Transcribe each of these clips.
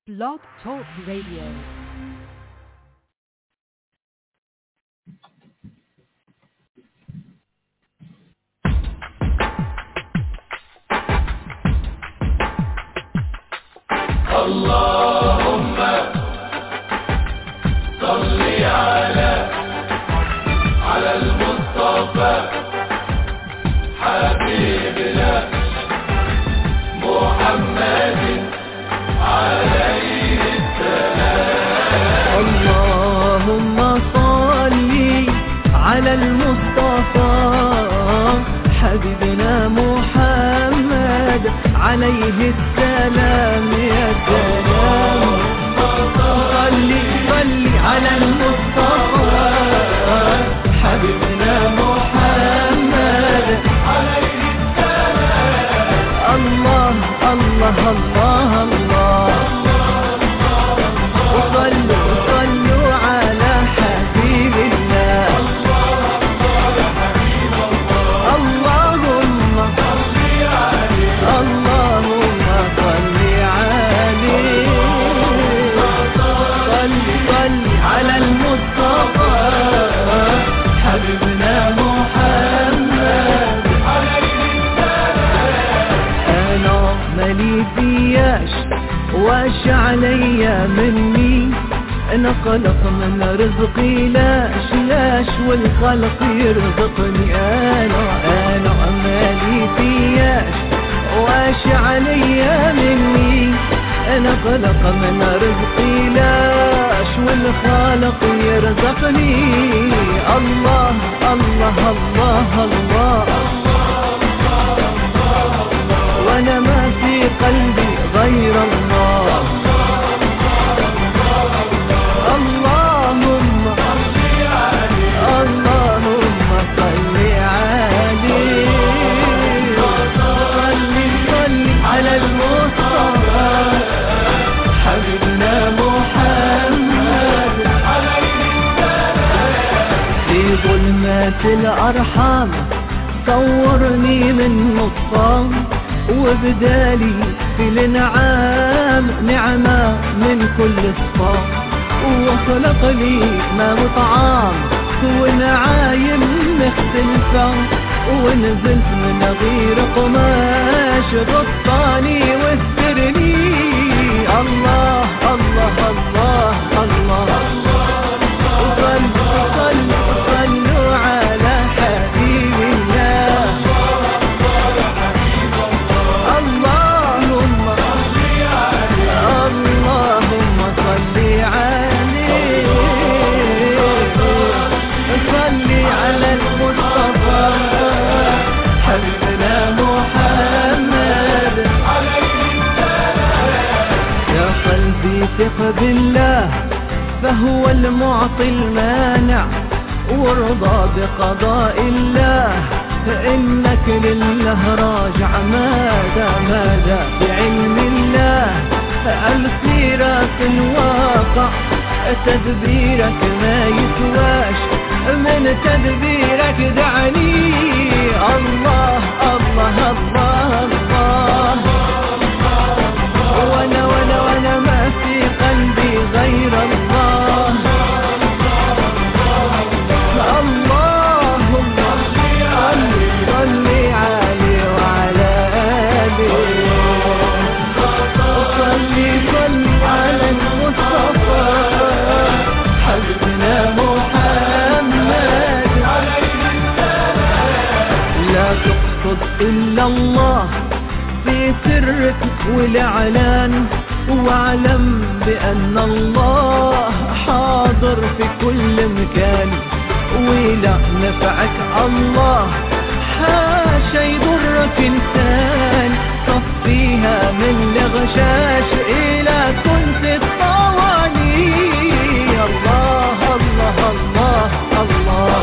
Blog Talk Radio. اللهم صل على على المصطفى حبيبنا محمد عليه اللهم صل على المصطفى حبيبنا محمد عليه السلام يا سلام صل صل على المصطفى حبيبنا محمد عليه السلام الله الله الله الله وصلوا وصلوا على حبيب الله اللهم اللهم صل عليه صل صل على المصطفى حبيبنا محمد انا مالي فياش واش عليا مني انا خلق من رزقي لاش لاش والخلق يرزقني انا انا مالي فياش واش عليا مني انا خلق من رزقي لاش والخالق يرزقني الله الله الله, الله وانا ما في قلبي غير الله اللهم اللهم صل عليه صل صل على المصطفى حبيبنا محمد في ظلمات الأرحام صورني من نصام وبدالي في الانعام نعمة من كل الصام وخلق لي ما وطعام ونعايم مختلفة ونزلت من غير قماش غطاني واسترني الله الله الله الله, وصلوا وصلوا وصلوا على حبيب الله اللهم اللهم صل عليه صل على المصطفى حبيبنا محمد يا قلبي ثق بالله فهو المعطي المانع وارضى بقضاء الله فإنك لله راجع ماذا ماذا بعلم الله الخيرات الواقع تدبيرك ما يسواش من تدبيرك دعني الله الله الله الله وانا وانا وانا ما في قلبي غير الله اللهم صل صل عليه وعلى آله صل صل على المصطفى حبيبنا محمد لا تقصد إلا الله في سرك والإعلان واعلم بأن الله حاضر في كل مكان ولا نفعك الله حاشا يضرك إنسان صفيها من الغشاش إلى كنت الطواني الله الله الله الله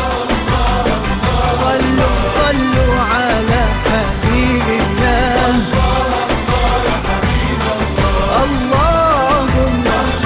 صلوا صلوا على حبيب الله اللهم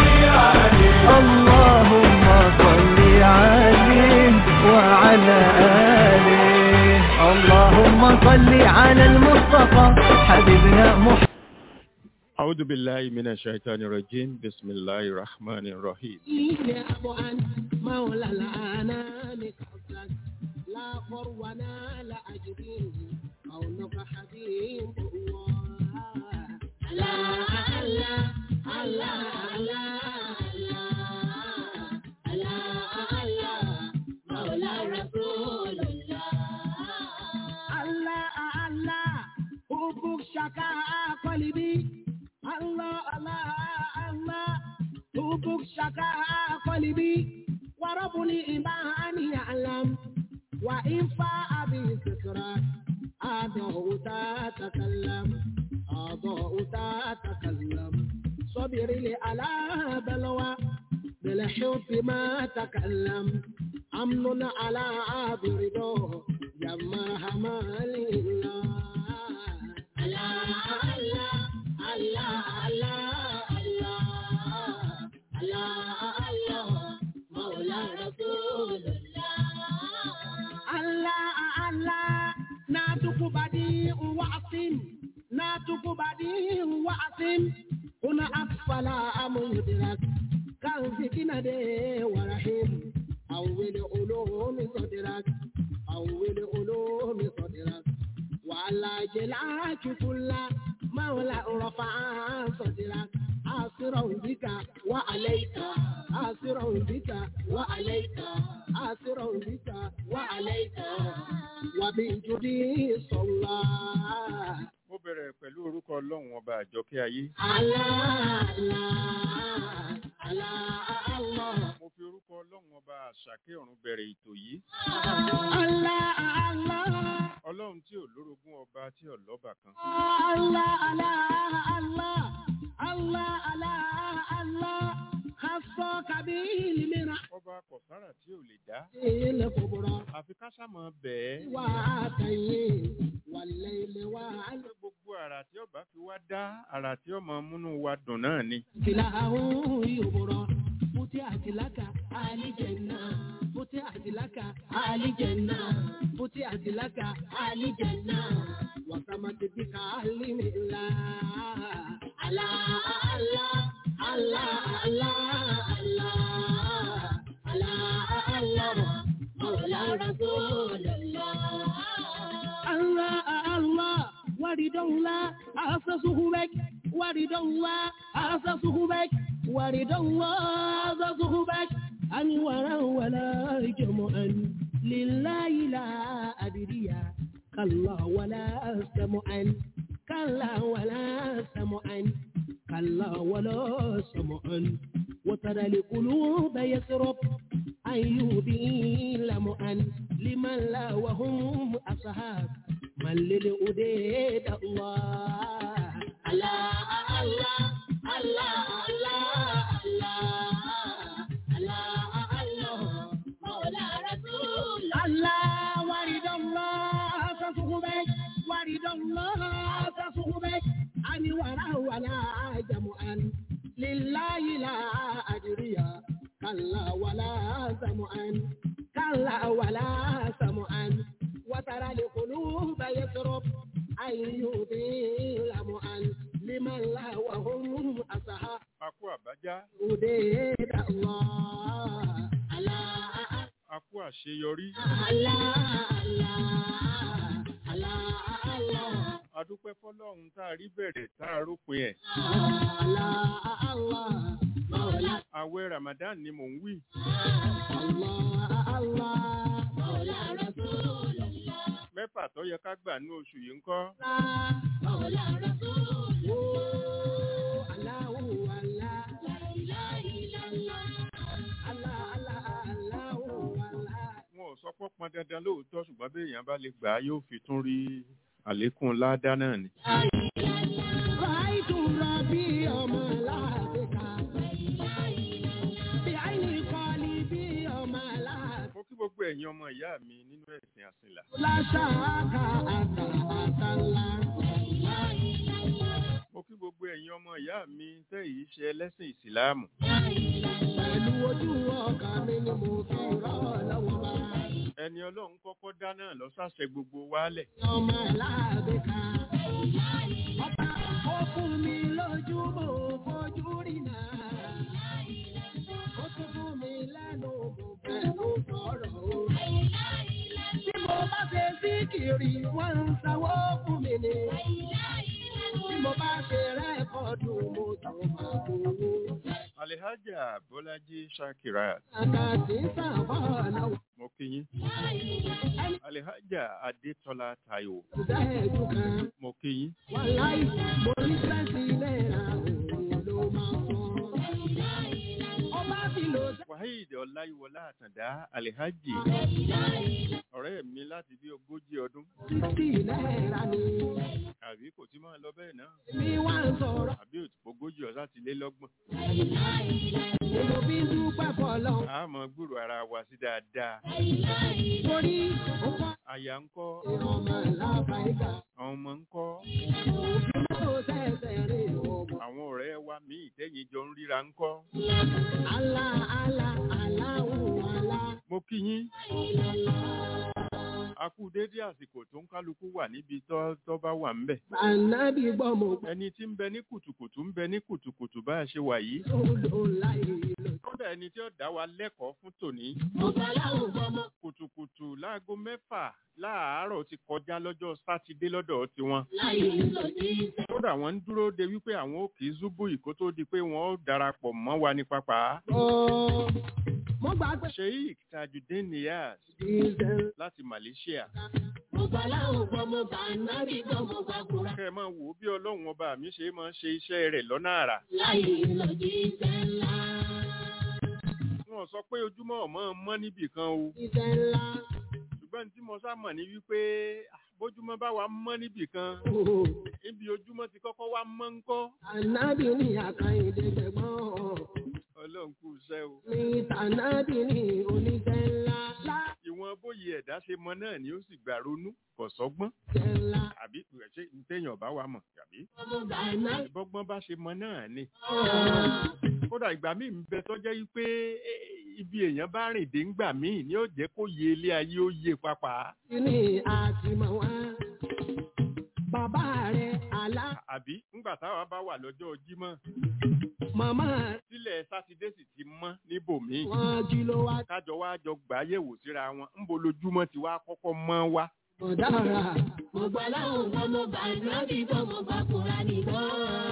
اللهم صل عليه وعلى آله اللهم صل على المصطفى حبيبنا محمد أعوذ بالله من الشيطان الرجيم بسم الله الرحمن الرحيم إلى أبو أن مولى الأنام قصدك لا فرونا لا أجريه قولك حبيب الله الله الله الله الله الله الله مولى رسول الله الله الله حبك شكاء قلبي الله الله الله حبك شكاء قلبي ورب الإيمان يعلم وإن فاء بذكرى أضاء تتكلم أضاء تتكلم صبر لي على بلوى بالحب ما تكلم أمن على برده يا مرحمة لله الله الله الله الله الله الله مولى رسول الله الله الله ناتك بديع وعصم ناتك بديع وعصم هنا أطفال أم يدرك كان فتنة دي ورحيم أول علوم صدرك أول علوم صدرك وعلى جلاك كل مولى رفع صدرك آسرا بك وعليك آسرا بك وعليك آسرا بك وعليك وبجدي صلى mo bẹ̀rẹ̀ pẹ̀lú orúkọ ọlọ́run ọba àjọkẹ́ ayé الله الله الله الله mo fi orúkọ ọlọ́run ọba àṣàkẹ́ ọ̀run bẹ̀rẹ̀ ètò yìí Allah Allah ọlọ́run tí ò lórogún ọba tí ò lọ́bà kan Allah Allah Allah Allah Allah Allah Hasọ kabili mìíràn. ọba kọ̀sára tí ò lè dá Ilé kòkòrò àfi ká sàmọ́ bẹ́ẹ̀ wà á tẹ̀yìn wàlẹ̀ ilé wà á lọ. pé gbogbo àrà tí ọba fi wá dá àrà tí ọmọ múnú wa dùn náà ni Fìlà àwọn yòbòrò. Fúti àtìlákà àlìjẹ̀nà. Fúti àtìlákà àlìjẹ̀nà. Fúti àtìlákà àlìjẹ̀nà. Wàsàmàtì bí ká límì ńlá. Àlá àlá àlá àlá àlá àlá àlá mọ̀lá rasulullah. Allah Allah ورد الله أسسه بك ورد الله أسسه بك ورد الله أسسه بك أنورا ولا جمعا لله لا أدري كلا ولا سمعا كلا ولا سمعا كلا ولا سمعا وترى القلوب يسرب أيوبي لمعا لمن لا وهم أصحاب من للأديد الله الله الله الله الله الله الله مولى رسول الله ورد الله تصحبك ورد الله تصحبك أن ولا ولا جمعا لله لا أدري كلا ولا سمعا كلا ولا سمعا وترى القلوب يسرب أن يضل معا لمن لا وهم أصحاب a kú àbájá أديد الله الله a kú àṣeyọrí a dúpẹ́ fọlọ́run tá a rí bẹ̀rẹ̀ tá a rópin ẹ̀ àwẹ̀ ramadan ni mò ń wí mẹ́fà tó yẹ ká gbà ní oṣù yìí ń kọ́ wọn ò sọ pé ó pọn dandan lóòótọ́ ṣùgbọ́n bí èèyàn bá lè gbà á yóò fi tún rí àlékún ládá náà ni mo kí gbogbo ẹ̀yin ọmọ ìyá mi nínú ẹ̀sìn àsìnlá mo kí gbogbo ẹ̀yin ọmọ ìyá mi tẹ́ èyí ṣe ẹlẹ́sìn ìsìláàmù Pẹ̀lú ojú ọkàn mi ni mo fi rọ́ lọ́wọ́ bá. ẹni ọlọ́run kọ́kọ́ dá náà lọ sáṣẹ gbogbo wálẹ̀ ọmọ aláàbẹ̀ká. Ọba Ó fún mi lójú mo fojú rí náà. Ó tún fún mi lẹ́nu mo fẹ́nu sọ̀rọ̀ o. Bí mo bá ṣe síkìrì, wọ́n ń sanwó fún mi ni. Bí mo bá ṣe rẹ́kọ̀dù, mo tún máa gbowó. Alihaja Bọ́lájí Shakirat, Àkàtì sábà náà mo kí yín. Alihaja Adétọ́lá Táíwò, dá ẹ̀dùn kan. mo kí yín. Wàláì, mo ní sẹ́ǹsì náírà òun ló máa sọ. Ọba ti lò Wahid Ọláyíwọlá Àtàndá Alihaji, ọ̀rẹ́ mi láti bí ogójì ọdún, sixty náírà ni. àbí kò tí máa lọ bẹ́ẹ̀ náà, Mi wá ń sọ̀rọ̀. àbí ogójì ọ̀sá ti lé lọ́gbọ̀n. Mo fi ń dúpẹ́ fọlọ́. A máa gbúrò ara wa sí dáadáa. Torí ó kọ́ Aya ń kọ́, ọmọ lábàáyíká. àwọn ọmọ ń kọ́, Òfin tó tẹ̀sẹ̀ rè ọmọ. àwọn ọ̀rẹ́ wa míì tẹ́yìn jọ ń ríra ń kọ́. Alá alá aláwọ̀ alá. Mo kí yín. A kú dédé àsìkò tó ń kálukú wà níbi tó tó bá wà ńbẹ̀. Ànábì gbọ́ mo gbọ́ Ẹni tí ń bẹ ní kùtùkùtù ń bẹ ní kùtùkùtù bá a ṣe wà yìí. ló láì lò. Kódà ẹni tí ó dá wa lẹ́kọ̀ọ́ fún tòní. Mo bá láwùn gbọ́ mo. Kùtùkùtù láago mẹ́fà láàárọ̀ ti kọjá lọ́jọ́ Sátidé lọ́dọ̀ tiwọn. Láì lò ní ìfẹ́. Kódà wọ́n ń dúró de wípé àwọn ò kì í zúbù ìkó tó di pé wọ́n ó darapọ̀ mọ́ wa ní pápá. Ọ̀ mo gbà pé Sheikh Tajudeen Niyaz ìṣẹ̀. láti Malaysia. Mo bá láwùn gbọ́ mo bá ànábì gbọ́ mo bá kúra. Kẹ́ ẹ máa wò ó bí Ọlọ́run ọba mi ṣe máa ń ṣe iṣẹ́ rẹ̀ lọ́nà àrà. Láì lò ní ìfẹ́ ńlá. Wọ́n sọ pé ojúmọ́ ọ̀mọ́ mọ́ níbì kan o. Ìfẹ́ ńlá. ṣùgbọ́n tí mo sá mọ̀ ní wípé ah, bójúmọ́ bá wa mọ́ níbì kan Ooo. níbi ojúmọ́ ti kọ́kọ́ wá mọ́ ń kọ́ Ànábì ní àkàìdé gbẹ̀gbọ́n. ọlọ́run kú iṣẹ́ o. Mi tànábì ní oníṣẹ́ ńlá. ìwọ̀n bóyá ẹ̀dá ṣe mọ náà ni ó sì gbà ronú kò sọ́gbọ́n Láṣẹ ńlá. àbí ṣé téèyàn bá wa mọ̀ àbí Mo bá ànábì. bọ́gbọ́n bá ṣe mọ náà ni. kódà ìgbà míì ń bẹ tó jẹ́ wípé eh, ibi èèyàn bá rìn dé ńgbà míì ni ó jẹ́ kó yé ilé ayé ó yé papà Kíní àtìmọ̀ wá. Bàbá rẹ̀ àlá. àbí ńgbà táwa bá wà lọ́jọ́ jímọ̀ Màmá sílẹ̀ sátidé sì ti mọ́ níbòmíì. wọn jí ló wá. kájọ wá jọ gbà á yẹ̀wò síra wọn ńbo lójúmọ́ ti wá kọ́kọ́ mọ́ wá. Mo dára. Mo gbà láwọn ọmọ mo bá ànábì gbọ́ mo bá kúra nìgbọ́.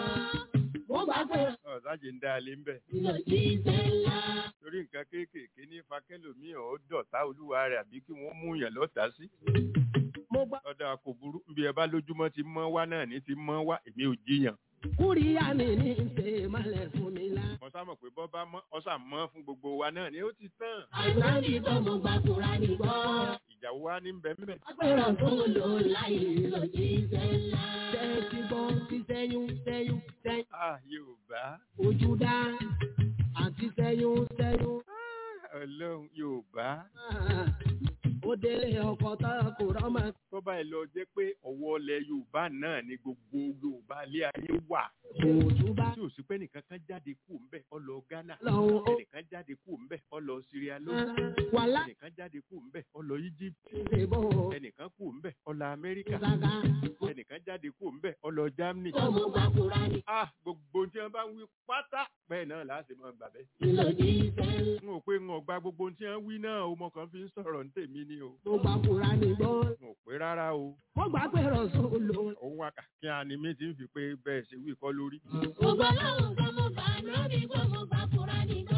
Mo bá fẹ́ ọ̀sájì ń dá alé ń bẹ̀. lọ sí ìfẹ́ ńlá. torí nǹkan kéékèèké ní fakẹ́lòmíì ọ̀ dọ̀tá olúwa rẹ̀ àbí kí wọ́n mú yàn lọ́tà sí. Mo gbà ọ̀dà kò burú bí ẹ bá lójúmọ́ ti mọ́ wá náà ní ti mọ́ wá èmi ò jiyàn. kúríyá mi ní ṣe malẹ̀ fún mi lá. mo sá mọ̀ pé bọ́ bá mọ́ ọ̀sà mọ́ fún gbogbo wa náà ni ó ti tán. Ànábì gbọ́ mo bá kúra nìgbọ́. ìjà wa ní bẹ́ẹ̀ mẹ́. Agbẹ́rọ̀ tó lò láyé lọ sí ìfẹ́ ńlá. Tẹ́tí gbọ́ ti sẹ́yún sẹ́yún sẹ́yún. ah yorùbá Ojú dá àti sẹ́yún sẹ́yún. ah, ọlọ́run yorùbá Ah, Ó délé ọkọ̀ tá a kò rọ́mọ. tó bá ẹ lọ jẹ́ pé ọwọ́ ilẹ̀ yorùbá náà ni gbogbo yorùbá ilé ayé wà. Òtún bá tí ò sí pé nìkan kan jáde kú ń bẹ̀ ọ lọ ghana lọ́hùn ó. ẹnìkan jáde kú ń bẹ̀ ọ lọ syria lónìí Wàhálà ẹnìkan jáde kú ń bẹ̀ ọ lọ egypt ṣe bọ̀. ẹnìkan kú ń bẹ̀ ọ lọ amẹ́ríkà Ìsàgà ẹnìkan jáde kú ń bẹ̀ ọ lọ germany. gbọ́ mo bá kúra ní. ah gbogbo tí wọn bá ń wí pátá bẹ́ẹ̀ náà láti máa gbà bẹ́ẹ̀. Ìlòdì ìfẹ́ ńlá. n ò pé n ò gba gbogbo tí wọn wí náà o mo kàn fi ń sọ̀rọ̀ ní tèmi ni o. Mo bá kúra nìgbọ́. n ò pé rárá o Mo gbà pé rọ̀sùn lò. òun wa kí a ni mí ti ń fi pé bẹ́ẹ̀ ṣe wí kọ́ lórí. Gbogbo aláwọ̀ gbọ́ mo bá ànábì gbọ́ mo bá kúra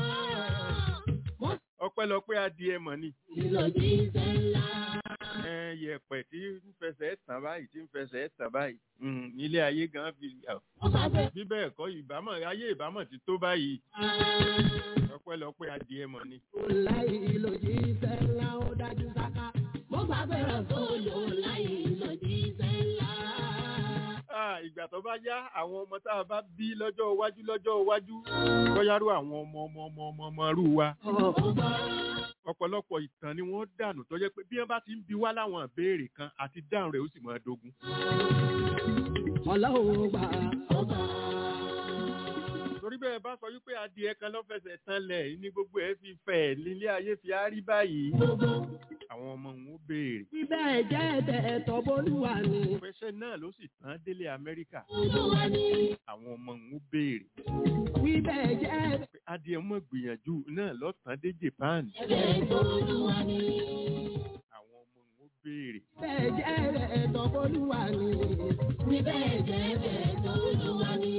nìgbọ́. ọpẹ́lọpẹ́ adìẹ mọ̀ ni. Ìlòdì ìfẹ́ ńlá. ẹ yẹ̀pẹ̀ tí ń fẹsẹ̀ tàn báyìí tí ń fẹsẹ̀ tàn báyìí Mm, nílé ayé gan fi Mo bá fẹ́ bí bẹ́ẹ̀ kọ́ ìbámọ̀ ayé ìbámọ̀ ti tó báyìí ọpẹ́lọpẹ́ adìẹ mọ̀ ni. láì ìlòdì ìfẹ́ ńlá ó dájú sáká. Mo gbà pé rọ̀sùn lò láì ìlòdì ìfẹ́ ńlá. Ah, ìgbà tó bá yá àwọn ọmọ tá a bá bí lọ́jọ́ iwájú lọ́jọ́ iwájú bọ́yárú àwọn ọmọ ọmọ ọmọ ọmọ ọmọ rú wa ọ̀pọ̀lọpọ̀ ìtàn ni wọ́n dànù tó jẹ́ pé bí wọ́n bá ti ń bi wá láwọn ìbéèrè kan àti dáhùn rẹ̀ ó sì máa dogun. Ọlọ́run gbà ọba. torí bẹ́ẹ̀ bá sọ wípé adìẹ kan lọ́fẹsẹ̀ tanlẹ̀ ní gbogbo ẹ̀ fi fẹ̀ nílé ayé fi á rí báyìí àwọn ọmọ òun ó béèrè Bíbẹ̀ jẹ́ ẹ̀tọ́ bólúwa ni. pẹ́sẹ́ náà ló sì tán délé amẹ́ríkà Olúwa ni. àwọn ọmọ òun ó béèrè Bíbẹ̀ jẹ́ pé adìẹ mọ̀ gbìyànjú náà lọ́tàn dé japan ẹ̀tọ́ Olúwa ni. àwọn ọmọ òun ó béèrè Bíbẹ̀ jẹ́ ẹ̀tọ́ bólúwa ni. Bíbẹ̀ jẹ́ ẹ̀tọ́ Olúwa ni.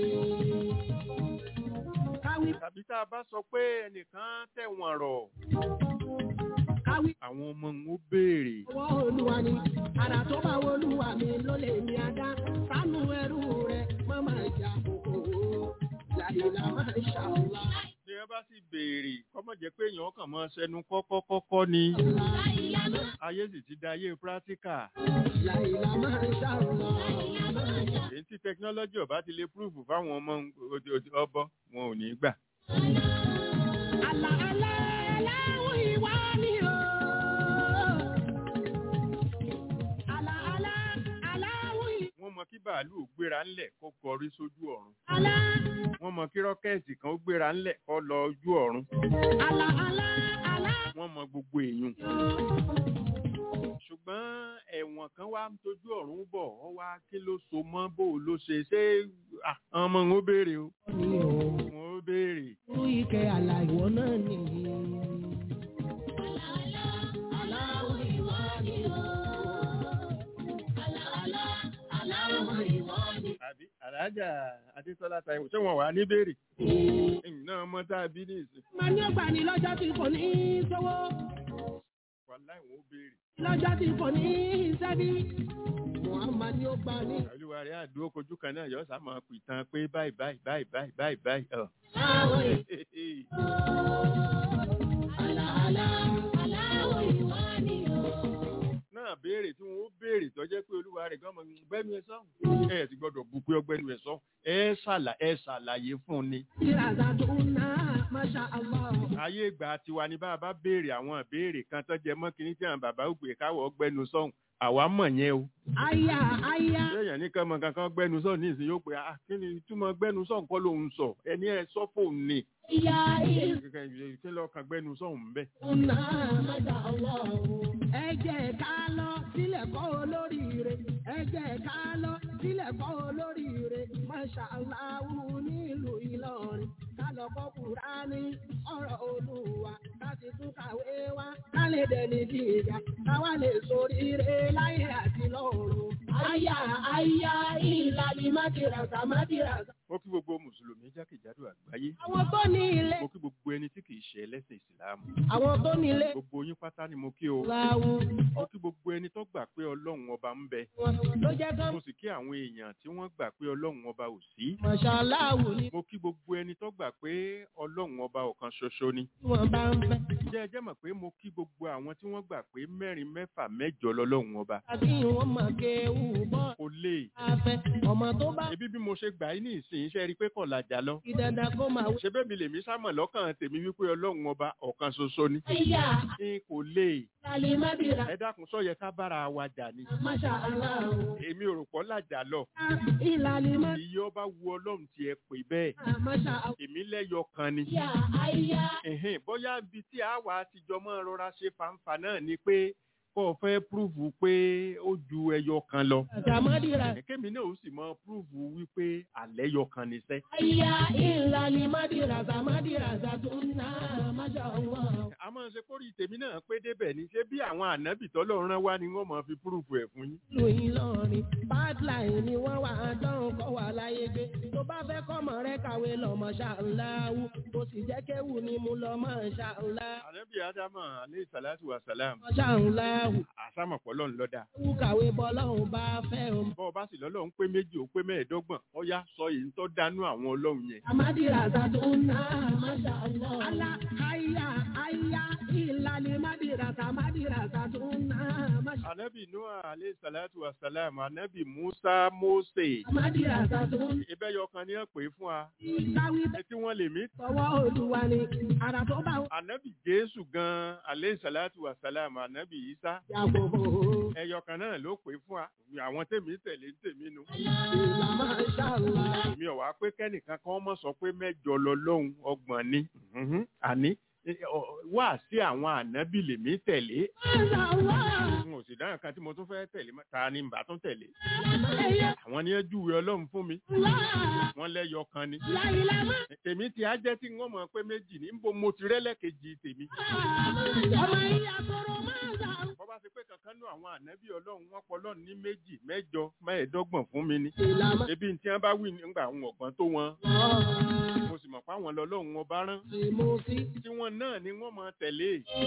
Káwí tàbí tá a bá sọ pé ẹnìkan tẹ̀wọ̀n rọ̀ káwí àwọn ọmọ òun ó béèrè ọwọ́ Olúwa ni. Àrà tó bá wọ Olúwa mi ló lè ní adá. Sánú ẹrú rẹ̀ má máa jà kòkòrò. Làyìnlá máa ń ṣàwùlá. bí wọ́n bá sì béèrè kọ́mọ̀ jẹ́ pé èèyàn kàn máa ṣẹnu kọ́kọ́kọ́kọ́ ni ayé sì ti da ayé pírátíkà Làyìnlá máa ń ṣàwùlá. èyí tí tẹkinọ́lọ́jì ọba ti lè púrúfù fáwọn ọmọ òde- òde- ọbọ wọn ò ní gbà Àlà àlà aláwọ̀ ìwà ni o. Àlà àlà aláwọ̀ ìwà. wọ́n mọ kí bàálù ò gbéra ńlẹ̀ kó kọrí sójú ọ̀run Àlà wọ́n mọ kí rọ́kẹ́ẹ̀tì kan ó gbéra ńlẹ̀ kó lọ ojú ọ̀run àlà àlà àlà. wọ́n mọ gbogbo èèyàn ṣùgbọ́n ẹ̀wọ̀n kan wá ń tojú ọ̀run bọ̀ ọ wá kí ló so mọ́ bó o ló ṣe ṣé ah, ọmọ ń ó béèrè o Ni o. wọn ó béèrè Irú ike àlà ìwọ náà nìyí. Aláwọ̀ ìwà ni o. Àlà àlà aláwọ̀ ìwà ni àbí alájà adétọ́lá táíwò ṣé wọn wà ní béèrè ẹ̀yìn náà mọ́ tá a bí ní ìsìn Màá ní ọgbà ní lọ́jọ́ tí kò ní í sówó. wàláì wọn ó béèrè Lọ́jọ́ tí kò ní í sẹ́bí. Muhammad ní ó gbà ní. olúwa rẹ̀ àdúró kojú kan náà yọ sá máa pè tán pé báyìí báyìí báyìí báyìí báyìí báyìí ọ̀. Aláwọ̀ àlà àlà aláwọ̀ ìwà ni o. náà béèrè tí wọn ó béèrè tó jẹ́ pé olúwa rẹ̀ gan mọ̀ gbẹ́nu ẹ sọ́hùn ẹ ti gbọ́dọ̀ bu pé ọgbẹ́nu ẹ sọ́hùn ẹ ṣàlà ẹ ṣàlàyé fún un ni. Ìràzà tó ń ná Masha Allah. ayé ìgbà tiwa ni bá a bá béèrè àwọn ìbéèrè kan tó jẹ mọ́ kínní tí àwọn bàbá ògbè káwọ́ ọgbẹ́nu sọ́hùn àwa mọ̀ yẹn o. Aya aya. lẹ́yìn ní kẹ́mọ kankan gbẹ́nu sọ́hùn ní ìsìn yóò pé ah kí ni túmọ̀ gbẹ́nu sọ́hùn kọ́ lòun sọ ẹni ẹ sọ fóun ni. Ìyá ìlú kí lọ́ọ́ kan gbẹ́nu sọ́hùn bẹ́ẹ̀. ná Masha Allah. Ẹ jẹ́ ká lọ sílẹ̀ kọ́ olóríire. Ẹ jẹ́ ká lọ sílẹ̀ kọ́ olóríire. Masha Allah nílùú Ìlọrin. Ká lọ kọ́ Kùránì ọ̀rọ̀ Olúwa. Ká sì tún kàwé wá. Ká lè dẹni gíga. Ká wá lè soríire láyé àti lọ́run. Aya aya ìlàlí mákìràsà mákìràsà. mo kí gbogbo mùsùlùmí jákèjádò àgbáyé Àwọn tó ní ilé. mo kí gbogbo ẹni tí kì í ṣe ẹlẹ́sìn ìsìlámù Àwọn tó ní ilé. gbogbo yín pátá ni mo kí o Láwo mo kí gbogbo ẹni tó gbà pé ọlọ́run ọba ń bẹ wọn ló jẹ́ kán. mo sì kí àwọn èèyàn tí wọ́n gbà pé ọlọ́run ọba ò sí Màṣáláàwù ni mo kí gbogbo ẹni tó gbà pé ọlọ́run ọba ọ̀kan ṣoṣo ni wọ́n bá ń fẹ́. jẹ́ ẹ jẹ́ mọ̀ pé mo kí gbogbo àwọn tí wọ́n gbà pé mẹ́rin mẹ́fà mẹ́jọ lọ́lọ́run ọba Àbí wọ́n mọ̀ kéwù bọ́ kò lè afẹ́. Ọmọ tó bá ebi bí mo ṣe gbà yín ní ìsìn iṣẹ́ rí pé kọ̀ làjà lọ fi dandan kó máa wí. ṣe bẹ́ẹ̀ mi lèmi sámọ̀ lọ́kàn tèmi wípé ọlọ́run ọba ọ̀kan ṣoṣo ni Ìyá n kò lè Lálẹ́ má bìrà. ẹ dákun sọ yẹ ká bára wa jà ni Màṣáláàwù. èmi ò rò pọ̀ làjà lọ Ìlàlí má iye ọba wu ọlọ́run tiẹ̀ pè bẹ́ẹ̀ Màṣáláàwù. èmi lẹ́yọ kan ni Ìyá àyà. ẹ̀hìn bóyá ibi tí a wà àtijọ́ mọ́ rọra ṣe fàǹfà náà ni pé kó o fẹ́ púrúfù pé ó ju ẹyọ kan lọ Àtàmọ́dìrà. kémi náà ó sì mọ púrúfù wípé àlẹ́ yọ kan ní sẹ́ Àyà ìlàlí má bìrà. Àtàmọ́dìrà. Àtàtúnná. Màṣáláàwù. a máa ṣe kórìí tèmi náà pé débẹ̀ ni ṣé bí àwọn ànábì tọ́lọ́run rán wá ni wọ́n máa fi púrúfù ẹ̀ fún yín ìlú Ìlọrin pipeline ni wọ́n wà á dán kọ́ wà láyé gbé tó bá fẹ́ kọ́mọ rẹ kàwé lọ́mọ ṣàǹláwù kò sì jẹ́ kéwù ni mo lọ́mọ ṣàǹlá ànábì ádámà aleyhi salatu wa salam ṣàǹláwù àsámọ̀pọ̀ lọ́n lọ́dà wù kàwé bọ́lọ́hùn bá fẹ́ o. bọ́ ọ bá sì lọ́lọ́run pé méjì ó pé mẹ́ẹ̀ẹ́dọ́gbọ̀n ó yá sọ èyí tó dánú àwọn ọlọ́run yẹn àmàdìrà sàtúnà máṣàlá. àlà àyà àyà ìlàlẹ̀ màdìrà sàmàdìrà sàtúnà máṣàlá. ànábì noah aleyhi aleyhi salatu wa salam anabi musa mose Amadi àtàtò. ibẹ̀ yọkan ni wọ́n pè é fún wa Ìsáwí etí wọ́n lè mí tọwọ́ olúwa ni. Àrà tó bá wù. anabi jésù gan aleyhi salatu wa salam anabi isa Yàgò bò ó. ẹyọkan náà ló pè é fún wa àwọn tèmi tẹ̀lé ń tèmi nu Ìlà máa ń ṣàlùwà. èmi ò wá pé kẹ́nìkan kan mọ̀ sọ pé mẹ́jọ lọ lóhun ọgbọ̀n ni Mhm. àní eh, ọ- wá sí àwọn ànábì lèmi tẹ̀lé Ṣàlùwà. n ò sì dáhùn kan tí mo tún fẹ́ tẹ̀lé mọ́. ta ni mbà tún tẹ̀lé Ẹyẹ àwọn ni ẹ júwe ọlọ́run fún mi wá. wọ́n lẹ́yọ kan ni Láyìlá máa. tèmi ti á jẹ́ tí wọ́n mọ̀ pé méjì ní nbo mo ti rẹ́lẹ́kejì tèmi Ọmọ ìyá tọrọ máa ń sà. bọ́ bá ṣe pé kankan nú àwọn ànábì ọlọ́run wọ́n pọ̀ lọ́run ní méjì mẹ́jọ mẹ́ẹ̀ẹ́dọ́gbọ̀n fún mi ni Ìlà máa. ebi tí wọ́n bá wí nígbà àwọn ọ̀gbọ́n tó wọn mo sì mọ̀ pé àwọn lọ́lọ́run wọn bá rán Mo fi. tiwọn náà ni wọ́n máa tẹ̀lé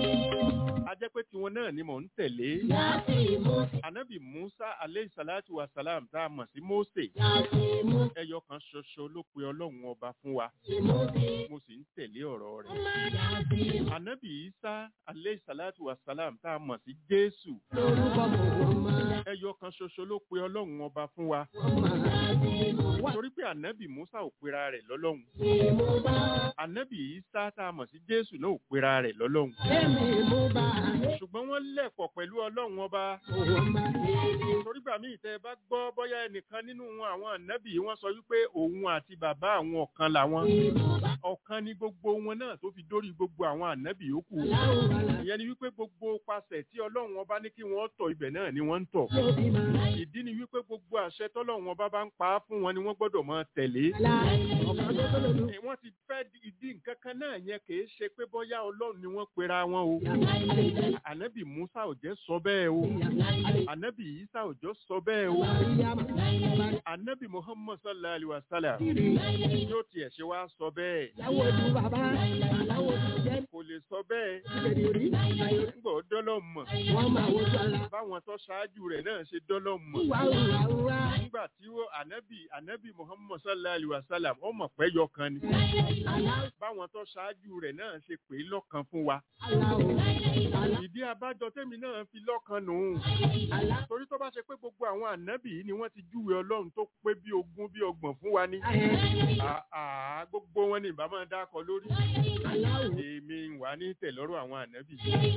a jẹ́ pé tiwọn náà ni mò ń tẹ̀lé Yàtì mo fi. anabi musa aleyhi salatu wa salam tá a mọ̀ sí mose Yàtì mo ẹyọ kan ṣoṣo ló pe ọlọ́run ọba fún wa fi. Mo fi. mo sì ń tẹ̀lé ọ̀rọ̀ rẹ̀ Ọmọ yàtì mo anabi isa aleyhi salatu wa salam tá a mọ̀ sí jésù lórúkọ mò ń máa. ẹyọ kan ṣoṣo ló pe ọlọ́run ọba fún wa Ọmọ yàtì mo wá. torí pé anabi musa ò pera rẹ̀ lọ́lọ́run Èmi mo bá. anabi isa tá a mọ̀ sí jésù náà ò pera rẹ̀ lọ́lọ́run Èmi mo bá. ṣùgbọ́n wọ́n lẹ̀pọ̀ pẹ̀lú ọlọ́run ọba Òun máa. torí gbà míì tẹ́ ẹ bá gbọ́ bóyá ẹnìkan nínú wọn àwọn ànábì wọ́n sọ wípé òun àti bàbá àwọn ọ̀kan làwọn ọ̀kan ni gbogbo wọn náà tó fi dórí gbogbo àwọn ànábì yòókù ìyẹn ni wípé gbogbo pasẹ̀ tí ọlọ́run ọba ní kí wọ́n tọ̀ ibẹ̀ náà ni wọ́n ń tọ̀ Lóbi máa. ìdí ni wípé gbogbo àṣẹ tọ́lọ́run ọba bá ń pa á fún wọn ni wọ́n gbọ́dọ̀ máa tẹ̀lé Láì. Ọ̀kan tó tó lòlù. Eh, wọ́n ti fẹ́ di- ìdí nǹkan kan náà yẹn kì í ṣe pé bóyá ọlọ́run ni wọ́n pera wọn o ànábì musa ò jẹ́ sọ bẹ́ẹ̀ o ànábì isa ò jọ sọ bẹ́ẹ̀ o ànábì muhammad sallallahu alaihi wa sallam yóò tiẹ̀ ṣe wá sọ bẹ́ẹ̀ Ìyàwó ojú bàbá. Ìyàwó ojú jẹ́. kò lè sọ bẹ́ẹ̀ Ìbẹ̀rẹ̀ orí. nígbà ó dọ́lọ́ mọ̀ Wọ́n máa wojú ara. báwọn tó ṣáájú rẹ̀ náà ṣe dọ́lọ́ mọ̀ Wà wà wà. nígbà tí ó ànábì ànábì muhammad sallallahu alaihi wa sallam ó mọ̀ pé yọkan ni báwọn tó ṣáájú rẹ̀ náà ṣe pè é lọ́kan fún wa ìdí abájọ tẹ́mi náà fi lọ́kan nù ún torí tó bá ṣe pé gbogbo àwọn ànábì yìí ni wọ́n ti júwe ọlọ́run tó pé bí ogún bí ọgbọ̀n fún wa ní àà gbogbo wọn ni ìbá máa dákọ lórí èmi ń wà ní tẹ̀lọ́rọ̀ àwọn ànábì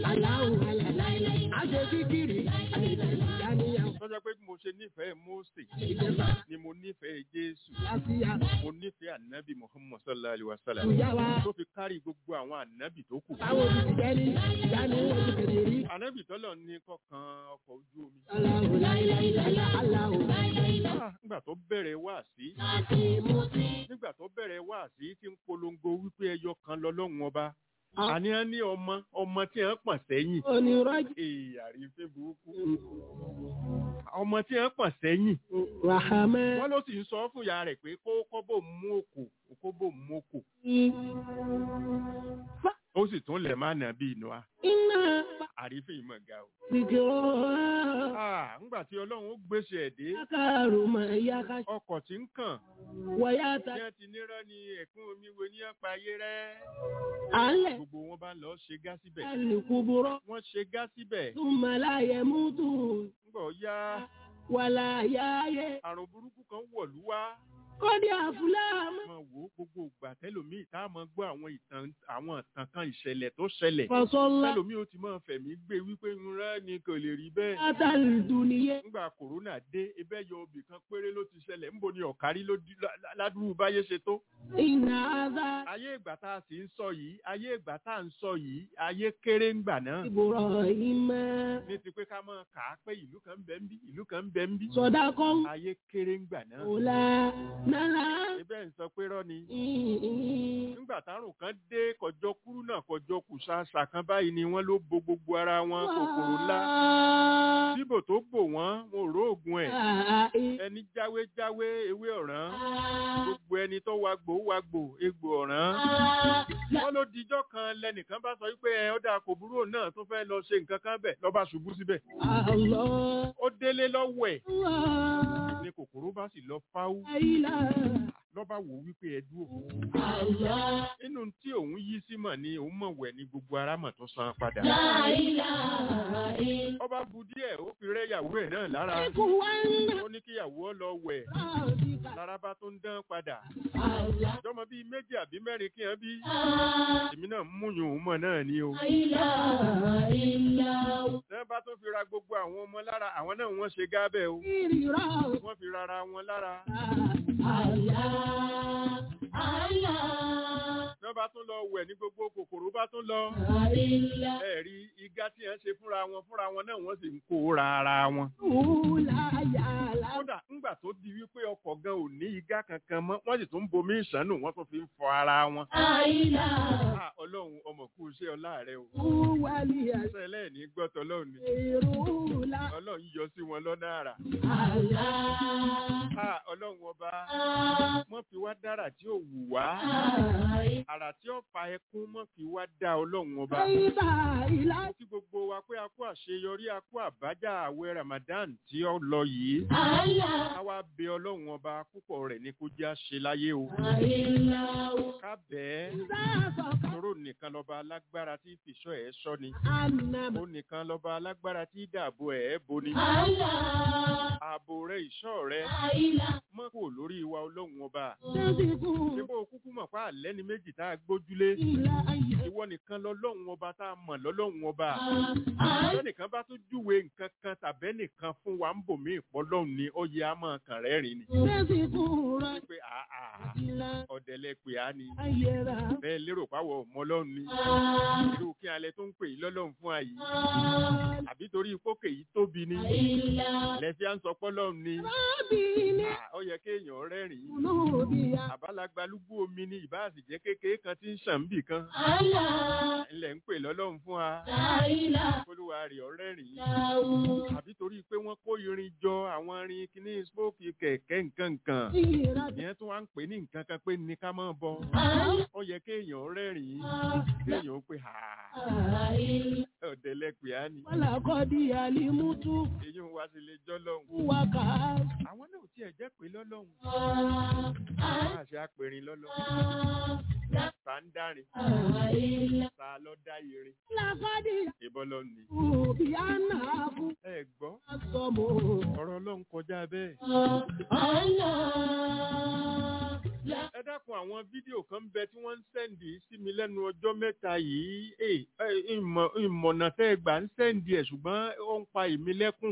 tó jẹ́ pé bí mo ṣe nífẹ̀ẹ́ Mósè ni mo nífẹ̀ẹ́ Jésù mo nífẹ̀ẹ́ ànábì Muhammad sallallahu alaihi wa sallam tó fi kárí gbogbo àwọn ànábì tó kù ànábì tọ́lọ̀ ní kọ̀ọ̀kan ọkọ̀ ojú omi Ah, nígbà tó bẹ̀rẹ̀ wáàsí nígbà tó bẹ̀rẹ̀ wáàsí tí ń polongo wípé ẹyọ kan lọ́lọ́run ọba àní á ní ọmọ ọmọ tí wọ́n pọ̀n sẹ́yìn Onírọ́jì èyí àrífín burúkú ọmọ tí wọ́n pọ̀n sẹ́yìn Ràhámẹ́. wọ́n ló sì ń sọ fún ìyá rẹ̀ pé kó kọ́ bò mú òkò kó bò mú òkò ó sì tún lẹ̀ má nà bí inú wa Iná àrífín ìmọ̀ ga o. gbìgbọ́. Ah, ńgbà tí ọlọ́run ó gbèsè ẹ̀dẹ́ Yákàrò mọ̀ yákà ọkọ̀ tí ń kàn wọ̀yáta. ní ti nírọ́ ni ẹ̀kún omi wo ní ọ̀pá ayé rẹ̀ Alẹ̀ gbogbo wọn bá lọ ṣe gá síbẹ̀ alìkúburọ́. wọ́n ṣe gá síbẹ̀ Túmọ̀ láyé mútu. ńgbà ó yá Wàlà yáyé. àrùn burúkú kan wọ̀lú wá Kọ́dí àfúláàmù. máa wò ó gbogbo ìgbà tẹ́lòmíì tá a máa gbọ́ àwọn ìtàn àwọn ìtàn kan ìṣẹ̀lẹ̀ tó ṣẹlẹ̀ Fọ̀sọ́lá. tẹ́lòmíì ó ti máa fẹ̀mí gbé wípé ńlá ni kò lè rí bẹ́ẹ̀ Látàlì dùnìyẹ. ńgbà kòrónà dé ebẹ́ yọ obì kan péré ló ti ṣẹlẹ̀ ńbo ni ọ̀kárí ló di lá- lá- ládùúgbò báyé ṣe tó Iná àzá. ayé ìgbà tá a sì ń sọ yìí ayé ìgbà tá a ń sọ yìí ayé kéré ńgbà náà Ìbùrọ̀ ìmọ̀. ní ti pé ká máa kà á pé ìlú kan ń bẹ ń bí ìlú kan ń bẹ ń bí Sọ̀dá kan. ayé kéré ńgbà náà Òlà náírà. ebẹ́ ń sọ pé rọ́ ni Ìhìn. nígbà tárùn kan dé kọjọ kúrú náà kọjọ kùsàsà kan báyìí ni wọ́n ló bo gbogbo ara wọn kòkòrò ńlá bíbò tó bò wọ́n wọn ò róògùn ẹ̀ ẹni jáwé jáwé ewé ọ̀ràn gbogbo ẹni tó wagbò wagbò egbò ọ̀ràn wọ́n ló dijọ́ kan lẹ́nìkan bá sọ wípé ẹ ọ̀dà kò burú òun náà tó fẹ́ lọ ṣe nǹkan kan bẹ̀ lọ́ba ṣubú síbẹ̀ Allah. ó délé lọ́wọ́ ẹ̀ Allah. ni kòkòrò bá sì lọ fáwú Ilá. lọ́ba wò wípé ẹ dúró Allah. nínú nínú tí òun yí sí mọ̀ ni òun mọ̀ wẹ̀ ní gbogbo ara mọ̀ tó san padà ọba bu díẹ̀ ó fi rẹ́ ìyàwó ẹ̀ náà lára Ikú wa ń nà ó ní kíyàwó ọ lọ wẹ̀ láàbí ká. lára bá tó ń dán padà jọmọ bíi méjì àbí mẹ́rin kí hàn bí èmi náà ń múyùn òun mọ̀ náà ni o tẹ́ bá tó fi ra gbogbo àwọn ọmọ lára àwọn náà wọ́n ṣe gábẹ́ o Ìrírá wọ́n fi rara wọn lára tẹ́ bá tún lọ wẹ̀ ní gbogbo kòkòrò bá tún lọ ẹ̀rí igá tí hàn ṣe fúnra wọn fúnra wọn náà wọ́n sì ń kó ra ara wọn Ìhùláyàlá. kódà ńgbà tó di wípé ọkọ̀ gan ò ní igá kankan mọ́ wọ́n sì tún ń bomi ìṣánú wọ́n tún fi ń fọ ara wọn. Ah, ọlọ́run ọmọ kú iṣẹ́ ọlá rẹ o Wálé ṣe ẹlẹ́ẹ̀ní gbọ́tọ̀ ọlọ́run ni ìrúlá. ọlọ́run yọ sí wọn lọ́nà àrà. Ah, ọlọ́run ọba wọ́n fi wá dára tí ò wù wá àrà tí ó fa ẹkún wọ́n fi wá dá ọlọ́run ọba. Ìbá ìlà. mo kí gbogbo wa pé a kú àṣeyọrí a kú àbájá àwẹ̀ Ramadan tí ó lọ yìí. ká wá bẹ ọlọ́run ọba púpọ̀ rẹ̀ ní kó jẹ́ àṣe láyé o. ká bẹ́ẹ̀ Sáàsọ̀kà. tóró nìkan lọ́ba alágbára tí fìṣọ́ ẹ̀ sọ ni. Ànàmọ̀. ó nìkan lọ́ba alágbára tí dààbò ẹ̀ bo ni. ààbò rẹ̀ ìṣọ́ rẹ̀ mọ́ kò lórí wa ọlọ́run ọba. Tẹ́síkù. ṣé bó o kúkú mọ̀ pé àlẹ́ ni méjì tá a gbójúlé. Ìlà ayé. ìwọ nìkan lọ́lọ́run ọba tá a mọ̀ lọ́lọ́run ọba. lẹ́nìkan bá tún júwe nǹkan kan tàbẹ́ nìkan fún wa ń bò mí ìpọ́lọ́run ni ó yẹ á máa kàn rẹ́rìn ni. Tẹ́síkù rẹ̀. pé àà Ìlà ọ̀dẹ̀lẹ̀ pè á ni. ayéra. bẹ́ẹ̀ lérò páwọ̀ ọmọ ọlọ́run ni. irú kí alẹ́ tó ń pè yín lọ́lọ́run fún àyè. àbí torí pókè yìí tóbi ni. lẹ́sí à ń sọ pọ́lọ́run ni. Rábì ní À, ó yẹ kéèyàn rẹ́rìn-ín. olóòbíà. àbálagbalúgbú omi ni ìbáàsì jẹ́ kékeré kan tí ń ṣàn bì kan. ilẹ̀ ń pè lọ́lọ́run fún wa. olúwa rẹ̀ ọ̀rẹ́rìn-ín. àbí torí pé wọ́n kó irin jọ àwọn irin kíní spóòkì kẹ̀kẹ́ nǹkan nǹkan. Ìrà. ìyẹn tún wá ń pè ní nǹkan kan pé ní ká máa bọ. ó yẹ kéèyàn rẹ́rìn-ín. kéèyàn ó pè hà ọ̀dẹ̀lẹ̀ pè á ni. Wàlàkọ́dí àlímútú. èyí ń wá sí ilé jọ́ lọ́hùn. Wàkà. àwọn náà ò tiẹ̀ jẹ́ pé lọ́lọ́hùn. àwọn àṣẹ apẹ̀rin lọ́lọ́hùn. ta ń dárin. ta lọ dá irin. Làkọ́dí ìbọn lọ ni. òbíà náà fún ẹ gbọ́ àsọmọ. ọ̀rọ̀ ọlọ́run kọjá bẹ́ẹ̀. ẹ dákun àwọn fídíò kan bẹ tí wọ́n ń sẹ́ǹdì sí mi lẹ́nu ọjọ́ mẹ́ta yìí ẹ ẹ, ìmọ̀ ìmọ̀nà tẹ́ ẹ gbà ń sẹ́ǹdì ẹ̀ ṣùgbọ́n ó ń pa èmi lẹ́kún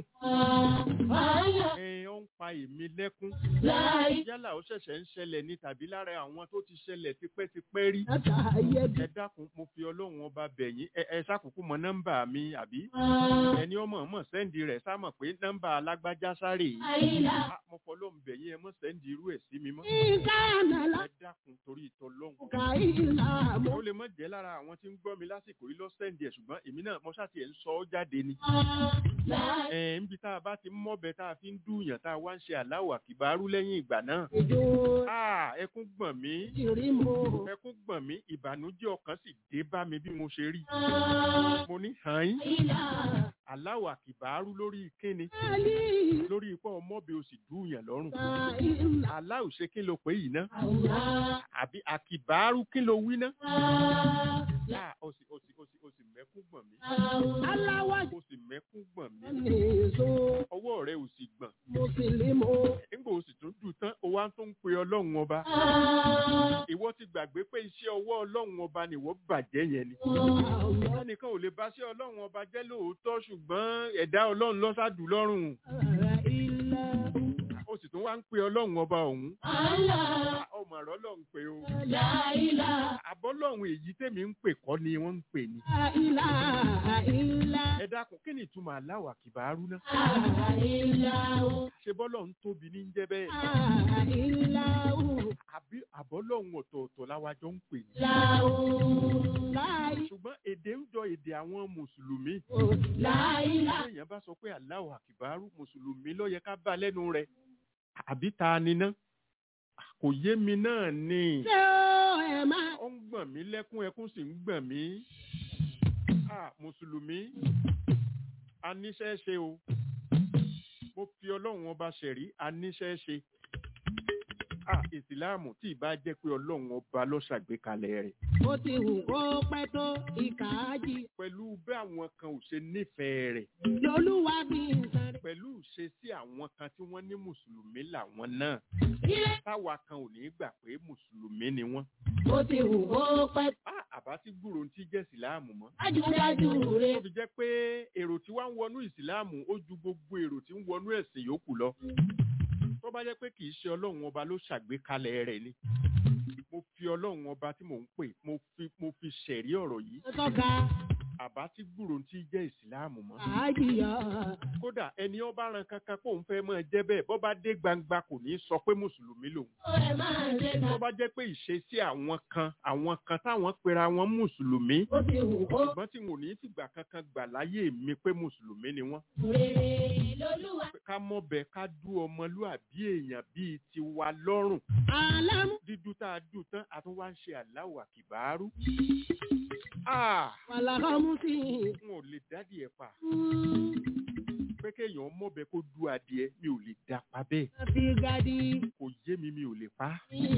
ẹ ó ń pa èmi lẹ́kún yálà ó ṣẹ̀ṣẹ̀ ń ṣẹlẹ̀ ní tàbí lára àwọn tó ti ṣẹlẹ̀ tipẹ́tipẹ́ rí Látà ayé bí. ẹ dákun mo fi ọlọ́run ọba bẹ̀yìn ẹ ẹ ṣàkókò mọ nọ́mbà mi àbí ẹni ọmọ ọmọ sẹ́ǹdì rẹ̀ sámọ̀ pé nọ́mbà alágbájá sáré yìí Ah, mo fọlọ́run bẹ̀yìn ẹ mọ̀ sẹ́ǹdì irú ẹ̀ sí mi mọ́ Ìkànnà ẹ dákun torí ìtọ́lọ́hún làkà ìlà mọ́. ó lè má jẹ́ lára àwọn tí ń gbọ́ mi lásìkò yìí lọ sẹ́ǹdì ẹ̀ ṣùgbọ́n èmi náà mo ṣáà tiẹ̀ ń sọ ọ́ jáde ni. ẹ̀ ń bi tá a bá ti ń mọ́bẹ tá a fi ń dùnyàn tá a wá ń ṣe aláwọ̀ àkìbárú lẹ́yìn ìgbà náà. Ìjọ Ah, ẹkún gbọ̀n mí ìrì mọ́. ẹkún gbọ̀n mí ìbànújẹ́ ọkàn sì dé bá mi bí mo ṣe rí. mo ní hàn yín aláwọ̀ àkìbárú lórí kíni Àlì lórí ipò ọmọbẹ o sì dùnyàn lọ́rùn. ìlà ìlà. aláwọ̀ ṣe kí ló pé yìí ná àbí àkìbárú kí ló wí ná. Ah, o sì o sì o sì o sì mẹ́kún gbọ̀n mí Aláwọ̀ o sì mẹ́kún gbọ̀n mí ní èso ọwọ́ rẹ ò sì gbọ̀n Mùsùlùmí. nígbà o sì tún dùn tán o wá tó ń pe ọlọ́run ọba ìwọ ti gbàgbé pé iṣẹ́ ọwọ́ ọlọ́run ọba ni ìwọ bàjẹ́ yẹn ni ẹnìkan ò lè bá ṣe ọlọ́run ọba jẹ́ lóòótọ́ ṣùgbọ́n ẹ̀dá ọlọ́run lọ́sàdù lọ́rùn Ilà o sì tún wá ń pe ọlọ́run ọba ọ̀hún ọmọ ọ̀rọ̀ ọlọ́run pé o àbọ́lọ́run èyí tèmi ń pè kọ́ ni wọ́n ń pè ní ìlà ìlà. ẹ dákun kí ni ìtumọ̀ aláwà kìbárú náà ṣe bọ́lọ́run tóbi ní jẹ́ bẹ́ẹ̀ Ìlà àbí àbọ́lọ́run ọ̀tọ̀ọ̀tọ̀ láwájọ ń pè ní láì ṣùgbọ́n èdè ń jọ èdè àwọn mùsùlùmí láì èèyàn bá sọ pé aláwọ̀ àkìbárú mùsùlùmí ló yẹ ká bá lẹ́nu rẹ̀ àbí ta ni ná kò yé mi náà ni ṣé ó ẹ̀ máa. ó ń gbọ̀n mí lẹ́kún ẹkún sì ń gbọ̀n mí Ah, mùsùlùmí aníṣẹ́ ṣe o mo fi ọlọ́run ọba ṣẹ̀rí aníṣẹ́ ṣe Ah, ìsìláàmù tí ìbá jẹ́ pé ọlọ́run ọba ló ṣàgbékalẹ̀ rẹ̀ ó ti hù kó pẹ́ tó ìkà ájì pẹ̀lú bí àwọn kan ò ṣe nífẹ̀ẹ́ rẹ̀ lolúwa bí nǹkan rẹ̀. pẹ̀lú ṣe sí àwọn kan tí wọ́n ní mùsùlùmí làwọn náà ilé táwa kan ò ní gbà pé mùsùlùmí ni wọ́n. ó ti hù kó pẹ́ tó Ah, àbá tí gbúrò ń tí jẹ́ ìsìláàmù mọ́. dájúdájú rẹ̀. tó fi jẹ́ pé èrò tí wá ń wọnú ìsìláàmù ó ju gbogbo èrò tí ń wọnú ẹ̀sìn yòókù lọ. tó bá jẹ́ pé kì í ṣe ọlọ́run ọba ló ṣàgbékalẹ̀ rẹ̀ ni. mo fi ọlọ́run ọba tí mò ń pè mo fi mo fi ṣẹ̀rí ọ̀rọ̀ yìí tọ́ka àbá tí gbúrò ń tí jẹ́ ìsìláàmù mọ́. àájìyà kódà ẹni ọba ran kankan kó ń fẹ́ máa jẹ́ bẹ́ẹ̀ bọ́ bá dé gbangba kò ní í sọ pé mùsùlùmí lòun. ó ẹ máa ṣe ká. tó bá jẹ́ pé ìṣesí àwọn kan àwọn kan táwọn pera wọn mùsùlùmí ó ti hù kó ṣùgbọ́n tí wọn ò ní fìgbà kankan gbà láyé mi pé mùsùlùmí ni wọ́n. rere lolúwa. ká mọ̀bẹ ká dú ọmọlúàbí èèyàn bíi tiwa lọ́rùn. alámú dídú tá a dùn tán a tún wá ń ṣe Allahu Akbaru. Ah, wàlàkọ́mú sí i. n ò lè dádì ẹ̀ pa pé kéèyàn mọ̀bẹ kó dú adìẹ mi ò lè dá pa bẹ́ẹ̀ fi gadi. kò yé mi mi ò lè pa.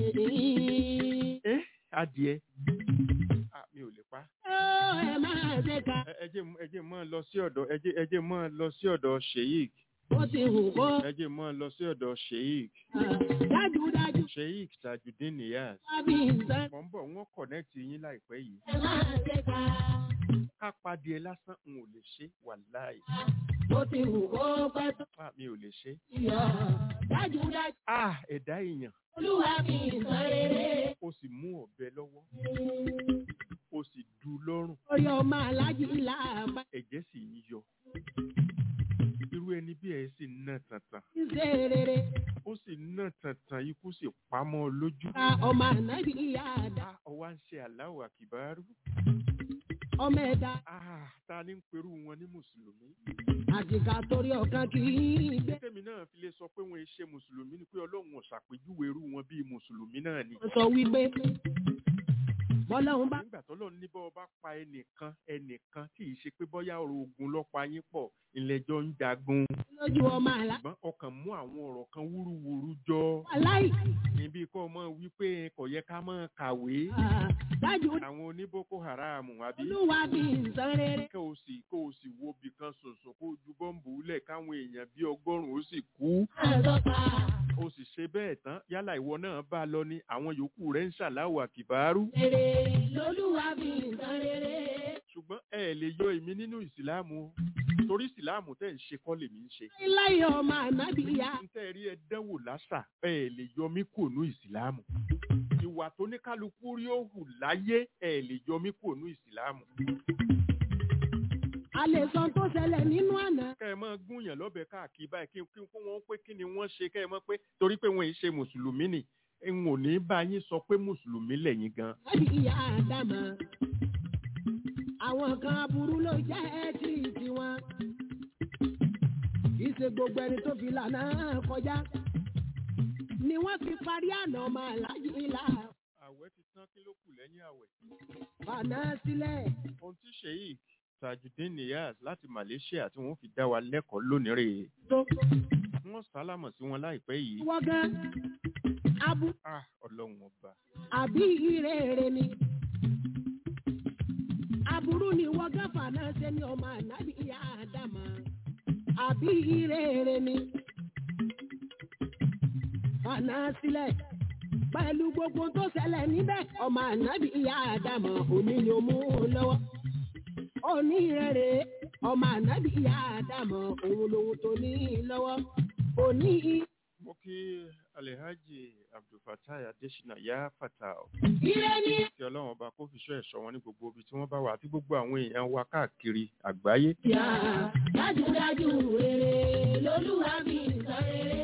ẹ́ adìẹ Ah, mi ò lè pa. ó ẹ máa ṣe ká. ẹ ẹ jẹ́ ẹ jẹ́ mọ́ lọ sí ọ̀dọ̀ ẹ jẹ́ ẹ jẹ́ mọ́ lọ sí ọ̀dọ̀ sheik ó ti hù kó. ẹ jẹ́ mọ́ lọ sí ọ̀dọ̀ sheik dájúdájú sheik tajudeen niyaz wá bí nǹkan. mọ̀ ń bọ̀ wọ́n kọ̀nẹ́ẹ̀tì yín láìpẹ́ yìí ẹ máa ṣe ká. ká padìẹ lásán n ò lè ṣe wàláì ó ti hù kó pẹ́ tó Ah, mi ò lè ṣe. yọ. dájúdájú ah ẹ̀dá èèyàn olúwa bí nǹkan rere. ó sì mú ọ̀bẹ lọ́wọ́ ó sì dú lọ́rùn orí ọmọ alájí làbá. ẹ̀jẹ̀ sì ń yọ irú ẹni bí ẹ sì ń ná tàntàn ṣe rere. ó sì ń ná tàntàn ikú sì pamọ́ lójú ká ọmọ ànábì ìyá àdá. Ah, ọwọ́ à ń ṣe Allahu Akbaru ọmọ ẹ̀dá. ah ta ni ń perú wọn ní mùsùlùmí àjìká torí ọ̀kan kì í gbé. tèmi náà fi lè sọ pé wọn ṣe mùsùlùmí ni pé ọlọ́run ò ṣàpèjúwe irú wọn bíi mùsùlùmí náà ni. sọ wípé bọ́lọ́hún bá nígbà tó lọ́n ní bọ́ ọba pa ẹnìkan ẹnìkan tí ì ṣe pé bọ́yá ọ̀rọ̀ ogun lọ́pàá yín pọ̀ ìlẹ́jọ́ ń jagun lójú ọmọ àlá. ṣùgbọ́n ọkàn mú àwọn ọ̀rọ̀ kan wúruwúru jọ aláì níbi kọ́ ọmọ wípé kò yẹ ká máa kàwé dájú àwọn oníboko haram àbí olúwa bí nǹkan rere. kó o sì kó o sì wo ibì kan ṣoṣo kó o ju bọ́ǹbù lẹ̀ káwọn èèyàn bíi ọgọ́rùn-ún ó sì kú àtọ́ka o sì ṣe bẹ́ẹ̀ tán yálà ìwọ náà bá a lọ ní àwọn yòókù rẹ̀ ń ṣàláwò àkìbárú rere lolúwa bí nǹkan rere. ṣùgbọ́n ẹ lè yọ èmi nínú ìsìláàmù o torí ìsìláàmù tẹ́ ń ṣe kọ́ lèmi ń ṣe láyé ọmọ ànábì ìyá. ń tẹ́ rí ẹ dánwò lásà ẹ lè yọ mí kò nú ìsìláàmù ìwà tó ní kálukú rí ó hù láyé ẹ lè yọ mí kò nú ìsìláàmù a lè sọ tó ṣẹlẹ̀ nínú àná. kẹ́ ẹ máa gúnyàn lọ́bẹ̀ káàkiri báyìí kí kí kí wọ́n pé kí ni wọ́n ṣe kẹ́ ẹ mọ̀ pé torí pé wọ́n ì ṣe mùsùlùmí ni n ò ní bá yín sọ pé mùsùlùmí lẹ́yìn gan láti ìyá àdámà. àwọn kan aburú ló jẹ́ tí tiwọn. kì í ṣe gbogbo ẹni tó fi lànà kọjá. ni wọ́n fi parí àná ọmọ aláàjì ìlà. àwẹ̀ ti tán kí ló kù lẹ́yìn àwẹ̀ fànà sílẹ̀. ohun tí sheik tajudeen niyaz láti malaysia tí wọ́n fi dá wa lẹ́kọ̀ọ́ lónìí rèé tó wọ́n sálámọ̀ sí wọn láìpẹ́ yìí wọ́n gan. abu ah ọlọ́run ọba àbí ìrèrè ni. aburú ni wọ́n gan fànà ṣe ni ọmọ ànábì ìyá àdámà. àbí ìrèrè ni. fànà sílẹ̀ pẹ̀lú gbogbo tó ṣẹlẹ̀ níbẹ̀ ọmọ ànábì ìyá àdámà òní ni ó mú un lọ́wọ́. òní ìrèrè ọmọ ànábì ìyá àdámà òun lòun tó ní í lọ́wọ́. òní mo kí alhaji abdulfatai adesina ya fata o ìrè ni. kí ọlọ́run ọba kó fi ṣọ́ ẹ̀ṣọ́ wọn ní gbogbo ibi tí wọ́n bá wà àti gbogbo àwọn èèyàn wa káàkiri àgbáyé Yá, dájúdájú rere lolúwa bí nǹkan rere.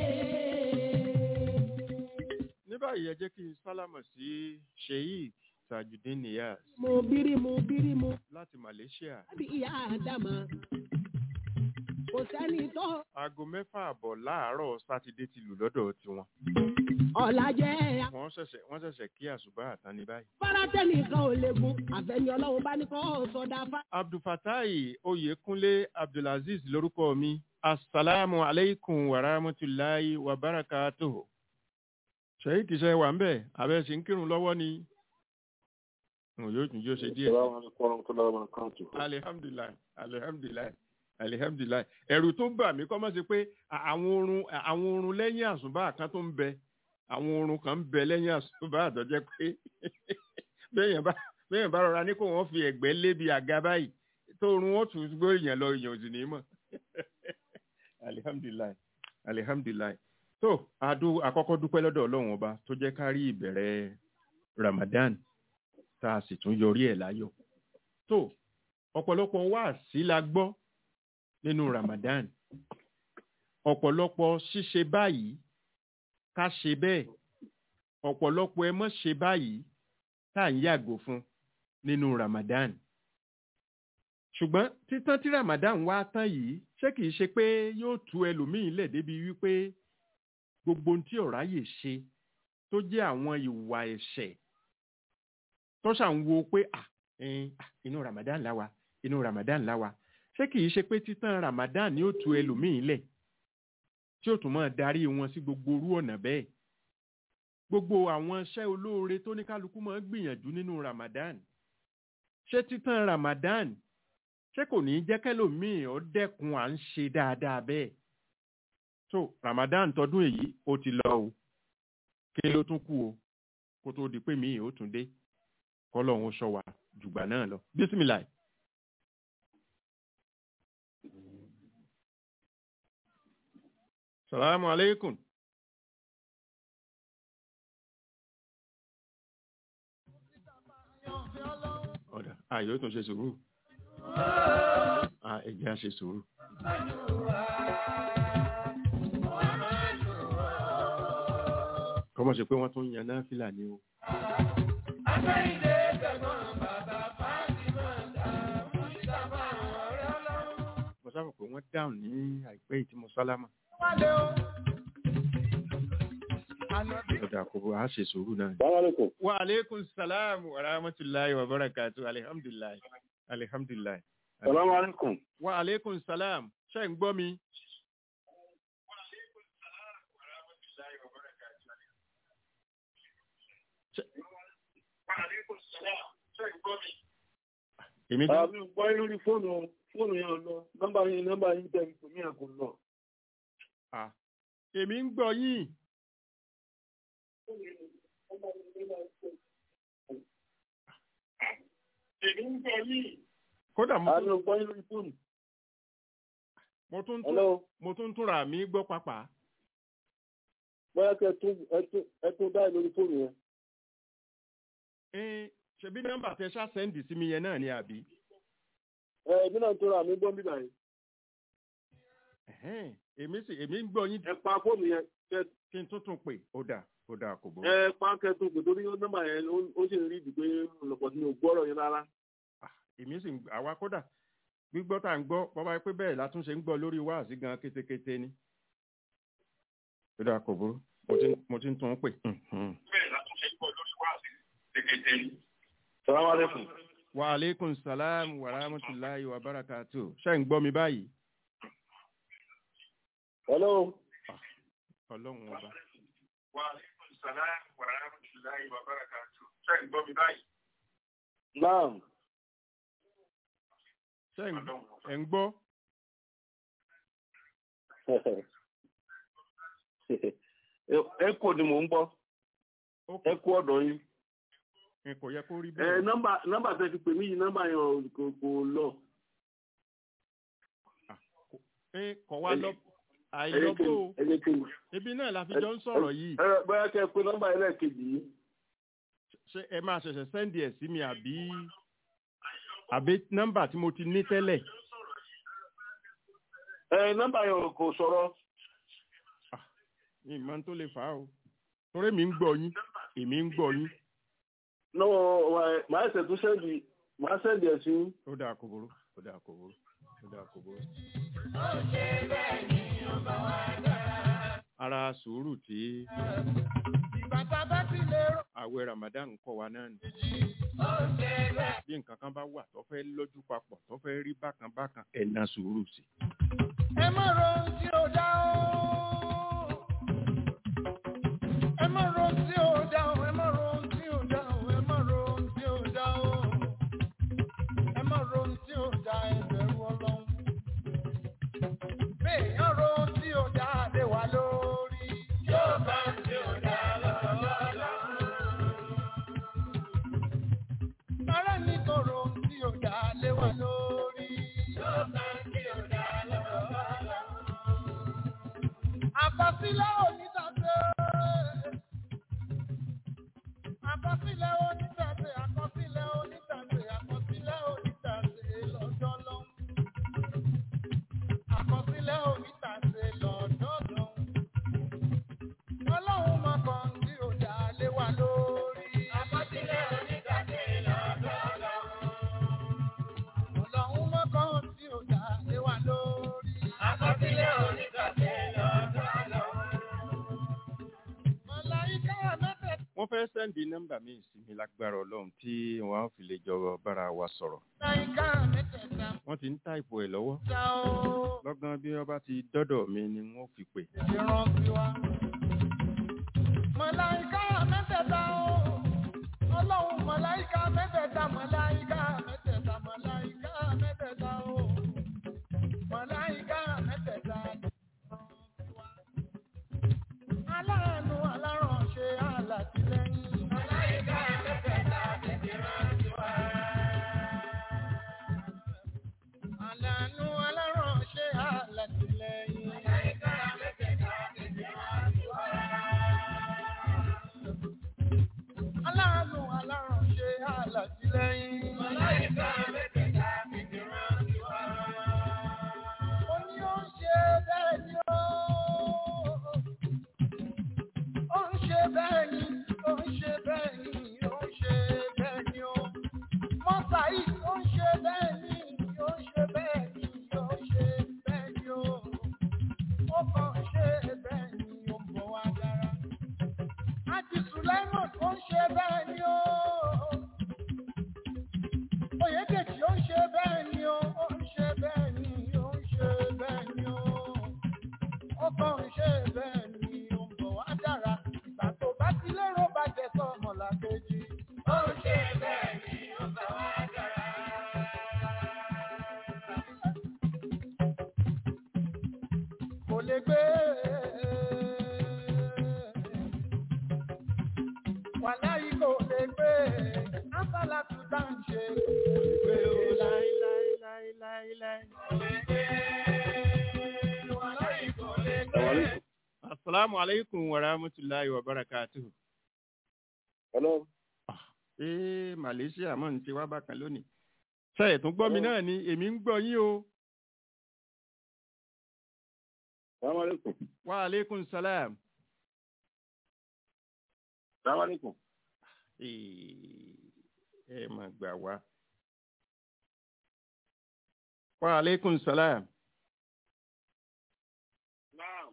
ní báyìí ẹ jẹ́ kí n sálámọ̀ sí sheik tajudeen niyaz Mo bírí mo bírí mo láti malaysia lábí ìyá àdámà. Kò sẹ́ni tó aago mẹ́fà àbọ̀ láàárọ̀ sátidé ti lù lọ́dọ̀ tiwọn ọ̀la jẹ́ wọ́n ṣẹ̀ṣẹ̀ wọ́n ṣẹ̀ṣẹ̀ kí àṣùbà àtàn ní báyìí. afárátẹ́ nìkan ò lè gun àfẹ́ni ọlọ́run bá ní kọ́ sọdá fá. abdulfatai oyèkúnlé abdulaziz lórúkọ mi asalaamu aleykum wa rahmatulahi wa barakatuhu. ṣèyí kìí ṣe wà ń bẹ̀ abẹ́ ṣe ń kírun lọ́wọ́ ni òun yóò tún yóò ṣe díẹ̀. alihamdulilayi alihamdulilayi alihamdulilayi ẹ̀rù tó bà mí kọ́ mọ́ sí pé à- àwọn oorun àwọn oorun lẹ́yìn àsùnbà kan tó ń bẹ àwọn oorun kan ń bẹ lẹ́yìn àsùnbà àtọ́jẹ́ pé bẹ́ẹ̀yàn bá bẹ́ẹ̀yàn bá rọra ní kó wọ́n fi ẹ̀gbẹ́ lébi àga báyìí tó oorun wọn tún gbé èèyàn lọ èèyàn ò sì ní mọ̀ alihamdulilayi alihamdulilayi tó adu àkọ́kọ́ dúpẹ́ lọ́dọ̀ ọlọ́run ọba tó jẹ́ ká rí ìbẹ̀rẹ̀ ramadan tá a sì tún yọrí ẹ̀ láyọ̀ tó ọ̀pọ̀lọpọ̀ wáàsí la gbọ́ nínú ramadan ọ̀pọ̀lọpọ̀ ṣíṣe báyìí ká ṣe bẹ́ẹ̀ ọ̀pọ̀lọpọ̀ ẹ mọ́ ṣe báyìí tá à ń yàgò fún nínú ramadan ṣùgbọ́n títán tí ramadan wá tán yìí ṣé kìí ṣe pé yóò tú ẹlòmíín lẹ̀ débi wípé gbogbo ohun tí ọ̀rá yè ṣe tó jẹ́ àwọn ìwà ẹ̀ṣẹ̀ tó ṣà ń wo pé à ẹn, à, inú ramadan la wà inú ramadan la wà ṣé kìí ṣe pé títán ramadan ni ó tú ẹlòmíín lẹ̀ tí ó tún máa darí wọn sí gbogbo orú ọ̀nà bẹ́ẹ̀ gbogbo àwọn iṣẹ́ olóore tó ní kálukú máa ń gbìyànjú nínú ramadan ṣé títán ramadan ṣé kò ní í jẹ́ kẹ́lòmíì ó dẹ́kun à ń ṣe dáadáa bẹ́ẹ̀ so ramadan tọdún èyí ó ti lọ o kí ló tún kù o kó tó di pé míì ó tún dé kọ́lọ́hún sọ wá jùgbà náà lọ bísímìláì. salamu aleykum. ọ̀dà ààyè ó tún ṣe sùúrù Ah, ẹ jẹ́ á ṣe sùúrù. kọ́mọ̀ ṣe pé wọ́n tún yan náà fìlà ni o. mo sábà pé wọ́n dáhùn ní àìpẹ́ yìí tí mo sálámà. ọ̀dà àkókò á ṣe sùúrù náà. Assalamualaikum. wa aleykum salaam wa rahmatulahi wa barakatu alihamdulilayi alihamdulilayi. Assalamualaikum. wa aleykum salaam ṣe ń gbọ́ mi. Ṣé- èmi gan Àmì gbọ́ yín lórí fóònù fóònù yẹn lọ. Nọ́mbà yín nọ́mbà yín tẹ̀ pé mí àkó lọ. ah, èmi ń gbọ́ yín kódà mo Àmì tún- gbọ́ yín lórí fóònù. mo tún tún Hello. mo tún túnra mi gbọ́ pàpà Bóyá kẹ́ ẹ tún ẹ tún ẹ tún dáì lórí fóònù yẹn. ẹ ṣebí nọ́mbà tẹ ṣá sẹ́ndì sí mi yẹn náà ni àbí. Ẹ ẹbí náà tó ra àmì gbọ́ bíbá yìí. Ẹ̀hẹ́n, èmi sì èmi ń gbọ́ yín Ẹ pa fóònù yẹn. Kẹ kí n tún tún pè ó dà ó dà kò bọ́. ẹ pa kẹ tún pè torí nọ́mbà yẹn ó- ó sì ń rí ìdí pé lọ́pọ̀ tí mi ò gbọ́rọ̀ yẹn rárá. èmi sì ń àwa kódà gbígbọ́ tá à ń gbọ́ bọ́ bá pé bẹ́ẹ̀ látúnṣe ń gbọ́ lórí wáàsí gan kétékété ni. ó dà kò burú mo ti mo ti ń tún un pè. Mhm. Assalamualaikum. wa aleykum salaam wa rahmatulahi wa barakatu ṣé ń gbọ́ mi báyìí. Hello. ọlọ́run ọba. Naam. ṣé ń ẹ̀ ń gbọ́. Ẹ kò ni mò ń gbọ́. ó Ẹ kú ọ̀dọ̀ yín. kò kò yẹ kó rí Ẹ bẹ́ẹ̀. nọ́mbà nọ́mbà tẹ fi pè mí yìí nọ́mbà yẹn ò- kò kò lọ. ẹ kọ̀ wá lọ ẹ jẹ́ àìlọ́gbó kí n- ẹ jẹ́ kí n- ibi náà la fi jọ ń sọ̀rọ̀ yìí. ẹ bóyá kẹ́ ẹ pé nọ́mbà yẹn lẹ́ẹ̀kejì yìí. ṣé ẹ máa ṣẹ̀ṣẹ̀ sẹ́ndì ẹ̀ sí mi àbí àbí nọ́mbà tí mo ti ní tẹ́lẹ̀ Ẹ nọ́mbà yẹn ò- kò sọ̀rọ̀. ní ìmọ̀ tó lè fà á o torí mi ń gbọ́ yín èmi ń gbọ́ yín Lọ́wọ́ wa- màá ẹsẹ̀ tún sẹ́ndì màá sẹ́ndì ẹ̀ sí yín. ó dáa kò burú ó dáa kò burú ó dáa kò burú. ara sùúrù tí àwẹ̀ Ramadan ń kọ́ wa náà nì bí nǹkan kan bá wà tó fẹ́ lójú papọ̀ tó fẹ́ rí bákan bákan ẹ̀ na sùúrù sí ẹ má ro ohun tí ó dá o. ẹ má má ro tí ò dá o ẹ má ro tí ò dá o ẹ má ro tí ò dá o ẹ má ro tí ò dá ẹ bẹ̀rù ọlọ́run béèyàn ro tí ò dá lé wa lórí yóò bá tí ò dá lọ́lọ́lọ́. Ara ní kò ro tí ò dá lé wa lórí yóò bá tí ò dá lọ́lọ́lọ́. Àkọsílẹ̀ onítàgbé. Àkọsílẹ̀ onítàgbé, àkọsílẹ̀ onítàgbé, àkọsílẹ̀ onítàgbé lọ́jọ́ lọ́hùn. Àkọsílẹ̀ onítàgbé lọ́jọ́ lọ́hùn. Ọlọ́run máa kàn tí ò dá lé wa lórí. Àkọsílẹ̀ onítàgbé lọ́jọ́ lọ́hùn. Ọlọ́run máa kàn tí ò dá lé wa lórí. Àkọsílẹ̀ onítàgbé lọ́jọ́ lọ́hùn. Màláíkà mẹ́tẹ̀ẹ̀ta. wọ́n fẹ́ sẹ́ndì nọ́mbà mi sí mi lágbára ọlọ́run tí wọ́n á fi lè jọ bára wa sọ̀rọ̀ Màláíkà mẹ́tẹ̀ẹ̀ta. wọ́n ti ń táìpù ẹ̀ lọ́wọ́ Ṣá o. lọ́gán bí wọ́n bá ti dọ́dọ̀ mi ni wọ́n fi pè ìrántí wa. Màláíkà mẹ́tẹ̀ẹ̀ta o. Ọlọ́run màláíkà mẹ́tẹ̀ẹ̀ta màláíkà mẹ́tẹ̀ẹ̀ta màláíkà mẹ́tẹ̀ẹ̀ta o. Màláíkà mẹ́tẹ̀ẹ̀ta ìrántí wa. Aláàánú alárànṣe alátìlẹ́yìn. Màláíkà mẹ́tẹ̀ẹ̀ta ìrántí wa. Aláàánú alárànṣe alátìlẹ́yìn. Màláíkà mẹ́tẹ̀ẹ̀ta ìrántí wa. Aláàánú alárànṣe alátìlẹ́yìn. Màláíkà mẹ́tẹ̀ẹ̀ta ìrántí wa. Ó ní ó ń ṣe bẹ́ẹ̀ ni ó. Ó ń ṣe bẹ́ẹ̀ ni, ó ń ṣe bẹ́ẹ̀ ni, ó ń ṣe bẹ́ẹ̀ ni ó. Mọ́sá yìí ó ń ṣe bẹ́ẹ̀ ni, ó ń ṣe bẹ́ẹ̀ ni, ó ń ṣe bẹ́ẹ̀ ni ó. Ó kàn ń ṣe bẹ́ẹ̀ ni, ó ń bọ̀ wá dára. Àti Sùlẹ́mọ̀n ó ń ṣe bẹ́ẹ̀ ni ó. Oyèdèjì ó ń ṣe bẹ́ẹ̀ ni ó, ó ń ṣe bẹ́ẹ̀ ni, ó ń ṣe bẹ́ẹ̀ ni ó. Ó kàn ń ṣe bẹ́ẹ̀ ni, ó ń bọ̀ wá dára. Ìgbà tó bá ti lérò bá jẹ sọ ọmọlàkejì. Ó ń ṣe bẹ́ẹ̀ ni, ó ń bọ̀ wá dára. Kò lè gbé. Wàláyé kò lè gbé. Ásálà tún dá ń ṣe. Kò lè gbé o láíláíláíláíláí. Kò lè gbé. Wàláyé kò lè gbé. asalaamu aleykum wa rahmatulahi wa barakatuhu. Hello. ee malaysia mọ̀ ní ti wá bákan lónìí. ṣe ètò gbọ́ mi náà ni èmi ń gbọ́ yín o. Salaam alaikum. wa aleykum salam. Salaam alaikum. Ee, ẹ mà gbà wá. wa aleykum salam. Naam.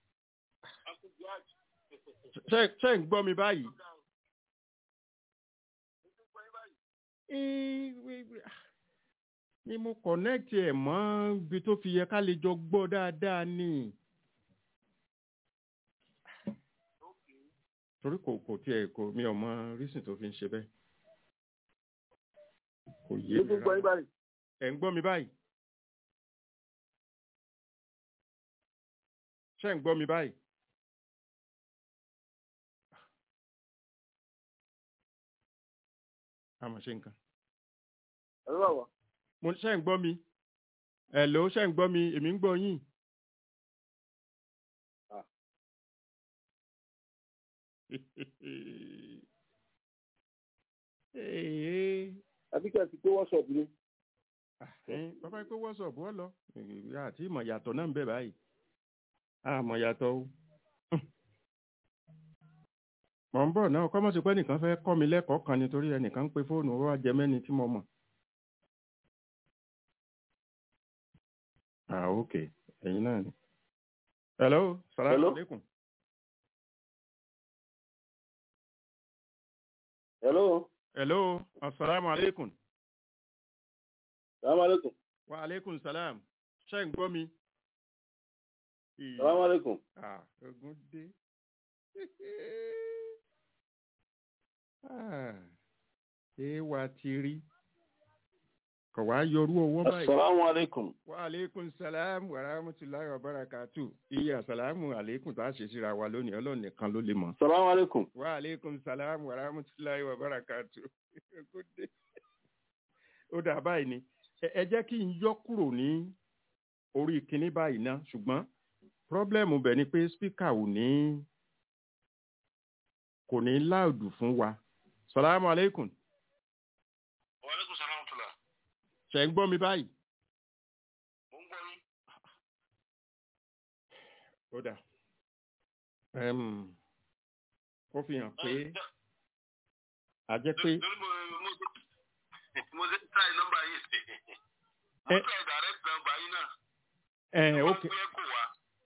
ṣe ṣe ń gbọ́ mi báyìí. Ee, wí- wí- ah, ni mo connect ẹ̀ mọ́ ibi tó fi yẹ ká lè jọ gbọ́ dáadáa ni. torí kò kò tiẹ̀ kò mi ò mọ reason tó fi ń ṣe bẹ́ẹ̀. kò yé Ní mi gbogbo yín rárá. báyìí. ẹ̀ ń gbọ́ mi báyìí. ṣé ń gbọ́ mi báyìí. àmọ̀ ṣe nǹkan. Ẹ̀rọ wà wá. mo ṣe ń gbọ́ mi. Hello ṣe ń gbọ́ mi èmi ń gbọ́ yín. Ah. Ee, Àbí kí ẹ ti pé WhatsApp ni. ẹ̀yin, bàbá pé wọ́sọ̀pù ọ lọ Ìyá àti ìmọ̀ yàtọ̀ náà ń bẹ báyìí àmọ̀ yàtọ̀ o. mọ̀ ń bọ̀ náà kọ́mọ̀ sí pé nìkan fẹ́ kọ́ mi lẹ́kọ̀ọ́ kan nítorí ẹnìkan ń pe fóònù ó wá jẹ mẹ́ni tí mo mọ̀. ah ok ẹ̀yin náà ni. hello salaam Hello. aleykum. Hello. hello asalaamu aleykum. Salaam alaikum. wa aleykum salaam ṣé ń gbọ́ mi. Salaam alaikum. ah ogun dé Ah, ṣé wa ti rí kò wá yọrú owó báyìí. Assalamu alaikum. wa aleykum salam wa rahmatulahi wa barakatu iye asalamu aleykum tá a ṣe síra wa lónìí ọlọ́run nìkan ló lè mọ̀. Assalamu alaikum. wa aleykum salam wa rahmatulahi wa barakatu. Kó dé. ó dà báyìí ni ẹ ẹ jẹ́ kí n yọ kúrò ní orí kinní báyìí ná ṣùgbọ́n pírọ́blẹ́mù bẹ̀ ni pé spíkà ò ní kò ní láòdù fún wa. salamu aleykum Wa alaikum salam tula. ṣe ń gbọ́ mi báyìí. Mo ń gbọ́ yín. ó dà Em, ó fi hàn pé a jẹ́ pé Lórí mo mo mo ṣe try nọ́mbà yìí. Mo Ẹ- try direct nọ́mbà yín náà. ẹ Wọ́n ok gbé kò wá.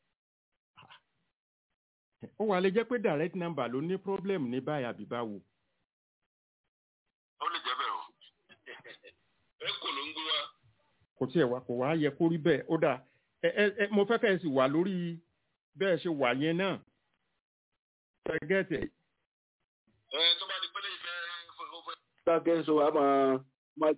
ó wà lè jẹ́ pé direct number ló ní problem ní báyìí àbí báwo. Ó lè jẹ́ bẹ́ẹ̀ o. Ẹ kò ló ń gbé wá. kò tiẹ̀ wá kò wá yẹ kó rí bẹ́ẹ̀ ó dà ẹ ẹ ẹ mo fẹ́ kẹ́ ẹ sì wà lórí bẹ́ẹ̀ ṣe wà yẹn náà ṣẹ́gẹ́tẹ̀ Ẹ tó bá di pélé ìfẹ́ fẹ́. Dákẹ́ sọ wa máa máa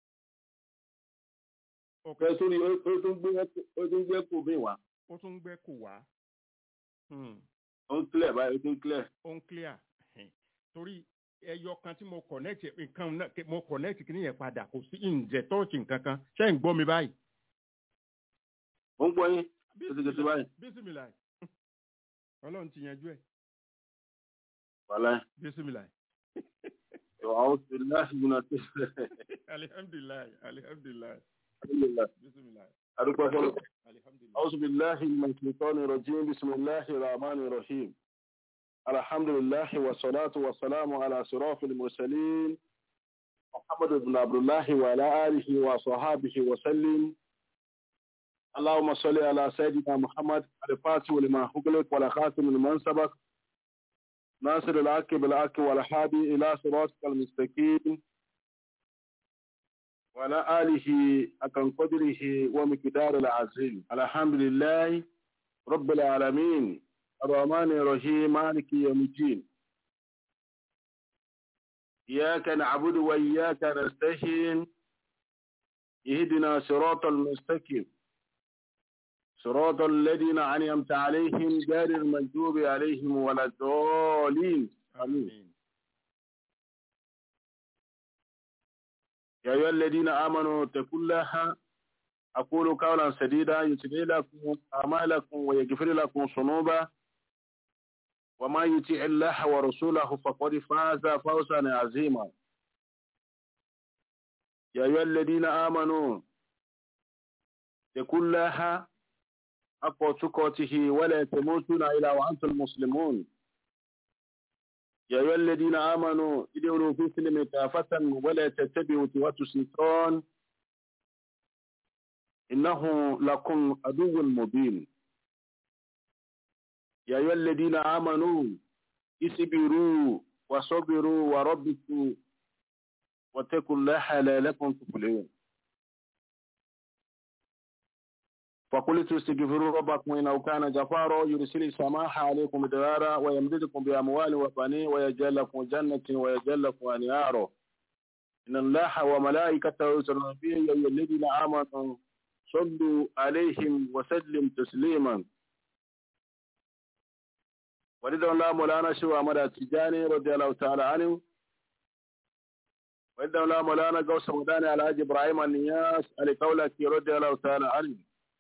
fẹ́ sórí ó ó tún gbé ó tún gbé kò mí wá. ó tún gbẹ́ kò wá Hmm, Ó ń clear báyìí ó tún clear. ó ń clear Ẹhìn. torí ẹyọ kan tí mo connect nǹkan náà mo connect kí nìyẹn padà kò sí ǹjẹ́ tọ́ọ̀tì nǹkan kan ṣé ń gbọ́ mi báyìí. Ó ń gbọ́ yín. Kìtìkìtì báyìí. bísímìlà ọlọ́run ti yanjú ẹ̀ Wàláì. bísímìlà أعوذ بالله من الشيطان alihamdulilayi alihamdulilayi الرجيم bísímìlà أدوك فضل. alihamdulilayi. أعوذ بالله من الشيطان الرجيم بسم الله الرحمن الرحيم الحمد لله والصلاة والسلام على صراط المرسلين محمد بن عبد الله وعلى آله وصحابه وسلم اللهم صل على سيدنا محمد الفاتح لما أغلق والخاتم لمن سبق ناصر الحق بالحق والهادي إلى صراطك المستقيم وعلى آله أكن قدره ومقدار العظيم الحمد لله رب العالمين الرحمن الرحيم مالك يوم الدين إياك نعبد وإياك نستعين اهدنا صراط المستقيم صراط الذين أنعمت عليهم غير المغضوب عليهم ولا الضالين آمين Àmín. يا أيها الذين آمنوا اتقوا الله أقول قولا سديدا يصلح لكم أعمالكم ويغفر لكم ذنوبا وما يطع الله ورسوله فقد فاز فوزا عظيما يا أيها الذين آمنوا اتقوا الله حق تقاته ولا تموتن إلا وأنتم مسلمون يا أيها الذين آمنوا ادخلوا في سلم كافة ولا تتبعوا خطوات الشيطان إنه لكم عدو مبين يا أيها الذين آمنوا اصبروا وصبروا وربكم واتقوا الله لعلكم تفلحون فقلت استغفروا ربكم إنه كان غفارا يرسل السماء عليكم مدرارا ويمددكم بأموال وبنين ويجعل لكم جنة ويجعل لكم أنهارا إن الله وملائكته يصلون على النبي يا أيها الذين آمنوا صلوا عليهم وسلم تسليما ورضي الله مولانا شو أحمد التجاني رضي الله تعالى عنه ورضي الله مولانا قوس مداني على حاج إبراهيم النياس علي قولك رضي الله تعالى عنه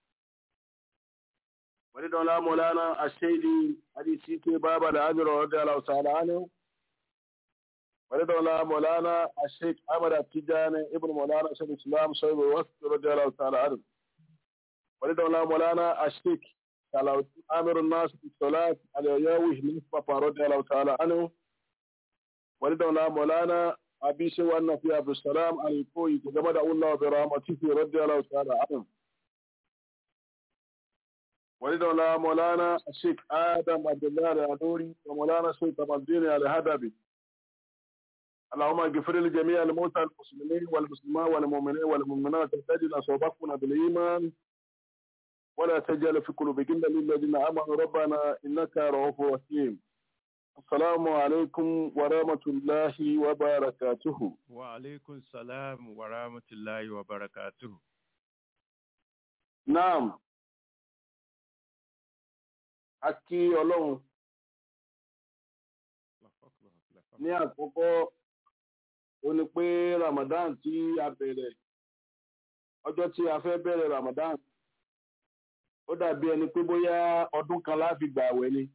ورضي الله مولانا السيدي علي سيكي بابا الأجر رضي الله تعالى عنه ورضي الله مولانا الشيخ أحمد التجاني ابن مولانا شيخ الإسلام صاحب الوقت رضي الله تعالى عنه ورضي الله مولانا الشيخ على آمر الناس في الصلاة على ياوي مصطفى رضي الله تعالى عنه ورضي الله مولانا أبي سوى النبي عبد السلام على الكوي تجمد الله برحمته رضي الله تعالى عنه ورضي الله مولانا الشيخ آدم عبد الله العنوري ومولانا الشيخ الدين الهدبي اللهم اغفر لجميع الموتى المسلمين والمسلمات والمؤمنين والمؤمنات الذين سبقونا بالإيمان ولا تجعل في قلوبنا للذين آمنوا ربنا إنك رؤوف رحيم السلام عليكم ورحمة الله وبركاته wa aleykum salam wa rahmatulahi wa barakatuhu. Naam. A kí Ọlọ́run ní àkọ́kọ́ ó ní pé Ramadan tí a bẹ̀rẹ̀ ọjọ́ tí a fẹ́ bẹ̀rẹ̀ Ramadan ó dàbí ẹni pé bóyá ọdún kan láfi gbà àwẹ̀ ni.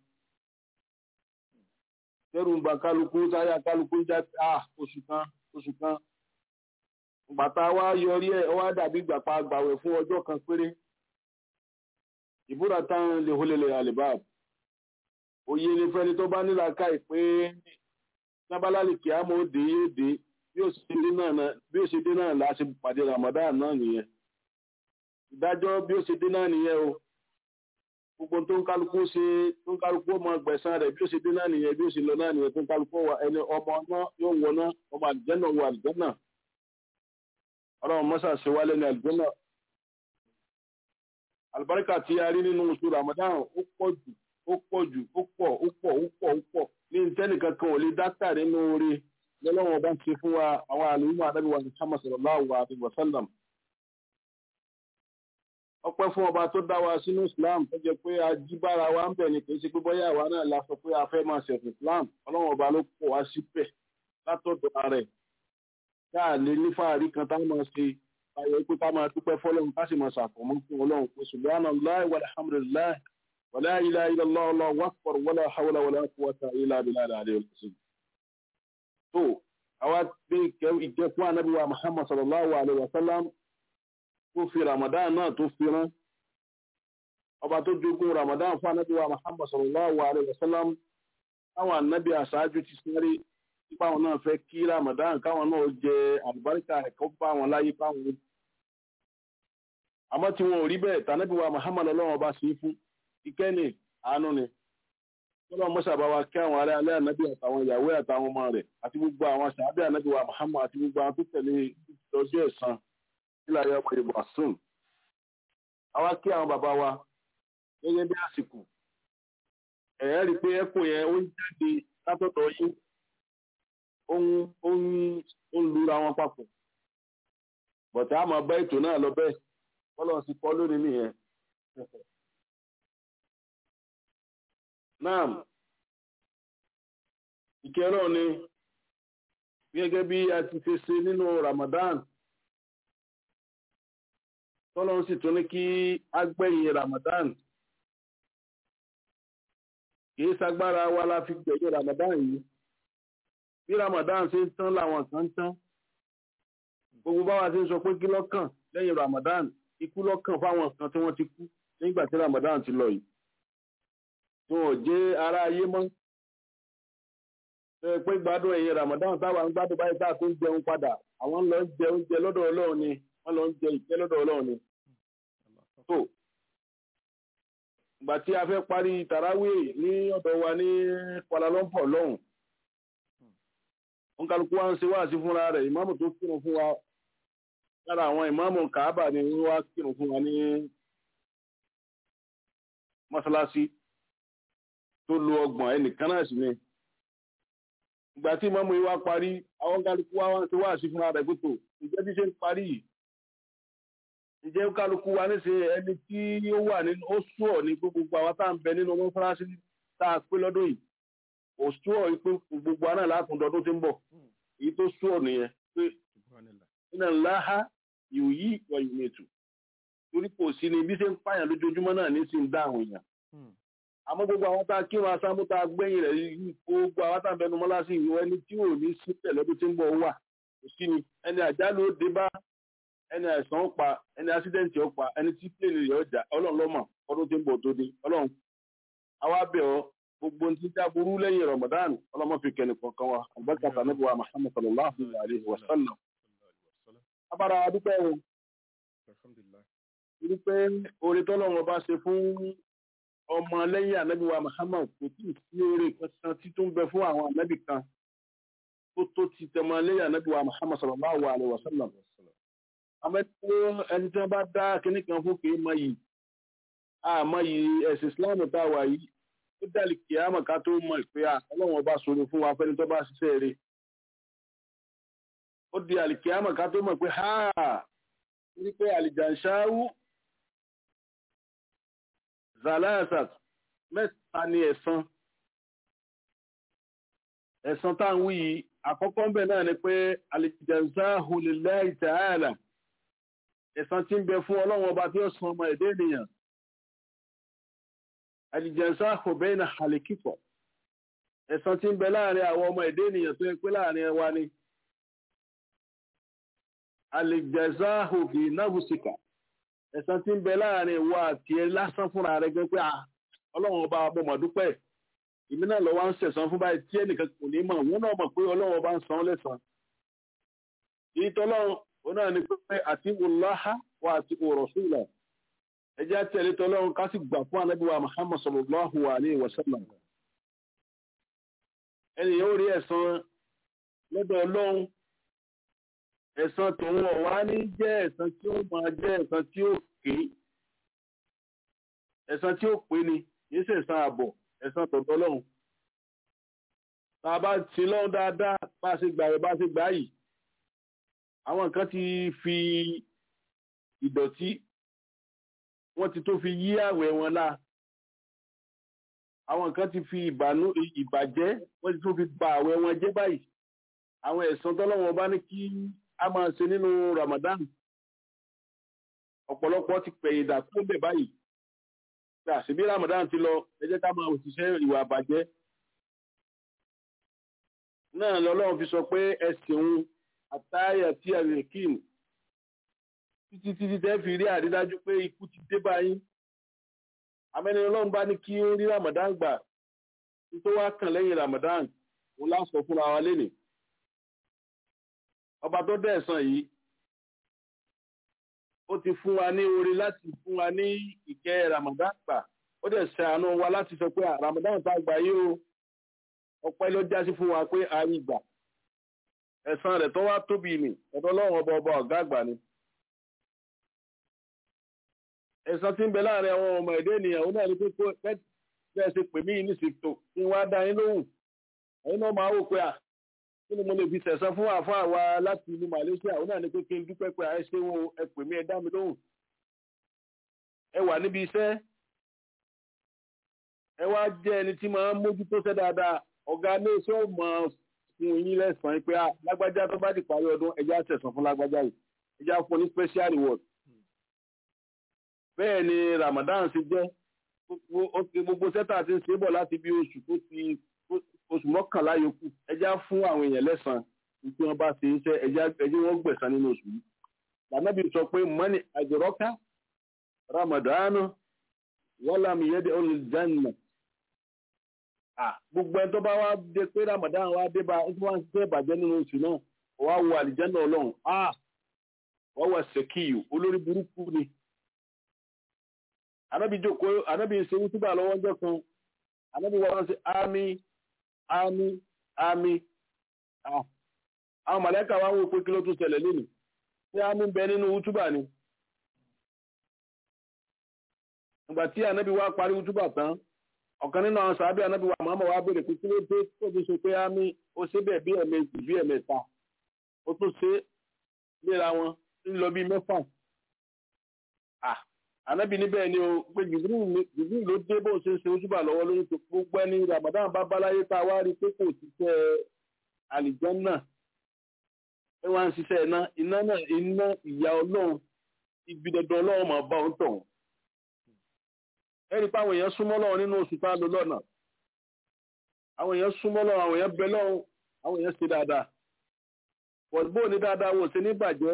Tẹ́rù ń ba kálukú táyà kálukú ń já ah oṣù kan oṣù kan. Bàtà wa yọrí ẹ̀ ó wá dàbí ìgbà pa gbàwẹ̀ fún ọjọ́ kan péré ìbúra táwọn lè hólélè àlèbáàbù òye ni fẹ́ni tó bá nílà káì pé nábàlálì kí á mọ̀ ó dé yóò dé bí ó ṣe dé náà bí ó ṣe dé náà láti pàdé Ramadan náà nìyẹn ìdájọ́ bí ó ṣe dé náà nìyẹn o gbogbo tó ń kálukú ṣe tó ń kálukú ọmọ gbẹ̀san rẹ̀ bí ó ṣe dé náà nìyẹn bí ó ṣe lọ náà nìyẹn tó ń kálukú wà ẹni ọmọ náà yóò wọ náà ọmọ àlùjànnà wọ àlùjànnà ọlọ́run mọ́sà ṣe wálé ní àlùjànnà àlùbáríkà tí a rí nínú oṣù Ramadan ó pọ̀ jù ó pọ̀ jù ó pọ̀ ó pọ̀ ó pọ̀ ó pọ̀ ní ìtẹ́nìkan kan ò lè dákà nínú oore lọ́lọ́wọ́n bá ń ṣe fún wa àwọn àlùmọ́ àdábì wa Muhammad sallallahu alaihi wa sallam. ọpẹ́ fún ọba tó dá wa sínú Islam tó jẹ́ pé a jí bára wa ń bẹ̀ ni kì í ṣe pé bóyá àwa náà la sọ pé a fẹ́ máa ṣẹ̀sìn Islam ọlọ́wọ́n ọba ló pọ̀ wá síbẹ̀ látọ̀dọ̀ rẹ̀ káà lè ní fàárí kan táwọn máa ṣe ayọ̀ pé ká máa dúpẹ́ fọ́lọ́run ká sì máa ṣàfọ̀mọ́ fún ọlọ́run pé subhanallahi walhamdulillahi wala ilaha illallah allahu akbar wala hawla wala quwwata illa billahi al-aliyyil azim. tó àwa gbé ìjẹ́ fún anábì wa muhammad sallallahu alayhi wa sallam tó fi ramadan náà tó fi rán ọba tó jogún ramadan fún anábì wa muhammad sallallahu alayhi wa sallam táwọn anábì àṣáájú ti sáré nípa àwọn náà fẹ́ kí ramadan káwọn náà jẹ àlùbáríkà ẹ̀kọ́ bá wọn láyé káwọn àmọ́ tí wọn ò rí bẹ́ẹ̀ tànàbí wa Muhammad ọlọ́run ọba sí fún ìkẹ́ni àánú ni ọlọ́run mọ́sà bá wa kí àwọn ará alẹ́ ànábì àtàwọn ìyàwó àtàwọn ọmọ rẹ̀ àti gbogbo àwọn sàábẹ́ ànábì wa Muhammad àti gbogbo àwọn tó tẹ̀lé lọ́jọ́ ẹ̀san nílẹ̀ ayé ọmọ ìbò àsùn àwa kí àwọn bàbá wa gẹ́gẹ́ bí àsìkò ẹ̀yẹ́ rí pé ẹ̀kọ́ yẹn ó ń jáde látọ̀dọ̀ yín ó ń lura wọn papọ̀ bọ̀tá àmọ́ bá ètò náà lọ bẹ́ẹ̀ Ọlọ́run sì kọ́ lónìí nìyẹn. Naam, ìkẹrọ ni gẹ́gẹ́ bí a ti fi ṣe nínú Ramadan. Tọ́lọ́run sì tún ní kí a gbẹ̀yìn Ramadan. Kìí sagbára wa la fi gbẹ̀yìn Ramadan yìí. Bí Ramadan ṣe ń tán làwọn kan ń tán. Gbogbo báwa ti ń sọ pé kí lọ́kàn lẹ́yìn Ramadan ikú lọ́kàn fáwọn kan tí wọ́n ti kú nígbà tí Ramadan ti lọ yìí tí wọn ò jẹ́ ará ayé mọ́ ẹ pé gbádùn ẹ̀yìn Ramadan táwa ń gbádùn báyìí táà tó ń jẹun padà àwọn lọ ń jẹ oúnjẹ lọ́dọ̀ Ọlọ́run ni wọ́n lọ ń jẹ ìjẹ lọ́dọ̀ Ọlọ́run ni. tó ìgbà tí a fẹ́ parí tàràwé ní ọ̀dọ̀ wa ní Kuala Lumpur lọ́hùn òǹkàlùkù wa ń ṣe wáàsí fúnra rẹ̀ ìmáàmù tó kírun fún wa lára àwọn ìmáàmù kàábà ni wọ́n wá kírun fún wa ní mọ́sálásí tó lo ọgbọ̀n ẹnìkan náà sì ni ìgbà tí ìmáàmù yìí wá parí àwọn kálukú wa wá ń ṣe wá sí fúnra rẹ̀ gbọ́tò ìjẹ́ bí ṣe ń parí yìí ìjẹ́ kálukú wa níṣe ẹni tí ó wà nínú ó sùọ̀ ní gbogbo àwọn tá à ń bẹ nínú mọ́sálásí tá a pé lọ́dún yìí ó sùọ̀ pé gbogbo àná látúndọ̀dún tí ń bọ̀ èyí tó sùọ̀ nìyẹn pé iná láhá yóò yí ìwà ìwé ètò torí kò sí ni bí ṣe ń pààyàn lójoojúmọ́ náà ní sí ń dá àwọn èèyàn àmọ́ gbogbo àwọn tá a kírun asámú tá a gbẹ̀yìn rẹ̀ yìí gbogbo àwọn tá a bẹnu mọ́lá sí ìwọ ẹni tí ò ní sí tẹ̀lọ́dún tí ń bọ̀ wà kò sí ni ẹni àjálù ó dé bá ẹni àìsàn ó pa ẹni ásídẹ́ǹtì ó pa ẹni tí pléènì rẹ̀ ọjà ọlọ́run lọ́mọ ọdún tí ń bọ̀ tó dé ọlọ́run àwa bẹ̀ ọ́ gbogbo ní títí aburú lẹ́yìn Ramadan ọlọ́mọ fi kẹ́ni kọ̀ọ̀kan wa àgbàkàtà níbi wa Muhammad sallallahu alayhi wa sallam abára adúpẹ́ o torí pé oore tọ́lọ́run ọba ṣe fún ọmọ lẹ́yìn ànábì wa Muhammad kò tí ì sí oore kankan tí tó ń bẹ fún àwọn ànábì kan tó tó ti tẹmọ lẹ́yìn ànábì wa Muhammad sallallahu alaihi wa sallam àmọ́ ẹni tí wọ́n bá dá kinní kan fún kì í mọ yìí àmọ́ yìí ẹ̀sìn Islam tá a wà yìí ó dàlí kìámọ̀ ká tó mọ̀ pé à ọlọ́run ọba sọ̀rọ̀ fún wa fẹ́ni tó bá ṣiṣẹ́ rẹ̀ ó di àlìkìámọ̀ ká tó mọ̀ pé ha ní pé àlìjànṣáwú zalasat mẹ́ta ni ẹ̀san ẹ̀san tá à ń wí yìí àkọ́kọ́ ń bẹ̀ náà ni pé àlìjànṣáwú lillahi ta'ala ẹ̀san tí ń bẹ fún ọlọ́run ọba tí ó san ọmọ ẹ̀dẹ́ ènìyàn àlìjànṣáwú bayna àlìkíkọ̀ ẹ̀san tí ń bẹ láàrin àwọn ọmọ ẹ̀dẹ́ ènìyàn tó yẹ pé láàrin wa ni alìjẹ̀záhù fi náhùsíkà ẹ̀san tí ń bẹ láàrin ìwọ àti ẹ lásán fúnra rẹ gẹ́gẹ́ pé ọlọ́run ọba abọ́mọ̀dúpẹ́ ìmí náà lọ́wọ́ ń sẹ̀san fún báyìí tí ẹnìkan kò ní mọ̀ wọ́n náà mọ̀ pé ọlọ́run ọba ń san lẹ́san èyí tọ́lọ́run ó náà ní pé àti wùláhà wà àti òrọ̀sùlà ẹjẹ́ àtẹ̀lé tọ́lọ́run ká sì gbà fún anábíwá Muhammad sallallahu alayhi wa sallam ẹni yóò rí ẹ̀san lọ́dọ̀ ọlọ́run ẹ̀san tòun ọ̀wá ní jẹ́ ẹ̀san tí ó máa jẹ́ ẹ̀san tí ó ké ẹ̀san tí ó pé ni kìí ṣe ẹ̀san àbọ̀ ẹ̀san tọ̀dọ̀ lọ́hùn tá a bá ti lọ́hùn dáadáa bá a ṣe gbà rẹ̀ bá a ṣe gbà yìí àwọn nǹkan ti fi ìdọ̀tí wọ́n ti tó fi yí àwẹ̀ wọn lá àwọn nǹkan ti fi ìbànú ìbàjẹ́ wọ́n ti tó fi ba àwẹ̀ wọn jẹ́ báyìí àwọn ẹ̀san tọ́lọ́wọ́n bá ní kí a máa ṣe nínú Ramadan ọ̀pọ̀lọpọ̀ ti pẹ̀yìn dà tó bẹ̀ báyìí pé àṣìbí Ramadan ti lọ ẹ jẹ́ ká máa òṣìṣẹ́ ìwà àbàjẹ́ náà lọ́lọ́run fi sọ pé ẹ̀sìn òun àtàyà tí a lè kí ni títí títí tẹ́ fi rí àrídájú pé ikú ti dé báyìí amẹ́ni ọlọ́run bá ní kí ó rí Ramadan gbà tó wá kàn lẹ́yìn Ramadan òun láǹsọ fúnra wa lénìí ọba tó dẹ̀ ẹ̀san yìí ó ti fún wa ní orí láti fún wa ní ìkẹ́ Ramadan gbà ó dẹ̀ ṣe àánú wa láti sọ pé Ramadan tá a gbà yìí o ọpẹ́ ló jásí fún wa pé a rí gbà ẹ̀san rẹ̀ tó wá tóbi nì ọ̀dọ̀ Ọlọ́run ọba ọba ọ̀gá àgbà ni. ẹ̀san tí ń bẹ láàrin àwọn ọmọ ẹ̀dẹ́ ènìyàn ó náà ní pé bẹ́ẹ̀ ṣe pè mí ní ṣètò kí n wá dá yín lóhùn ẹ̀yin náà máa wò pé à kí ni mo lè fi sẹ̀san fún àfáà wa láti ìlú Malaysia ó náà ní pé kí n dúpẹ́ pé àìṣe wọn ẹ pè mí ẹ dá mi lóhùn ẹ wà níbi iṣẹ́ ẹ wá jẹ́ ẹni tí máa ń mójútó ṣẹ́ dáadáa ọ̀gá ilé iṣẹ́ ò mọ̀ fún yín lẹ́sàn-án pé lágbájá tó bá di parí ọdún ẹjẹ́ àṣẹ̀sán fún lágbájá yìí ẹjẹ́ á fún ní special reward bẹ́ẹ̀ ni Ramadan ṣe jẹ́ gbogbo sẹ́tà ti ń ṣe bọ̀ láti bí oṣù tó ti oṣù mọ́kànlá yòókù ẹjá fún àwọn èèyàn lẹ́sàn tí wọ́n bá ṣe iṣẹ́ ẹjẹ́ wọ́n gbẹ̀san nínú oṣù yìí lànàbí sọ pé mọ́ni àjọrọ́ká ramadanu wọ́lámi yẹ́dẹ̀ olùjánà gbogbo ẹni tó bá wá dé pé ramadan wá dé bá tí wọ́n ṣe ìbàjẹ́ nínú oṣù náà wá wo àlìjánà ọlọ́run wọ́n wà sẹ́kìyù olórí burúkú ni anábì jókòó anábì ṣe wútúbà lọ́wọ́ ọjọ́ kan anábì wọ́n ṣe ámì àmì àmì àwọn màlẹ́kà wá ń wo pé kí ló tún ṣẹlẹ̀ lónìí tí àmì ń bẹ nínú útúbà ni ìgbà tí ànábì wá parí útúbà tán ọ̀kan nínú àwọn sàábì ànábì wà mọ́mọ́ wá béèrè pé kí ló dé tó fi ṣe pé àmì ó ṣe bẹ́ẹ̀ bí ẹ̀mejì bí ẹ̀mẹ́ta ó tún ṣe léra wọn ń lọ bí mẹ́fà ànábì níbẹ̀ ni o pé jìbìrì ló dé bó ṣe ń ṣe ojúbà lọ́wọ́ lórí tó gbogbo ẹni Ramadan bá báláyé tá a wá rí pé kò ṣiṣẹ́ àlìjánná ẹ wá ń ṣiṣẹ́ iná iná náà iná ìyá ọlọ́run ibi dandan ọlọ́run máa bá òun tọ̀hún. ẹ rí i pé àwọn èèyàn súnmọ́ lọ́wọ́ nínú oṣù tá a lò lọ́nà àwọn èèyàn súnmọ́ lọ́wọ́ àwọn èèyàn bẹ lọ́wọ́ àwọn èèyàn ṣe dáadáa pọ̀jùbó ní dáadáa wò ṣe ní bàjẹ́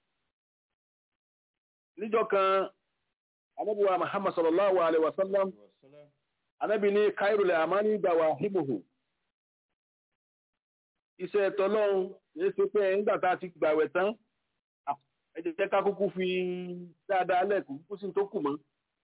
níjọ́ kan anabi wa muhammad sallallahu alaihi wasallam anabi ní kairul amani dawahibuhu iṣẹ́ tọ́lọ́run yìí ṣe pé nígbà tá a ti gbàwẹ̀ tán ẹ jẹ́ ká kúkú fi dáadáa lẹ́kùn kúkú sí tó kù mọ́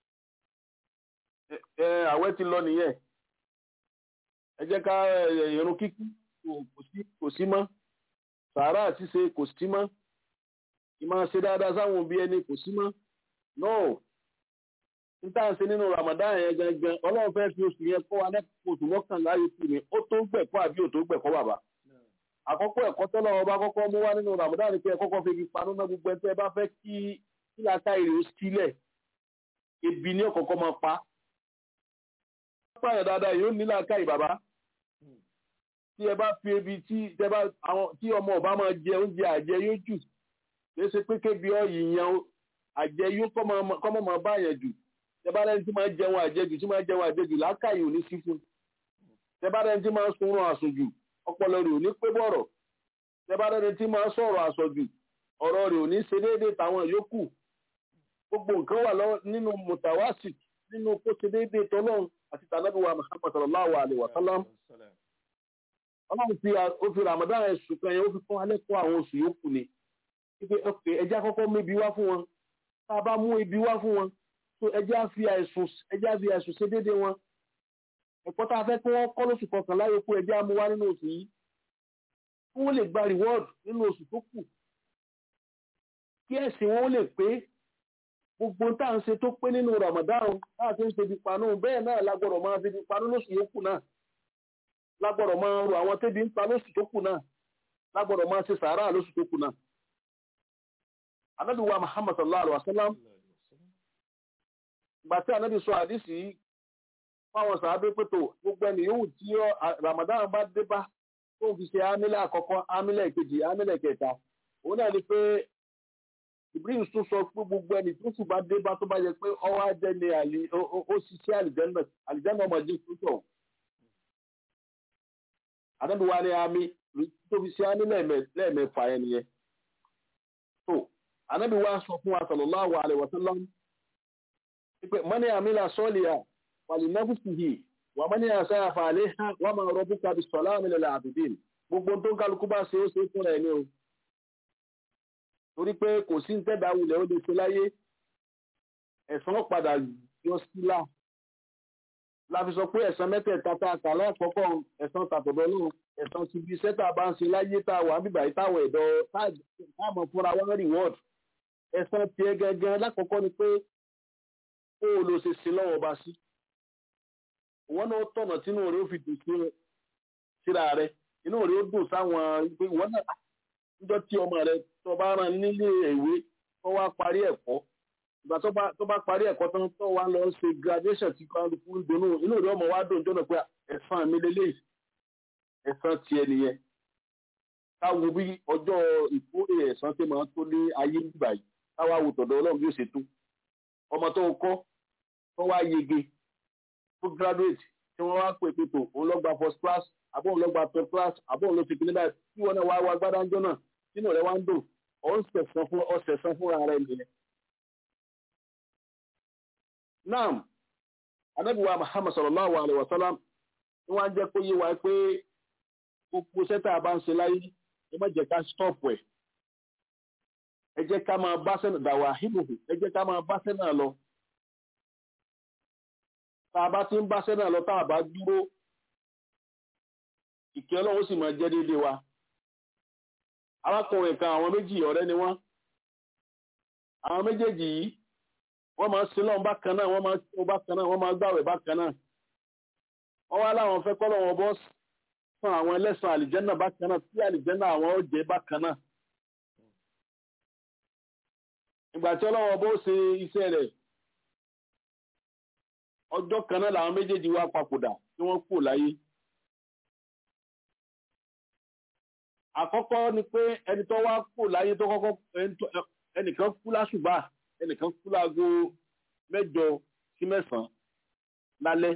ẹ àwẹ̀ ti lọ nìyẹn ẹ jẹ́ ká ìrun kíkí kò sí mọ́ sàárà ṣíṣe kò sí mọ́ ìmọ̀ ṣe dáadáa sáwọn òbí ẹni kò sí mọ́ no níta ń ṣe nínú Ramadan yẹn gangan ọlọ́run fẹ́ fi oṣù yẹn kọ́ wa lẹ́kọ̀ọ́ oṣù mọ́kànlá yìí kù ni ó tó gbẹ̀kọ́ àbí ò tó gbẹ̀kọ́ bàbá àkọ́kọ́ ẹ̀kọ́ tọ́lọ́ ọba kọ́kọ́ mú wá nínú Ramadan ni pé ẹ kọ́kọ́ fi ibi panú náà gbogbo ẹni tẹ́ ẹ bá fẹ́ kí kí ata ìrè ó sílẹ̀ ebi ní ọ̀kọ̀ọ̀kọ́ máa pa pààyàn dáadáa yóò ní làákàyè bàbá tí ẹ bá fi ebi tí ẹ bá àwọn tí ọmọ ọba máa jẹ oúnjẹ àjẹ yóò jù kìí ṣe pé kébi ọyì yan àjẹ yóò kọ́ mọ́ máa bá yẹn jù tẹ bá rẹni tí máa jẹun àjẹjù tí máa jẹun àjẹjù làákàyè ò ní sí fún tẹ bá rẹni tí máa sunrun àsùnjù ọpọlọ rẹ̀ ò ní pé bọ̀rọ̀ tẹ bá rẹni tí máa sọ̀rọ̀ àsọjù ọ̀rọ̀ rẹ̀ ò ní ṣe déédéé táwọn yòókù gbogbo nǹkan wà lọ nínú mùtàwásì nínú kó ṣe déédéé tọ́lọ́run àti tànàbíwá Muhammad sallallahu alaihi wa sallam ọlọ́run fi ó fi Ramadan ẹ̀sùn kan yẹn ó fi kọ́ alẹ́ kọ́ àwọn oṣù yòókù ni wípé ọkẹ́ ẹjẹ́ àkọ́kọ́ mú ibi wá fún wọn tá a bá mú ibi wá fún wọn tó ẹjẹ́ á fi àìsùn ẹjẹ́ á fi àìsùn ṣe déédéé wọn ẹ̀kọ́ tá a fẹ́ kí wọ́n kọ́ lóṣù kọkànlá yòókù ẹjẹ́ á mú wá nínú oṣù yìí kí wọ́n lè gba reward nínú oṣù tó kù kí ẹ̀sìn wọn lè pé gbogbo tá à ń ṣe tó pé nínú Ramadan láti ń ṣe ibi panú bẹ́ẹ̀ náà lágbọ́dọ̀ máa fi ibi panú lóṣù yòókù náà lágbọ́dọ̀ máa ro àwọn tẹ́bi ń pa lóṣù tó kù náà lágbọ́dọ̀ máa ṣe sàárà lóṣù tó kù náà. Ànábì wa Muhammad sallallahu alaihi wa sallam ìgbà tí ànábì sọ àdìsí fáwọn sàábé pẹ̀tò gbogbo ẹni yòówù tí Ramadan bá dé bá tó fi ṣe ámílẹ̀ àkọ́kọ́ ámílẹ̀ kejì ámílẹ̀ kẹta òun náà ni pé Ibrahim tún sọ pé gbogbo ẹni tó sì bá dé bá tó bá yẹ pé ọwọ́ ajẹ́ ni ó ṣiṣẹ́ àlìjẹ́nà àlìjẹ́nà ọmọdé tó tọ̀ àdébí wa ní àmì tó fi ṣe àmì lẹ́ẹ̀mẹ́fà yẹn nìyẹn. tó àdébí wa sọ fún wa sallallahu alaihi wa sallam pé mọ́ni àmìlà sọ́ọ̀lìyà wàlì nẹ́fùsìhì wà mọ́ni àṣàyà fàálẹ́ hàn wà máa rọ́bù kábi sọ̀lá àmìlẹ̀ làbìdìn gbogbo tó ń kálukú bá ṣe ó ṣe fún ẹ̀ ní o. torí pé kò sí ntẹ́dà wulẹ̀ ó lè ṣe láyé ẹ̀san padà yọ sílá láfi sọ pé ẹ̀san mẹ́tẹ̀ẹ̀ta tá a kà lákọ̀ọ́kọ́ ẹ̀san tàtọ̀dọ̀ náà ẹ̀san ti bí iṣẹ́ tá a bá ń ṣe láyé tá a wà bíbà yìí táwọn ẹ̀dọ́ táàmù fúnra wọn reward ẹ̀san tiẹ̀ gẹ́gẹ́ lákọ̀ọ́kọ́ ni pé ó lọ ṣe ṣe lọ́wọ́ bá sí ìwọ́n náà tọ̀nà tínú rẹ̀ ó fi dùn sí síra rẹ̀ inú rẹ̀ ó dùn sáwọn pé ìwọ́n náà níjọ́ tí ọmọ rẹ̀ tó bá rán nílé ìwé tó wá parí ẹ̀kọ́ ìgbà tó bá parí ẹ̀kọ́ tán tó wá lọ ṣe graduation tí kálukú ń dunnú inú ìlú ọmọ wa dùn jọ́nà pé ẹ̀san mi lélẹ̀ ẹ̀san tiẹ̀ nìyẹn káwo bí ọjọ́ ìkórè ẹ̀san tí máa tó ní ayé nígbà yìí káwá wo tọ̀dọ̀ ọlọ́run bí ó ṣe tó ọmọ tó kọ́ tó wá yege tó graduate tí wọ́n wá pè pé tó òun lọ gba first class àbọ̀ òun lọ gba third class àbọ̀ òun lọ ti kíní báyìí tí wọ́n náà wá wá gbádá ń jọ́nà nínú rẹ̀ wá ń dùn ọ̀sẹ̀ fúnra rẹ̀ nìyẹn naam anabiwa muhammad sallallahu alaihi wa sallam ni wọ́n jẹ́ kó yé wa pé gbogbo sẹ́tà bá ń ṣe láyé ẹ má jẹ́ ká stop ẹ̀ ẹ jẹ́ ká máa bá sẹ́nà dàwà híbùhù ẹ jẹ́ ká máa bá sẹ́nà lọ tá a bá ti ń bá sẹ́nà lọ tá a bá dúró ìkẹ́ ọlọ́run sì máa jẹ́ déédéé wa arákùnrin kan àwọn méjì ọ̀rẹ́ ni wọ́n àwọn méjèèjì yìí wọ́n máa sin lọ́wọ́ bákan náà wọ́n máa sin bákan náà wọ́n máa gbàwẹ̀ bákan náà wọ́n wá láwọn fẹ́ kọ́ lọ́wọ́ bọ́ fún àwọn ẹlẹ́sàn àlìjẹ́nà bákan náà tí àlìjẹ́nà àwọn ó jẹ́ bákan náà. ìgbà tí ọlọ́wọ́ bó ṣe iṣẹ́ rẹ̀ ọjọ́ kan náà làwọn méjèèjì wá papòdà tí wọ́n kú láyé. àkọ́kọ́ ni pé ẹni tó wá kú láyé tó kọ́kọ́ ẹnìkan kú lásùbà ẹnìkan kú láago mẹ́jọ sí mẹ́sàn-án lálẹ́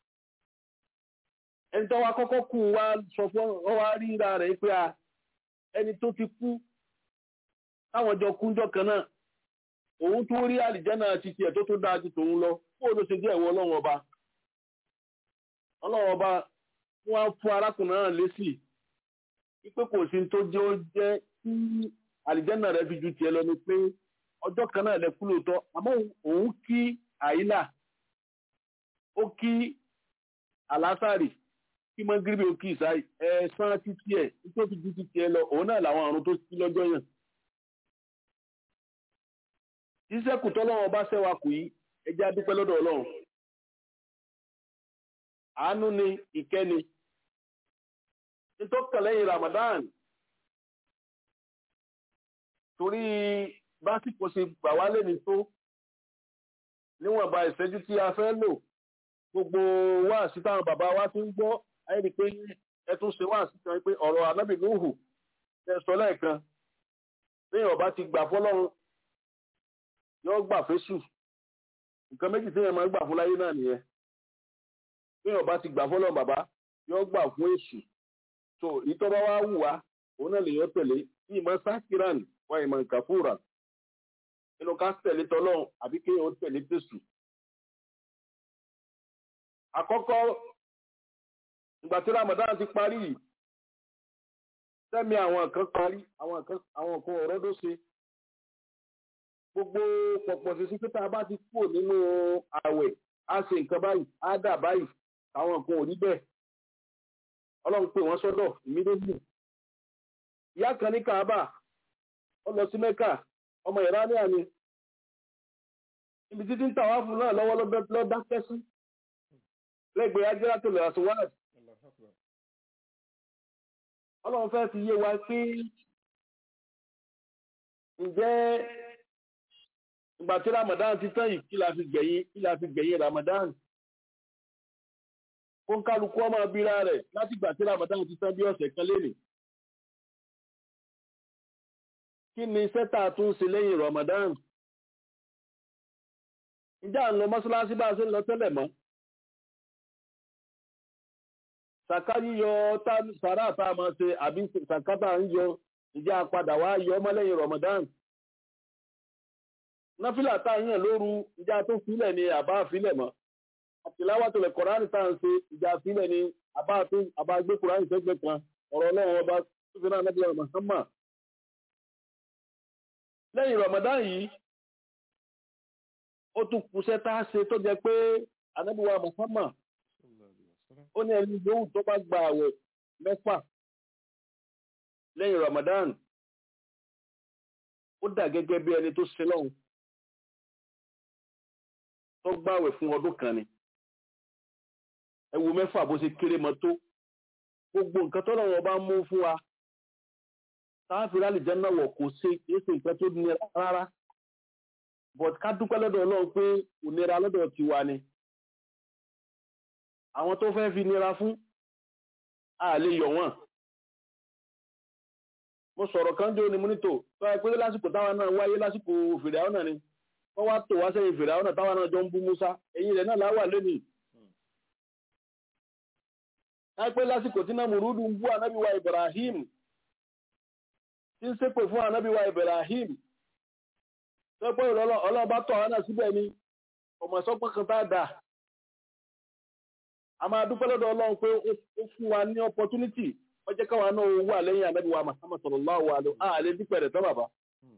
ẹni tó wá kọ́kọ́ kú wá sọ fún ọ wá ríra rẹ̀ pé a ẹni tó ti kú táwọn jọ kúnjọ kan náà òun tó rí àlìjánà ti tiẹ̀ tó tó dáa ju tòun lọ kó o ló ṣe jẹ́ ìwọ ọlọ́run ọba ọlọ́run ọba wọ́n á fún arákùnrin náà lésì wípé kò sí tó jẹ́ ó jẹ́ kí àlìjánà rẹ̀ fi ju tiẹ̀ lọ ni pé ọjọ́ kan náà lẹ kú lóòótọ́ àmọ́ òun kí àyílà ó kí àlásàrì kí mọ́gíríbì ó kí ìsáì ẹ̀ẹ̀sán títí ẹ̀ tó fi ju títí ẹ lọ òun náà làwọn àrùn tó sí lọ́jọ́ yàn. ìṣẹ́kù tọ́lọ́wọ́ bá ṣẹ́wà kù yìí ẹ jẹ́ á dúpẹ́ lọ́dọ̀ ọlọ́run àánú ni ìkẹ́ni nítorí kan lẹ́yìn Ramadan torí básìkò ṣe gbà wá lẹ́ni tó níwọ̀nba ìṣẹ́jú tí a fẹ́ lò gbogbo wáàsí táwọn bàbá wa ti ń gbọ́ ayé ni pé ẹ tún ṣe wáàsí kan pé ọ̀rọ̀ anábì Nuhu ẹ sọ lẹ́ẹ̀kan lẹ́yìn ọba ti gbà fọlọ́run yóò gbà fésù nǹkan méjì tí èèyàn máa ń gbà fún láyé náà nìyẹn lẹ́yìn ọba ti gbà fọlọ́run bàbá yóò gbà fún èṣù so ìtọ́ba wa wù wá òun náà lè yọ tẹ̀lé bí ìmọ̀ sákìrán wá ìmọ̀ nkàfúrà nínú ká tẹ̀lé tọ́lọ́run àbí kéèyàn ó tẹ̀lé tẹ̀sù. àkọ́kọ́ ìgbà tí Ramadan ti parí yìí sẹ́mi àwọn kan parí àwọn kan àwọn kan ọ̀rọ̀ ló ṣe gbogbo pọ̀pọ̀ sísí pé tá a bá ti kúrò nínú ààwẹ̀ á ṣe nǹkan báyìí á dà báyìí àwọn kan ò rí bẹ́ẹ̀ ọlọ́run pè wọ́n sọ́dọ̀ immediately ìyá kan ní kaaba ó lọ sí mẹ́kà ọmọ ìránìà ni ibi títí ń tàwa fún náà lọ́wọ́ lọ́ dákẹ́ sí lẹ́gbẹ̀ẹ́ ajẹ́rà tó lè àṣewáàd ọlọ́run fẹ́ fi yé wa pé ǹjẹ́ ìgbà tí ramadan ti tán yìí kí la fi gbẹ̀yìn kí la fi gbẹ̀yìn ramadan kó ń kálukú ọmọ abira rẹ̀ láti gbà tí ramadan ti tán bí ọ̀sẹ̀ kan lénìí kí ni sẹ́tà tún ṣe lẹ́yìn ramadan ǹjẹ́ à ń lọ mọ́ṣáláṣí bá a ṣe ń lọ tẹ́lẹ̀ mọ́ sàká yíyọ sàrà tá a máa ṣe àbí sàká tá a ń yọ ǹjẹ́ a padà wá yọ ọmọ lẹ́yìn ramadan náfìlà tá a yàn lóru ǹjẹ́ a tó filẹ̀ ni àbá filẹ̀ mọ́ àtìláwà tó lè kọ̀ránì tá à ń ṣe ìjà sílẹ̀ ni àbá gbé kọ̀ránì sẹ́gbẹ̀ẹ́ kan ọ̀rọ̀ ọlọ́run ọba tó fi náà nẹ́bílẹ̀ Muhammad lẹ́yìn Ramadan yìí ó tún kùsẹ́ tá a ṣe tó jẹ pé anábíwá Muhammad ó ní ẹni yòówù tó bá gba àwẹ̀ mẹ́fà lẹ́yìn Ramadan ó dà gẹ́gẹ́ bí ẹni tó ṣe lọ́hùn tó gbàwẹ̀ fún ọdún kan ni ẹ wo mẹ́fà bó ṣe kéré mọ́ tó gbogbo nǹkan tó lọ́wọ́ bá mú fún wa táàfin àlìjẹ́ náà wọ̀ kò ṣe kìí ṣe nǹkan tó nira rárá but ká dúpẹ́ lọ́dọ̀ ọlọ́run pé kò nira lọ́dọ̀ tiwa ni àwọn tó fẹ́ fi nira fún a lè yọ̀ wọ́n mo sọ̀rọ̀ kan jó ni mo ní tò tó ẹ pé lásìkò táwa náà wáyé lásìkò fèrè àwọn náà ni wọ́n wá tò wá sẹ́yìn fèrè àwọn náà táwa náà jọ ń bú Musa ẹ̀yìn rẹ̀ náà láwà lónìí láìpẹ́ lásìkò tí náà mùrúdù ń bú ànábíwá Ibrahim tí ń ṣépè fún ànábíwá Ibrahim tó pé ọlọ́ọ̀bá tọ̀ ọ́ náà síbẹ̀ ni ọmọ ìsọpọ̀ kan tá a dà a máa dúpẹ́ lọ́dọ̀ Ọlọ́run pé ó fún wa ní opportunity wọ́n jẹ́ káwa náà wà lẹ́yìn ànábíwá Muhammad sallallahu alaihi wa àlẹ́ dípẹ́ rẹ̀ tán bàbá.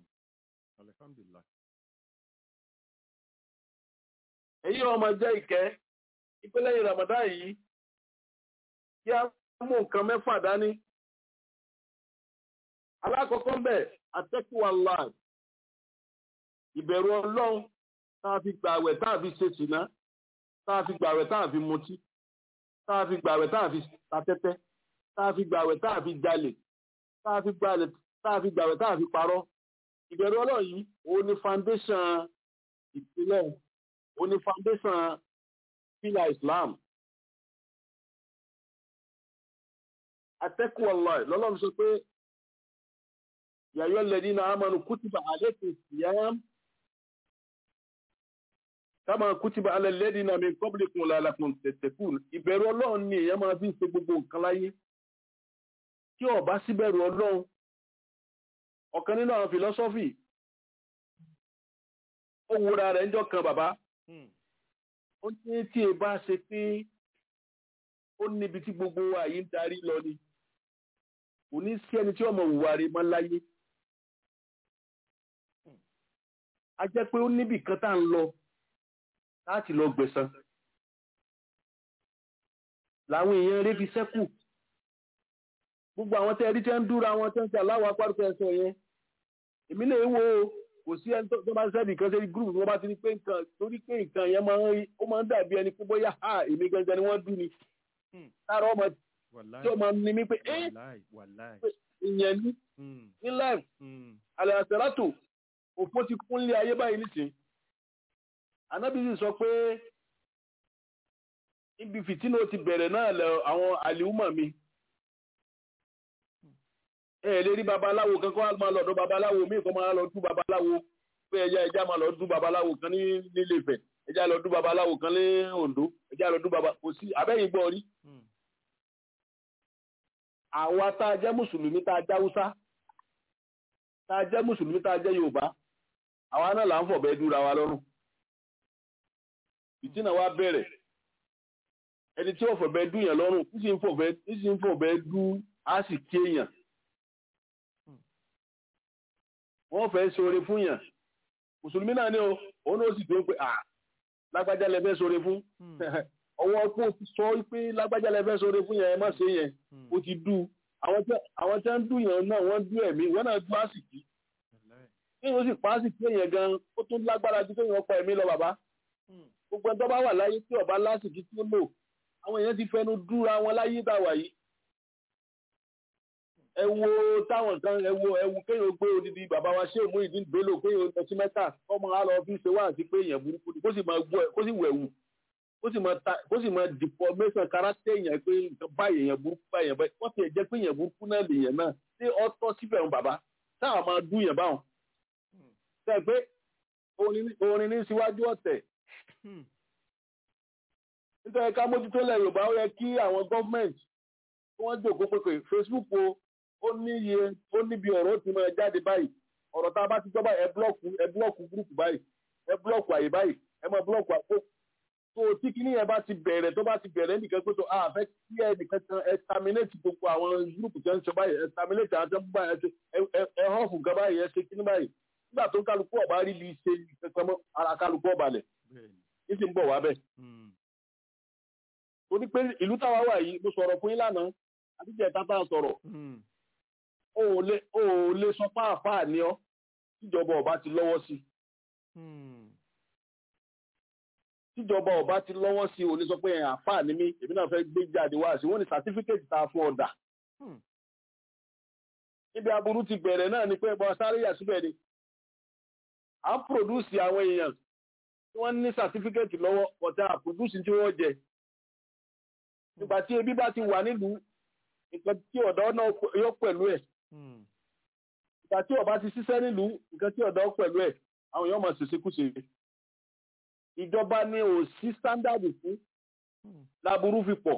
èyí ọmọ jẹ́ ìkẹ́ ìpínlẹ̀ Ramadan yìí kí a mú nǹkan mẹ́fà dání. Alákọ̀ọ́kọ́ ń bẹ̀ àtẹ́kùwà láì. Ìbẹ̀rù ọlọ́run táà fi gbàwẹ̀ táà fi ṣe ṣìná, táà fi gbàwẹ̀ táà fi mutí, táà fi gbàwẹ̀ táà fi tatẹ́tẹ́, táà fi gbàwẹ̀ táà fi jalè, táà fi gbàwẹ̀ táà fi parọ́. Ìbẹ̀rù ọlọ́run yìí, òun ni foundation ìpínlẹ̀, òun ni foundation pílà Islam. atẹ́kùn ọlọ́ọ̀ lọ́lọ́run sọ pé yàyọ́ lẹ́ni náà amánu kútìbà àlékún síyám kama kútìbà alẹ́lẹ́ni náà mi kọ́bìlìkùn lálàkùn tẹ̀tẹ̀kùn ìbẹ̀rù ọlọ́run ni èèyàn máa fi ń ṣe gbogbo nǹkan láyé tí ó bá síbẹ̀rù ọlọ́run ọ̀kan nínú àwọn fìlọ́sọ́fì ó wúra rẹ̀ ńjọ́ kan bàbá ó ní tí ẹ bá ṣe pé ó níbi tí gbogbo wa yìí ń darí lọ ni kò ní sí ẹni tí ọmọ òwúwa rẹ̀ máa láyé a jẹ́ pé ó níbì kan tá à ń lọ láti lọ gbẹ̀san làwọn èèyàn rẹ̀ fi sẹ́kù gbogbo àwọn tẹ́ rí tẹ́ ń dúra wọn tẹ́ ń ṣe aláwọ̀ apárúkọ ẹ̀sọ́ yẹn èmi lè wo kò sí ẹni tó tó bá ń sẹ́ni kan sẹ́ni gúrùpù wọn bá ti ní pé nǹkan torí pé nǹkan yẹn máa ń rí ó máa ń dàbí ẹni pé bóyá ha èmi gangan ni wọ́n dún ni Hmm. tára ọmọ wàláì tí ó máa ń ní mí pé ẹ́ wàláì wàláì ìyẹn ní Hmm, ní life hmm, alẹ́ àṣẹ̀rátò òfó ti kún lé ayé báyìí nísìnyí anábì sì sọ pé ibi fìtínà ó ti bẹ̀rẹ̀ náà lẹ àwọn àlìhùmọ̀ mi ẹ ẹ lè rí babaláwo kan kó wá máa lọ́dọ̀ babaláwo míì kó máa lọ dún babaláwo pé ẹja ẹja máa lọ dún babaláwo kan ní nílé Ifẹ̀ ẹja lọ dún babaláwo kan ní Oǹdó ẹja lọ dún baba kò sí abẹ́yìn gbọ́ rí hmm. àwa tá a jẹ́ mùsùlùmí tá a jẹ́ haúsá tá a jẹ́ mùsùlùmí tá a jẹ́ yorùbá àwa náà là ń fọ̀bẹ dúra wa lọ́rùn ìtìnà wa bẹ̀rẹ̀ ẹni tí ó fọ̀bẹ dú yẹn lọ́rùn ní sì ń fọ̀bẹ ní sì ń fọ̀bẹ dú á sì ké yàn wọ́n fẹ́ ṣoore fún yàn mùsùlùmí náà ni o òun náà sì tó pé à lágbájá lẹ fẹ́ ṣoore fún Hmm, ọwọ́ pé o ti sọ pé lágbájá lẹ fẹ́ ṣoore fún yẹn ẹ má ṣe yẹn hmm. ó ti dú àwọn tí àwọn tí wọ́n dú yẹn náà wọ́n dú ẹ̀mí wọ́n náà dú àsìkí wàláì. kí wọ́n sì pa àsìkí yẹn gan ó tún lágbára ju kéèyàn pa ẹ̀mí lọ bàbá Hmm, gbogbo ẹni tó bá wà láyé tí ọba lásìkí tí ó lò àwọn èèyàn ti fẹnu dúra wọn láyé dàwà yìí ẹ wo táwọn kan ẹ wo ẹ wo kéèyàn gbé odidi bàbá wa ṣé òmú ìdí ìgbélò kéèyàn lọ sí mẹ́ta kọ́mọ á lọ fi ṣe wá àti pé èèyàn burúkú ni kó sì máa gbọ́ ẹ kó sì wẹ̀wù kó sì máa ta kó sì máa deformation character èèyàn pé nǹkan báyìí èèyàn burúkú báyìí èèyàn báyìí wọ́n ti ẹ̀ jẹ́ pé èèyàn burúkú náà lèèyàn náà ṣé ọtọ́ síbẹ̀ ń bàbá táwọn máa dún yẹn báwọn ṣe pé orin ní- orin ní síwájú ọ̀tẹ̀ hmm. nítorí ká mójútó lẹ̀ yorùbá ó yẹ kí àwọn gọ́fìmẹ̀ntì kí wọ́n jòkó pé pé facebook o ó níye ó níbi ọ̀rọ̀ ó ti máa jáde báyìí ọ̀rọ̀ tá a bá ti gbọ́ báyìí ẹ búlọ́ọ̀kù ẹ búlọ́ọ̀kù gúrùpù báyìí ẹ búlọ́ọ̀kù àyè báyìí ẹ máa búlọ́ọ̀kù àpò tó tí kinní yẹn bá ti bẹ̀rẹ̀ tó bá ti bẹ̀rẹ̀ nìkan pé tó a fẹ́ kí ẹ nìkan kan ẹ terminate gbogbo àwọn gúrùpù tó ń ṣe báyìí ẹ terminate àwọn tó ń bá ẹ ṣe ẹ- ẹ- ẹ họ́ọ̀fù gan báyìí ẹ ṣe kinní báyìí nígbà tó kálukú ọ̀bá rí bí ṣe kankan mọ́ ara kálukú ọ̀bàlẹ̀ bẹ́ẹ̀ni. ní sì ń bọ̀ wá bẹ́ẹ̀ Hmm, torí pé ìlú táwa wà yìí mo sọ̀rọ̀ fún yín lánàá àtijọ́ ìta tá a sọ̀rọ̀ hmm. o ò lè o ò lè sọ páàpáà ní ọ tíjọba ọba ti lọ́wọ́ sí Hmm, tíjọba ọba ti lọ́wọ́ sí o lè sọ pé ẹ̀ àfáà ní mí èmi náà fẹ́ gbé jáde wá sí wọ́n ní sàtífíkẹ́tì tá a fún ọ̀dà hmm. níbi aburú ti bẹ̀rẹ̀ náà ni pé ẹ̀bọn sáré yà síbẹ̀ ni à ń pòdúsì àwọn èèyàn tí wọ́n ní sàtífíkẹ́tì lọ́wọ́ ọ̀tá àpòdúsì tí wọ́n jẹ nígbà tí ebi bá ti wà nílùú nǹkan tí ọ̀dọ́ náà yọ pẹ̀lú ẹ̀ Hmm, ìgbà tí ọba ti ṣiṣẹ́ nílùú nǹkan tí ọ̀dọ́ pẹ̀lú ẹ̀ àwọn èèyàn máa ṣèṣekúṣe ìjọba ní ò sí sándàdì fún hmm. láburú fi pọ̀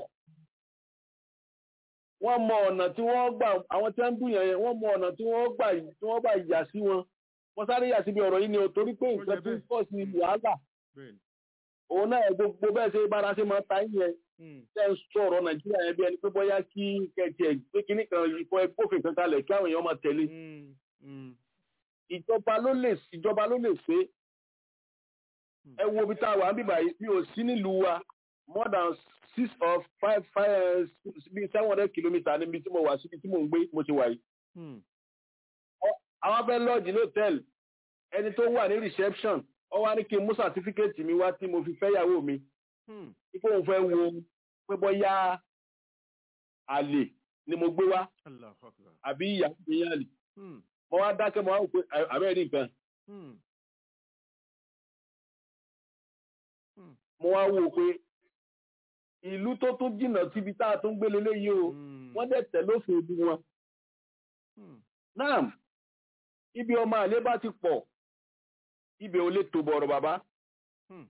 wọ́n mọ ọ̀nà tí wọ́n gbà àwọn tí wọ́n ń dùn yẹn wọ́n mọ ọ̀nà tí wọ́n gbà tí wọ́n gbà yà sí wọn wọ́n sáré yà síbi ọ̀rọ̀ yìí ni o torí pé Ó nǹkan yẹ tó ń bẹ́ẹ̀. pọ̀ sí wàhálà bẹ́ẹ̀ni. òun náà gbogbo bẹ́ẹ̀ ṣe bára ṣe máa ta yín yẹn Hmm, tẹ́ ń sọ̀rọ̀ nàìjíríà yẹn bí ẹni pé bóyá kí kẹ̀kẹ́ ẹ̀ gbé kínní kan ìfọ ẹgbófin kan kalẹ̀ kí àwọn èèyàn máa tẹ̀lé hmm, hmm. ìjọba ló lè ìjọba ló lè ṣe ẹ wo ibi tá a wà ń bíbà yìí mi ò sí nílùú wa more than six or five five bíi seven hundred kilometre níbi tí mo wà síbi tí mo ń gbé mo ti wà yìí. Hmm, àwọn fẹ́ lọ́ọ̀jì ní hòtẹ́ẹ̀lì ẹni tó wà ní reception ó wá ní kí n mú sàtífíkẹ́ẹ̀tì mi wá tí mo fi fẹ́yàwó mi hmm. ipò òun fẹ́ wo pé bóyá àlè ni mo gbé wá Allahu Akbar. àbí ìyá mi yàn àlè Hmm, mo wá dákẹ́ mo wá wò pé àbẹ́rẹ́ nǹkan hmm. mo wá wò pé ìlú tó tún jìnnà síbi tá a tún gbé leléyìí o Hmm, wọ́n dẹ̀ tẹ̀ lófin ìlú wọn. hmm. náà ibi ọmọ àlè bá ti pọ̀ ibẹ̀ ò lè tó bọ̀rọ̀ bàbá Hmm.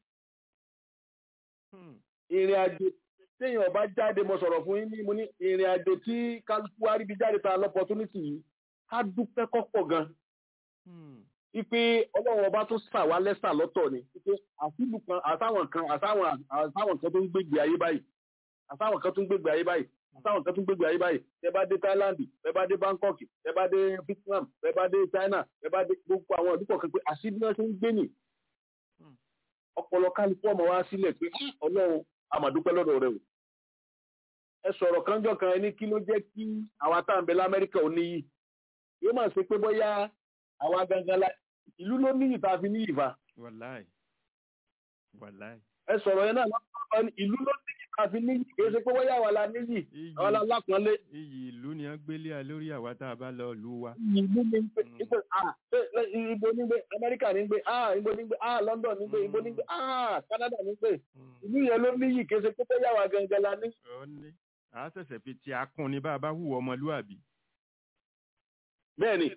Hmm. ìrìn àjò téèyàn bá jáde mo sọ̀rọ̀ fún yín ní mo ní ìrìn àjò tí kálukú wá ríbi jáde ta lọ́pọ̀túnítì yìí ká dúpẹ́ kọ́pọ̀ gan Hmm. wípé ọlọ́run ọba tó sà wá lẹ́sà lọ́tọ̀ ni wípé àfíìlù kan àtàwọn kan àtàwọn àtàwọn kan tó ń gbégbé ayé báyìí àtàwọn kan tó ń gbégbé ayé báyìí àtàwọn kan tó ń gbégbé ayé báyìí tẹ bá dé Thailand tẹ bá dé Bangkok tẹ bá dé Vietnam tẹ bá dé China tẹ bá dé gbogbo àwọn ìlú kọ̀ọ̀kan pé àṣírí náà ṣe ń gbé nì Hmm. ọpọlọ kálukú ọmọ wa sílẹ̀ pé ọlọ́run àmàdúpẹ́ lọ́dọ̀ rẹ o ẹ sọ̀rọ̀ kanjọ́ kan ẹni kí ló jẹ́ kí àwa tá à ń bẹ l'Amẹ́ríkà ò níyì yóò máa ṣe pé bóyá àwa gangan la ìlú ló níyì tá a fi níyì fa wàláì wàláì ẹ sọ̀rọ̀ yẹn náà lọ́wọ́ ní ìlú ló níyì tá a fi níyì kì í ṣe pé wọ́n yà wà la níyì iyì àwọn la lápọ̀nlé iyì ìlú ni wọ́n gbélé a lórí àwa tá a bá lọ lù wa ìlú ní gbé Mm. ìgbé ah ṣé ṣé ibo ní gbé amẹ́ríkà ní gbé ah ibo ní gbé ah london ní gbé ibo ní gbé ah canada ní gbé Mm. ìlú yẹn ló níyì kì í ṣe pé wọ́n yà wà gangan la ní. ọ ní a ṣẹ̀ṣẹ̀ fi ti akún ni bá a bá hùwà ọmọlúwàbí bẹ́ẹ̀ni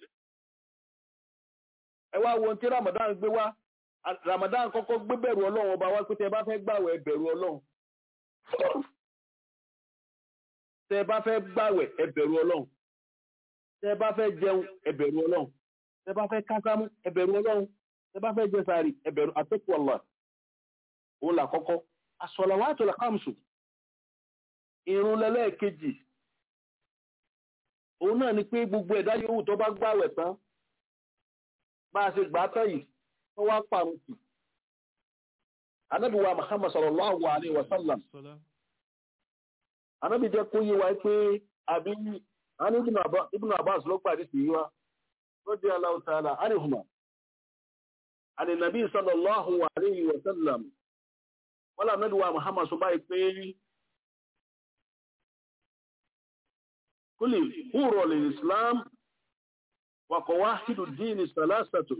ẹ wá wo ohun tí ramadan gbé wá A- ramadan kọ́kọ́ gbé bẹ̀rù ọlọ́run ọba wá pé tẹ bá fẹ́ gbàwẹ̀ ẹ bẹ̀rù ọlọ́run tẹ bá fẹ́ gbàwẹ̀ ẹ bẹ̀rù ọlọ́run tẹ bá fẹ́ jẹun ẹ bẹ̀rù ọlọ́run tẹ bá fẹ́ kásámú ẹ bẹ̀rù ọlọ́run tẹ bá fẹ́ jẹ sààrì ẹ bẹ̀rù àtẹkù ọlọ òun là kọ́kọ́ as-salawatu al-khamsu irun lẹlẹ́ẹ̀kejì òun náà ni pé gbogbo ẹ̀dá yòówù tó bá gbàwẹ̀ tán bá a ṣe gbà á tán yìí tó wá pàrọ̀ sí. Ànábì wa Muhammad sallallahu alayhi wa sallam. sọlá Ànábì jẹ́ kó yé wa pé àbí àní Ibn Abba- Ibn Abbas ló pàdé sí wa. Radiyallahu ta'ala anhuma. Àní Nàbí sallallahu alayhi wa sallam. Wọ́n lànà Ànábì wa Muhammad sọ báyìí pé kúlì húrọ̀ lè Islam وقواعد الدين ثلاثة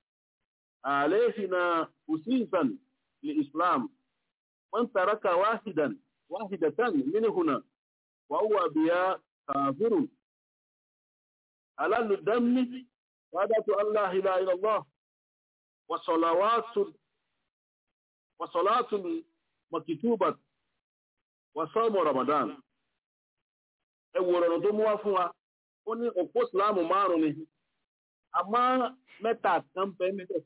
عليهنا أسيسا للإسلام من ترك واحدا واحدة منهن وهو بها كافر على الدم شهادة أن لا إله إلا الله وصلوات وصلاة مكتوبة وصوم رمضان ẹwùrọ̀ tó mú wá fún wa ó ní òpó ìsìláàmù márùn ni àmọ́ mẹ́ta kan bẹ níbẹ̀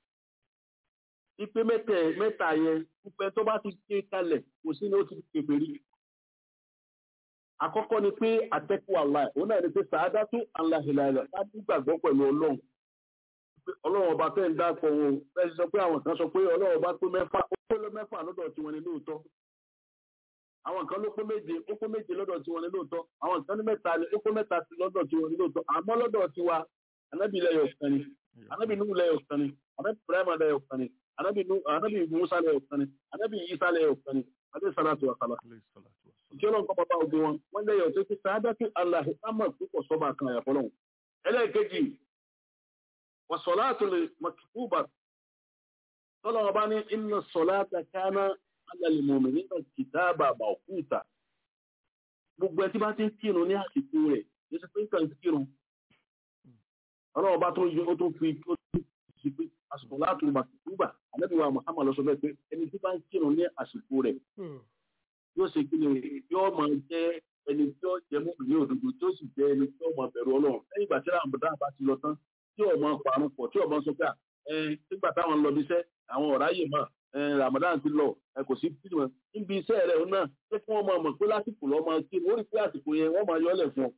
ipe mẹ́tẹ mẹ́ta yẹn pípẹ́ tó bá ti ké kalẹ̀ kò sí ní ó ti képe rí àkọ́kọ́ ni pé àtẹ́kù àlá òun náà ni pé sàádá tó aláhìláhìlá láti gbàgbọ́ pẹ̀lú ọlọ́run pé ọlọ́run ọba tẹ́ ń dápọ̀ wọn bẹ́ẹ̀ sọ pé àwọn kan sọ pé ọlọ́run ọba pé mẹ́fà ó pé mẹ́fà lọ́dọ̀ tiwọn ni lóòótọ́ àwọn kan ló pé méje ó pé méje lọ́dọ̀ tiwọn ni lóòótọ́ àwọn kan ní mẹ́ta ni ó pé mẹ́ta sí lọ́dọ̀ tiwọn ni lóòótọ́ àmọ́ lọ́dọ̀ tiwa anábì lẹ́yọ̀ kan ni anábì nuhu lẹ́yọ̀ kan ni anábì ibrahima lẹ́yọ̀ kan ni anábì nu anábì musa lẹ́yọ̀ kan ni anábì isa lẹ́yọ̀ kan ni adé salatu wa salam alayhi salatu wa salam. kí ọlọ́run kọ́ bàbá ogun wọn wọ́n lẹ́yọ̀ tó ti sáádá sí aláhi amọ̀ púpọ̀ sọ́ba kan àyàfọ́ lọ́hùn ẹlẹ́ẹ̀kejì wàsọ̀láàtò lè mọ̀kìkúbà tọ́lọ́wọ́ bá ní inna sọ̀láàtà kánà alàlìmọ̀mì nígbà kìtàbà mọ̀kúta gbogbo ẹ tí bá ti ń kírun ní àsìkò rẹ̀ ní ti pé nǹkan kírun ọlọ́wọ́ bá tó yọ ó tó fi ó tó fi pé asọ̀láàtò lè mọ̀kìkúbà ànábìwá Muhammad lọ sọ bẹ́ẹ̀ pé ẹni tí bá ń kírun ní àsìkò rẹ̀ yóò ṣe kí ni yóò máa jẹ́ ẹni tí ó jẹ mú ní òdodo tí ó sì jẹ ẹni tí ó máa bẹ̀rù Ọlọ́run lẹ́yìn ìgbà tí ramadan bá ti lọ tán tí ó máa parun pọ̀ tí ó máa sọ pé ẹ nígbà táwọn ń lọ bí iṣẹ́ àwọn ọ̀rá yìí mọ̀ ẹ ramadan ti lọ ẹ kò sí bíi wọn níbi iṣẹ́ rẹ̀ náà pé kí wọ́n máa mọ̀ pé lásìkò lọ́ máa kí wọ́n rí pé àsìkò yẹn wọ́n máa yọ ọ́lẹ̀ fún ọ.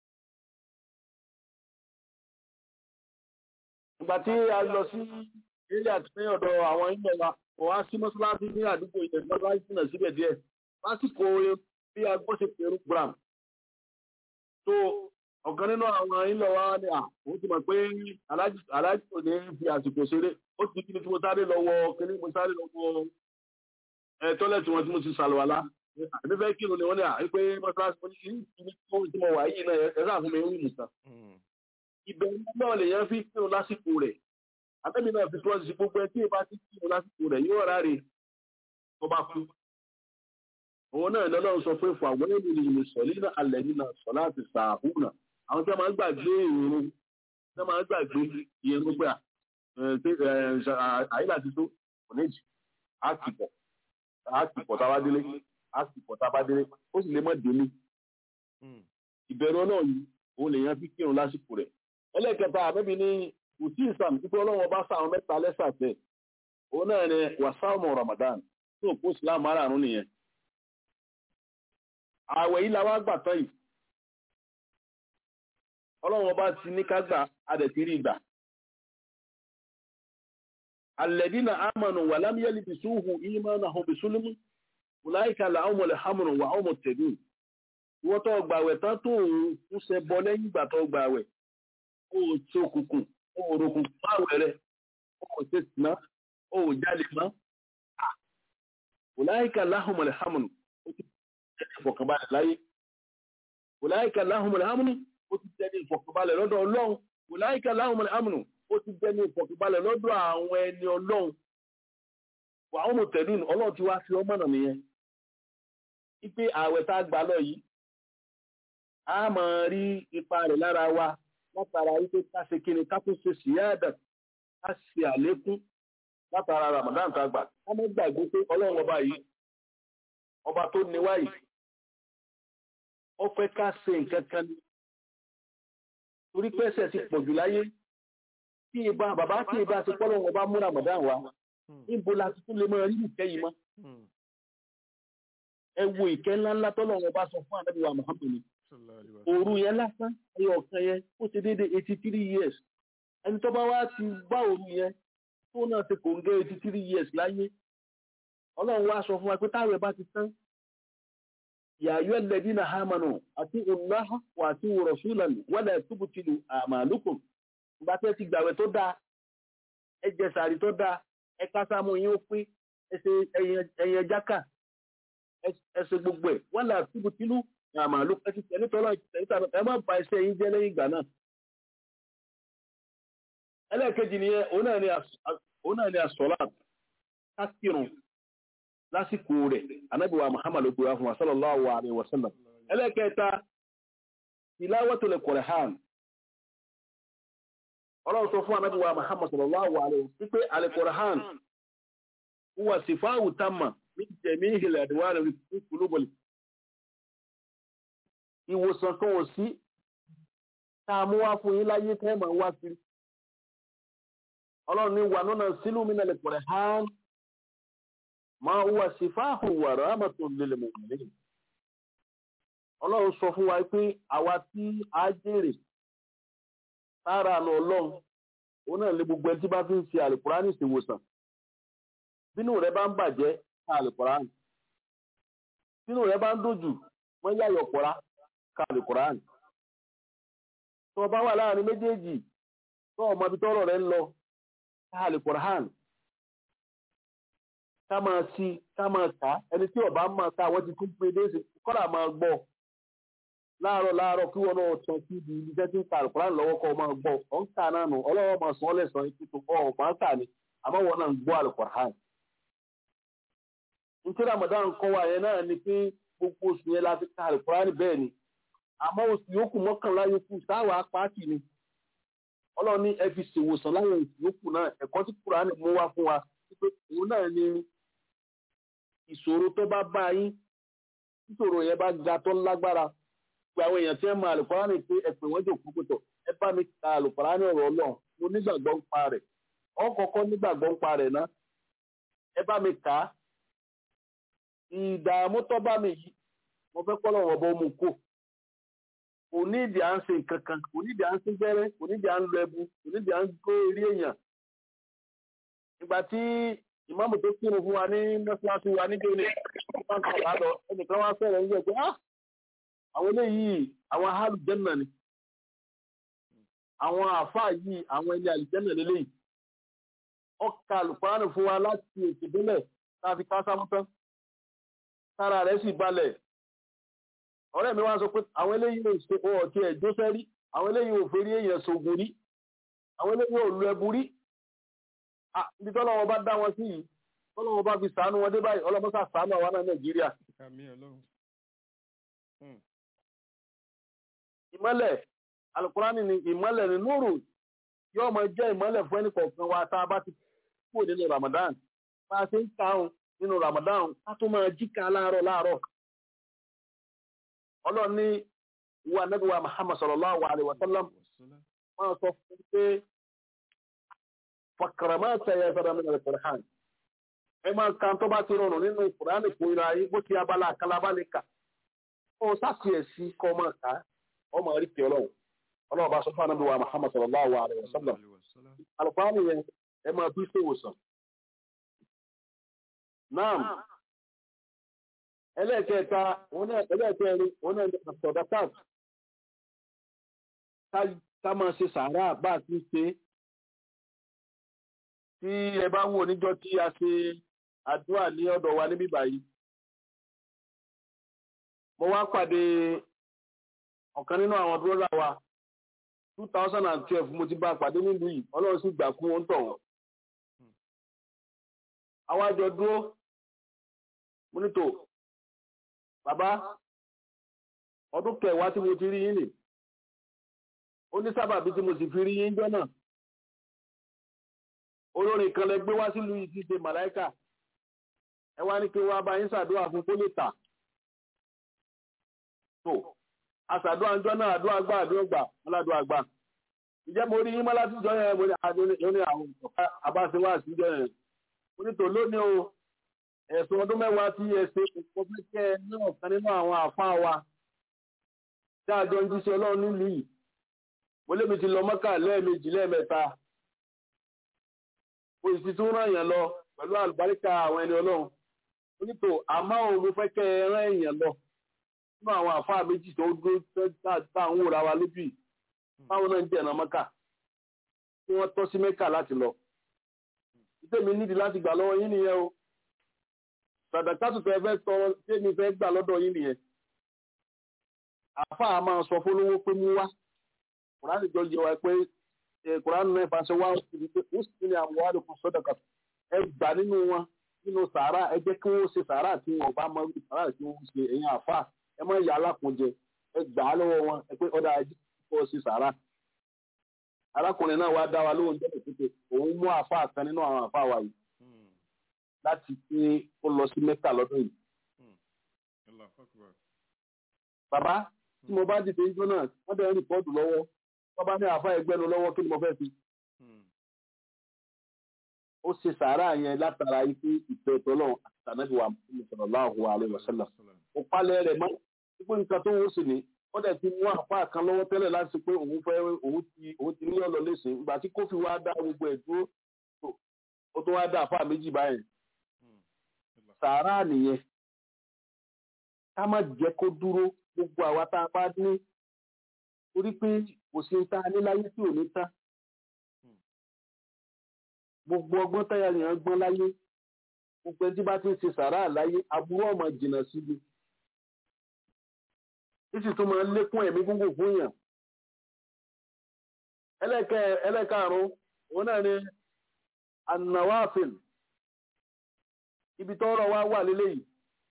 ìgbà tí a lọ sí ilé àti ní ọ̀dọ̀ àwọn ilẹ̀ wa kò wá sí mọ́ṣáláṣí ní àdúgbò ilẹ̀ mọ́ṣáláṣí náà síbẹ̀ díẹ̀ lásìkò bí agbó ṣe pẹ̀rú gram tó ọ̀kan nínú àwọn ilẹ̀ wa ni à ó ti mọ̀ pé aláàjì kò ní fi àsìkò ṣeré ó ti kí ni tí mo sáré lọ́wọ́ kíní mo sáré lọ́wọ́ ẹ̀ tọ́lẹ̀tì wọn tí mo ti sàlùwàlá àbí fẹ́ kírun ni wọ́n ní à pé mọ́ṣáláṣí mo ní kí ní kí tí mo wà yìí náà ẹ̀ sáà fún mi ń wù nìkan ìbẹ̀rù náà lèèyàn fi kírun lásìkò rẹ̀ àtẹ́bí náà fi tọ́jú sí gbogbo ẹ tí ìbá ti kírun lásìkò rẹ̀ yóò ráre tó bá kú òun náà lọ́lọ́run sọ pé fún àwọn ènìyàn ìlú sọ̀lí náà alẹ́ nínú sọ láti sàáhù náà àwọn tí wọ́n máa ń gbàgbé ìrún tí wọ́n máa ń gbàgbé ìrún pé àyílà ti tó kò ní jì á ti pọ̀ á ti pọ̀ tábá délé á ti pọ̀ tábá délé ó sì lè mọ̀ délé ìbẹ̀rù náà yìí òun lèèyàn fi kírun lásìkò rẹ̀ ẹlẹ́kẹta àbẹ́bí ní kùtì ìsàm títí ọlọ́run bá sáwọn mẹ́ta lẹ́sàtẹ̀ òun náà ni wàsáàmù Ramadan tó kó Islam márààrún nìyẹn ààwẹ̀ yìí làwọn àgbà tán yìí ọlọ́run ọba ti ní ká gbà adẹ̀tí rí gbà alẹ́dínà àmọ̀nù wà lámìyẹ́lì bí súhù ìmọ̀nà hàn bí súlùmù wùláìkà làwọn ọmọlẹ̀ hàmùnù wà ọmọ tẹ̀lú ìwọ́n tó gbàwẹ̀ tán tó ń ṣe bọ lẹ́yìn ìgbà tó gbàwẹ̀ kó o tí òkùnkùn ó ò rògùn fáwọn rẹ̀ ó ò ṣe sìná ó ò jáde mọ́ ọ̀láìka láhùnmọ̀lẹ̀ hàmùnù ó ti tẹ́lẹ̀ ìfọ̀kànbalẹ̀ láyé ọ̀láìka láhùnmọ̀lẹ̀ hàmùnù ó ti tẹ́lẹ̀ ìfọ̀kànbalẹ̀ lọ́dọ̀ ọlọ́run ọ̀láìka láhùnmọ̀lẹ̀ hàmùnù ó ti tẹ́lẹ̀ ìfọ̀kànbalẹ̀ lọ́dọ̀ àwọn ẹni ọlọ́run wà ó mọ̀ tẹ̀lú ọlọ́run ti wá fi ọmọ náà nìyẹn wípé ààwẹ̀ tá a gbà lọ yìí a máa rí ipa rẹ̀ lára wa látara wípé ká ṣe kíni ká tún ṣe síyáàdà ká ṣe àlékún látara Ramadan tá a gbà ká má gbàgbé pé ọlọ́run ọba yìí ọba tó ní wá yìí ó fẹ́ ká ṣe nǹkan kan ní torí pé ẹ̀ṣẹ̀ ti pọ̀jù láyé tí ìbá bàbá tí ìbá ti pọ́ lọ́wọ́ ọba mú Ramadan wá níbo la ti tún lè máa rí ìkẹ́ yìí mọ́ ẹ wo ìkẹ́ ńláńlá tọ́lọ́run ọba sọ fún ànábì wa Muhammad ni òru yẹn lásán ẹyọ ọ̀kan yẹn ó ti dédé eighty three years ẹni tó bá wá ti bá òru yẹn tó náà ti kò ń gé eighty three years láyé ọlọ́run wá sọ fún wa pé táwọn bá ti tán yàyọ ẹlẹ́dínà hámanù àti ọ̀nàhà wà àti rọ̀ṣúlàn wọ́dà túbùtìlù àmàlùkùn ìgbà tẹ́ ti gbàwẹ̀ tó dáa ẹ jẹ sàárì tó dáa ẹ kásámù yín ó pín ẹyẹ jákà ẹsẹ gbogbo ẹ wọ́dà túbùtìlù àmàlùkùn ẹ ti tẹ̀lé tọ́lọ́ ẹ má ba iṣẹ́ yín jẹ́ lẹ́yìn ìgbà náà ẹlẹ́ẹ̀kejì nìyẹn òun náà ni àsọ̀lá kásìrùn lásìkò rẹ̀ anábìwá muhammad ló gbéra fún wa sallallahu alayhi wa sallam ẹlẹ́ẹ̀kẹta tilawatul Qur'an ọlọ́run sọ fún anábìwá muhammad sallallahu alayhi wa sallam wípé al-Qur'an huwa sifáwù tamma min jami'il adwar fi qulubil ìwòsàn kan ò sí tá a mú wá fún yín láyé tẹ́ máa wá sí ọlọ́run ní wà nínú sílùú mi náà lè pọ̀rẹ̀ hàn máa wà sí fáhùn wà rámàtò lèlè mọ̀mọ́lẹ́ ọlọ́run sọ fún wa pé àwa tí a jèrè sára àna ọlọ́run òun náà lè gbogbo ẹni tí bá fi ń ṣe àlùkùránì ìṣèwòsàn bínú rẹ bá ń bàjẹ́ ká àlùkùránì bínú rẹ bá ń dòjù wọ́n yáyọ̀ pọ̀ra ká àlùkùránì tó o bá wà láàrin méjèèjì tó o mọ ibi tọ́rọ̀ rẹ ń lọ ká àlùkùránì ká máa sí ká máa kà á ẹni tí ọba máa ká àwọn ti tún pé déèsì kọ́dà máa gbọ́ láàárọ̀ láàárọ̀ kí wọn náà tán sí ibi iṣẹ́ tí ń ka àlùkùránì lọ́wọ́ kọ́ máa gbọ́ ọ̀ ń kà náà nù ọlọ́wọ́ máa sọ ọ́ lẹ́sàn án ètò ọ̀ máa kà ní àmọ́ wọn náà ń gbọ́ àlùkùránì. nítorí Ramadan kọ́ wa yẹn náà ni pé gbogbo oṣù yẹn la fi ka àlùkùránì bẹ́ẹ̀ ni àmọ́ oṣù yòókù mọ́kànlá yòókù sáwà pàákì ni ọlọ́run ní ẹ fi ṣèwòsàn láwọn oṣù yòókù náà ẹ̀kọ́ tí kùránì mú wá fún wa pé òun náà ni ìṣòro tó bá bá yín ìṣòro yẹn bá ga tó lágbára pé àwọn èèyàn tí ẹ máa àlùkùránì pé ẹ pè wọ́n jòkó pé tọ̀ ẹ bá mi ka àlùkùránì ọ̀rọ̀ ọlọ́run mo nígbàgbọ́ ń pa rẹ̀ wọ́n kọ́kọ́ nígbàgbọ́ ń pa rẹ̀ ná ẹ bá mi kà á ìdààmú tó bá mi yìí mo fẹ́ kọ́ lọ́wọ́ bọ́ mu kó kò ní ìdí à ń ṣe nǹkan kan kò ní ìdí à ń ṣe gbẹ́rẹ́ kò ní ìdí à ń lọ ẹbu kò ní ìdí à ń gbé eré èèyàn ìgbà tí ìmáàmù tó kírun fún wa ní mọ́ṣáláṣí wa nígbà ní wọ́n kọ̀ wá lọ ẹnìkan wá sọ̀rọ̀ nígbà pé ah àwọn eléyìí àwọn alùjẹ́nà ni àwọn àáfàá yìí àwọn ẹni àlùjẹ́nà lélẹ́yìí ọkà àlùfáàní fún wa láti ètò ìdílẹ̀ tá a fi ká sámútán tára rẹ̀ sì balẹ̀ ọ̀rẹ́ mi wá sọ pé àwọn eléyìí ò ṣe ọ̀tí ẹ̀ jósẹ́ rí àwọn eléyìí ò fẹ́rí èèyàn ṣògùn rí àwọn eléyìí ò lu ẹbu rí ibi tọ́lọ́wọ́ bá dá wọn sí yìí tọ́lọ́wọ́ bá fi sàánú wọn dé báyìí ọlọ́mọ́sà sàánú àwọn náà nàìjíríà. ìmọ́lẹ̀ alukurani ni ìmọ́lẹ̀ ni núrù yóò máa jẹ́ ìmọ́lẹ̀ fún ẹnì kọ̀ọ̀kan wa tá a bá ti kúrò nínú ramadan bá a ṣe ń kàún nínú ramadan ká tó máa jíkà láàárọ̀ láàárọ̀ ọlọ́run ní ìwà nẹ́bíwá muhammad sallallahu alaihi wa sallam wọ́n sọ fún pé fàkàràmá tẹ̀yẹ sọ́dọ̀ mi nàlẹ́ kùrán ẹ máa kan tó bá ti rọrùn nínú kùrán kò ra yín bó ti abala àkàlábá lè kà ó sáfì ẹ̀ sí kọ́ máa kà á ọ máa rí kí ọlọ́run ọlọ́run bá sọ fún nẹ́bíwá muhammad sallallahu alaihi wa sallam alùpàá yẹn ẹ máa bí ṣèwòsàn náà ẹlẹ́ẹ̀kẹta ẹlẹ́ẹ̀kẹrin òun náà ní sọ̀dọ̀tàt ká máa ṣe sàárà bá a ti ṣe tí ẹ bá wò níjọ́ tí a ṣe àdúrà ní ọ̀dọ̀ wa níbí báyìí mo wá pàdé ọ̀kan nínú àwọn bírọ́dà wa two thousand and twelve mo ti bá a pàdé nílùú yìí ọlọ́run sì gbà kú wọn tọ̀ wọ́n. àwa jọ dúró mo ní tò bàbá ọdún kẹwàá tí mo ti rí yín nì ó ní sábàbí tí mo sì fi rí yín jọ náà olórin kan lẹ gbé wá sílùú yìí ti ṣe màláìkà ẹ wá ní kí wọ́n bá yín ṣàdúrà fún kó lè tà tó aṣàdúrà ń jọ náà àdúrà gbà àdúrà gbà aládùúrà gbà ìjẹ́ mo rí yín mọ́ láti jọ yẹn mo ní àdúrà àwọn àbáṣewá àṣìjọ yẹn mo ní tò lónìí o ẹ̀sùn ọdún mẹ́wàá tí ẹ ṣe kò fẹ́ kẹ́ ẹ ní ọ̀kan nínú àwọn àfáà wa tí àjọ ń jíṣẹ́ ọlọ́run nílùú yìí mo lébi ti lọ mọ́kà lẹ́ẹ̀mejì lẹ́ẹ̀mẹ́ta mo sì tún rán èèyàn lọ pẹ̀lú àlùbáríkà àwọn ẹni ọlọ́run mo ní tò àmọ́ òun mo fẹ́ kẹ́ ẹ rán èèyàn lọ nínú àwọn àfáà méjì tó dúró tá à ń wòra wa lójú yìí báwọn náà ń jẹ̀nà mọ́kà tí wọ́n tọ́ sí mẹ́kà láti lọ ìtẹ́mi nídìí láti gbà lọ́wọ́ yín nìyẹn o sàdàkátù tẹ fẹ́ sọ tẹ́mi fẹ́ gbà lọ́dọ̀ yín nìyẹn àfáà máa sọ fólówó pé mú wá kùránì jọ yẹ wa pé kùránì náà ìfàṣẹ wá ó sì pé ó sì ní àwọn wàhálà kan sọ́dọ̀kà ẹ gbà nínú wọn nínú sàárà ẹ jẹ́ kí wọ́n ṣe sàárà tí wọn bá mọ sàárà tí wọ́n ṣe ẹ̀yìn àfáà ẹ mọ ìyá alákùnjẹ ẹ gbà á lọ́wọ́ wọn ẹ pé ọ̀dà ẹ jẹ́ kí wọ́n ṣe sàárà arákùnrin náà wá dá wa lóhùn jẹ́ pé òun mú àfáà kan nínú àwọn àfáà wa yìí láti pé ó lọ sí mẹ́kà lọ́dún yìí. bàbá tí mo bá dìde ijó náà wọ́n dẹ̀ ń rìpọ́ọ̀tù lọ́wọ́ wọ́n bá ní àfáà ẹgbẹ́ nu lọ́wọ́ kí ni mo fẹ́ fi. ó ṣe sàárà yẹn látara ife ìfẹ́ tọ́lọ̀ àtànàbí wa sallallahu alaihi wasallam. ó palẹ̀ rẹ̀ mọ́ ipò nǹkan tó ń sè ní wọ́n dẹ̀ ti mú àfáà kan lọ́wọ́ tẹ́lẹ̀ láti pé òun fẹ́ òun ti ní ọ̀lọ́ lẹ́sìn ìgbà tí kófì wá dá gbogbo ẹ̀ dúró ó tún wá dá àfáà méjì báyìí sàárà nìyẹn ká má jẹ́ kó dúró gbogbo àwa tá a bá ní torí pé kò sí ta ní láyé tí ò ní tán gbogbo ọgbọ́n táyà yẹn gbọ́n láyé gbogbo ẹni tí bá ti ń ṣe sàárà láyé aburú ọmọ jìnnà síbi títí tó máa ń lékún ẹ̀mí gúngùn fún yàn ẹlẹ́kẹ̀ ẹlẹ́kàrún òun náà ni anawafil ibi tọ́rọ̀ wá wà lélẹ́yìí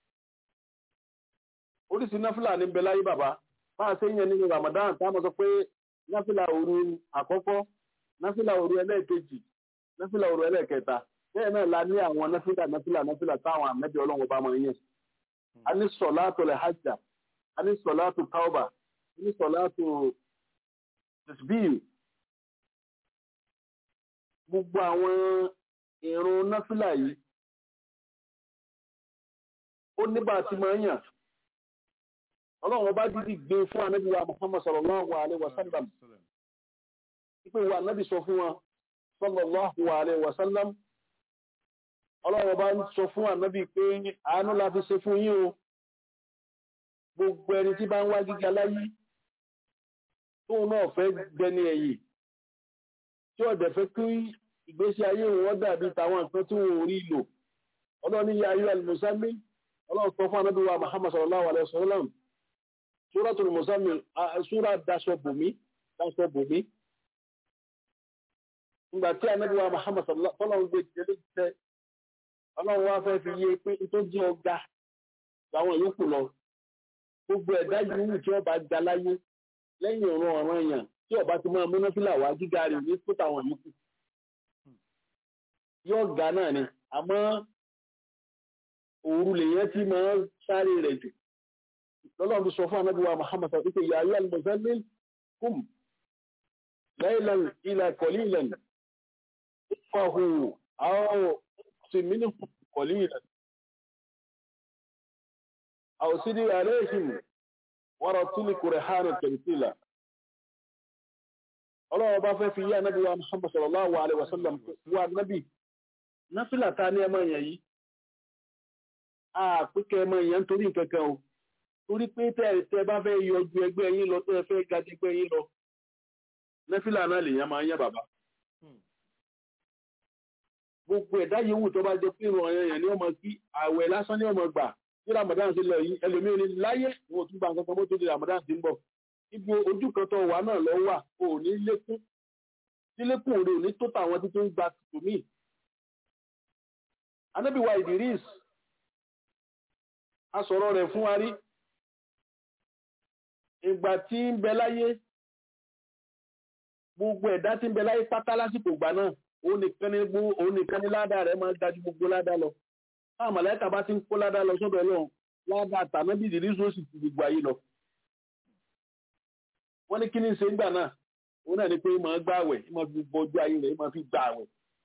oríṣi náfìlà ní bẹ láyé bàbá máa ṣe yẹn nínú Ramadan táwọn sọ pé náfìlà òru àkọ́kọ́ náfìlà òru ẹlẹ́ẹ̀kejì náfìlà òru ẹlẹ́ẹ̀kẹta bẹ́ẹ̀ náà la ní àwọn náfìlà náfìlà náfìlà táwọn àmẹ́bí ọlọ́run bá máa yẹn a ní sọ̀láàtò lẹ̀ hajjá a ní sọ̀láàtò tauba a ní sọ̀láàtò tasbih gbogbo àwọn ìrun náfìlà yìí ó nígbà tí máa ń yàn ọlọ́run ọba dídì gbé fún anábì wa muhammad sallallahu alaihi wa sallam ipò wa anábì sọ fún wa sallallahu alaihi wa sallam ọlọ́run ọba ń sọ fún anábì pé àánú la fi ṣe fún yín o gbogbo ẹni tí bá ń wá gíga láyé tóun náà fẹ́ gbẹni ẹ̀yìn tí ọ̀dẹ̀ fẹ́ kí ìgbésí ayé wọn dàbí tàwọn nǹkan tí wọn ò rí lò ọlọ́run ní ya ayé al-musammi ọlọ́run sọ fún anábì wa muhammad sallallahu alaihi wa sallam Suratul Muzammil ṣúra daṣọ bòmí daṣọ bòmí. Nígbà tí Ànábì wa Muhammad sallallahu ń gbé ìdílé jẹ́ ọlọ́run wá fẹ́ fi yé pé tó jẹ́ ọ̀gá làwọn yòókù lọ. Gbogbo ẹ̀dá yìí tí ọba ga láyé lẹ́yìn ọ̀run ọ̀ràn èèyàn tí ọba ti máa múná fílà wá gíga rẹ̀ ní tó tàwọn yòókù. Yóò ga náà ni, àmọ́ òru lèyẹn tí máa sáré rẹ̀ jù lọ́lọ́run ti sọ fún anábí wa Muhammad sọ wípé yà ayọ́ al-muzammil kum laylan ila qalilan fahu aw si minhu qalilan aw sidi alayhim wa ratili qur'ana tartila ọlọ́run bá fẹ́ fi yá anábí wa Muhammad sallallahu alaihi wasallam wa nabi náfìlà ta ní ẹmọ yẹn yìí a pínkẹ́ ẹmọ yẹn nítorí nǹkankan o torí pé tẹ́ bá fẹ́ yọjú ẹgbẹ́ yín lọ tẹ́ fẹ́ ga ẹgbẹ́ yín lọ nẹ́fìlà náà lèèyàn máa ń yán bàbá gbogbo ẹ̀dá yòówù tó bá jẹ pé ìrọ̀ ẹ̀yàn ni ọmọ kí àwẹ̀ lásán ni ọmọ gbà tí ramadan ti lọ yìí ẹlòmíràn ní láyé wọn ò tún gba nǹkan kan bó tó di ramadan ti ń bọ̀ ibi ojú kan tó wà náà lọ wà o ò ní lékún tí lékún rẹ ò ní tó tàwọn tí tó ń gba tòmí. anábìwá Idris a sọ̀rọ̀ rẹ̀ fún wa rí ìgbà tí ń bẹ láyé gbogbo ẹ̀dá tí ń bẹ láyé pátá lásìkò ìgbà náà òun nìkan ní gbó òun nìkan ní ládàá rẹ̀ máa ń dájú gbogbo ládàá lọ táwọn màláìka bá ti ń kó ládàá lọ sọ́dọ̀ Ọlọ́run ládàá tànábì Idris ó sì ti gbogbo ayé lọ wọ́n ní kí ní ṣe ń gbà náà òun náà ni pé máa gbà àwẹ̀ máa fi bọjú ayé rẹ̀ máa fi gbà àwẹ̀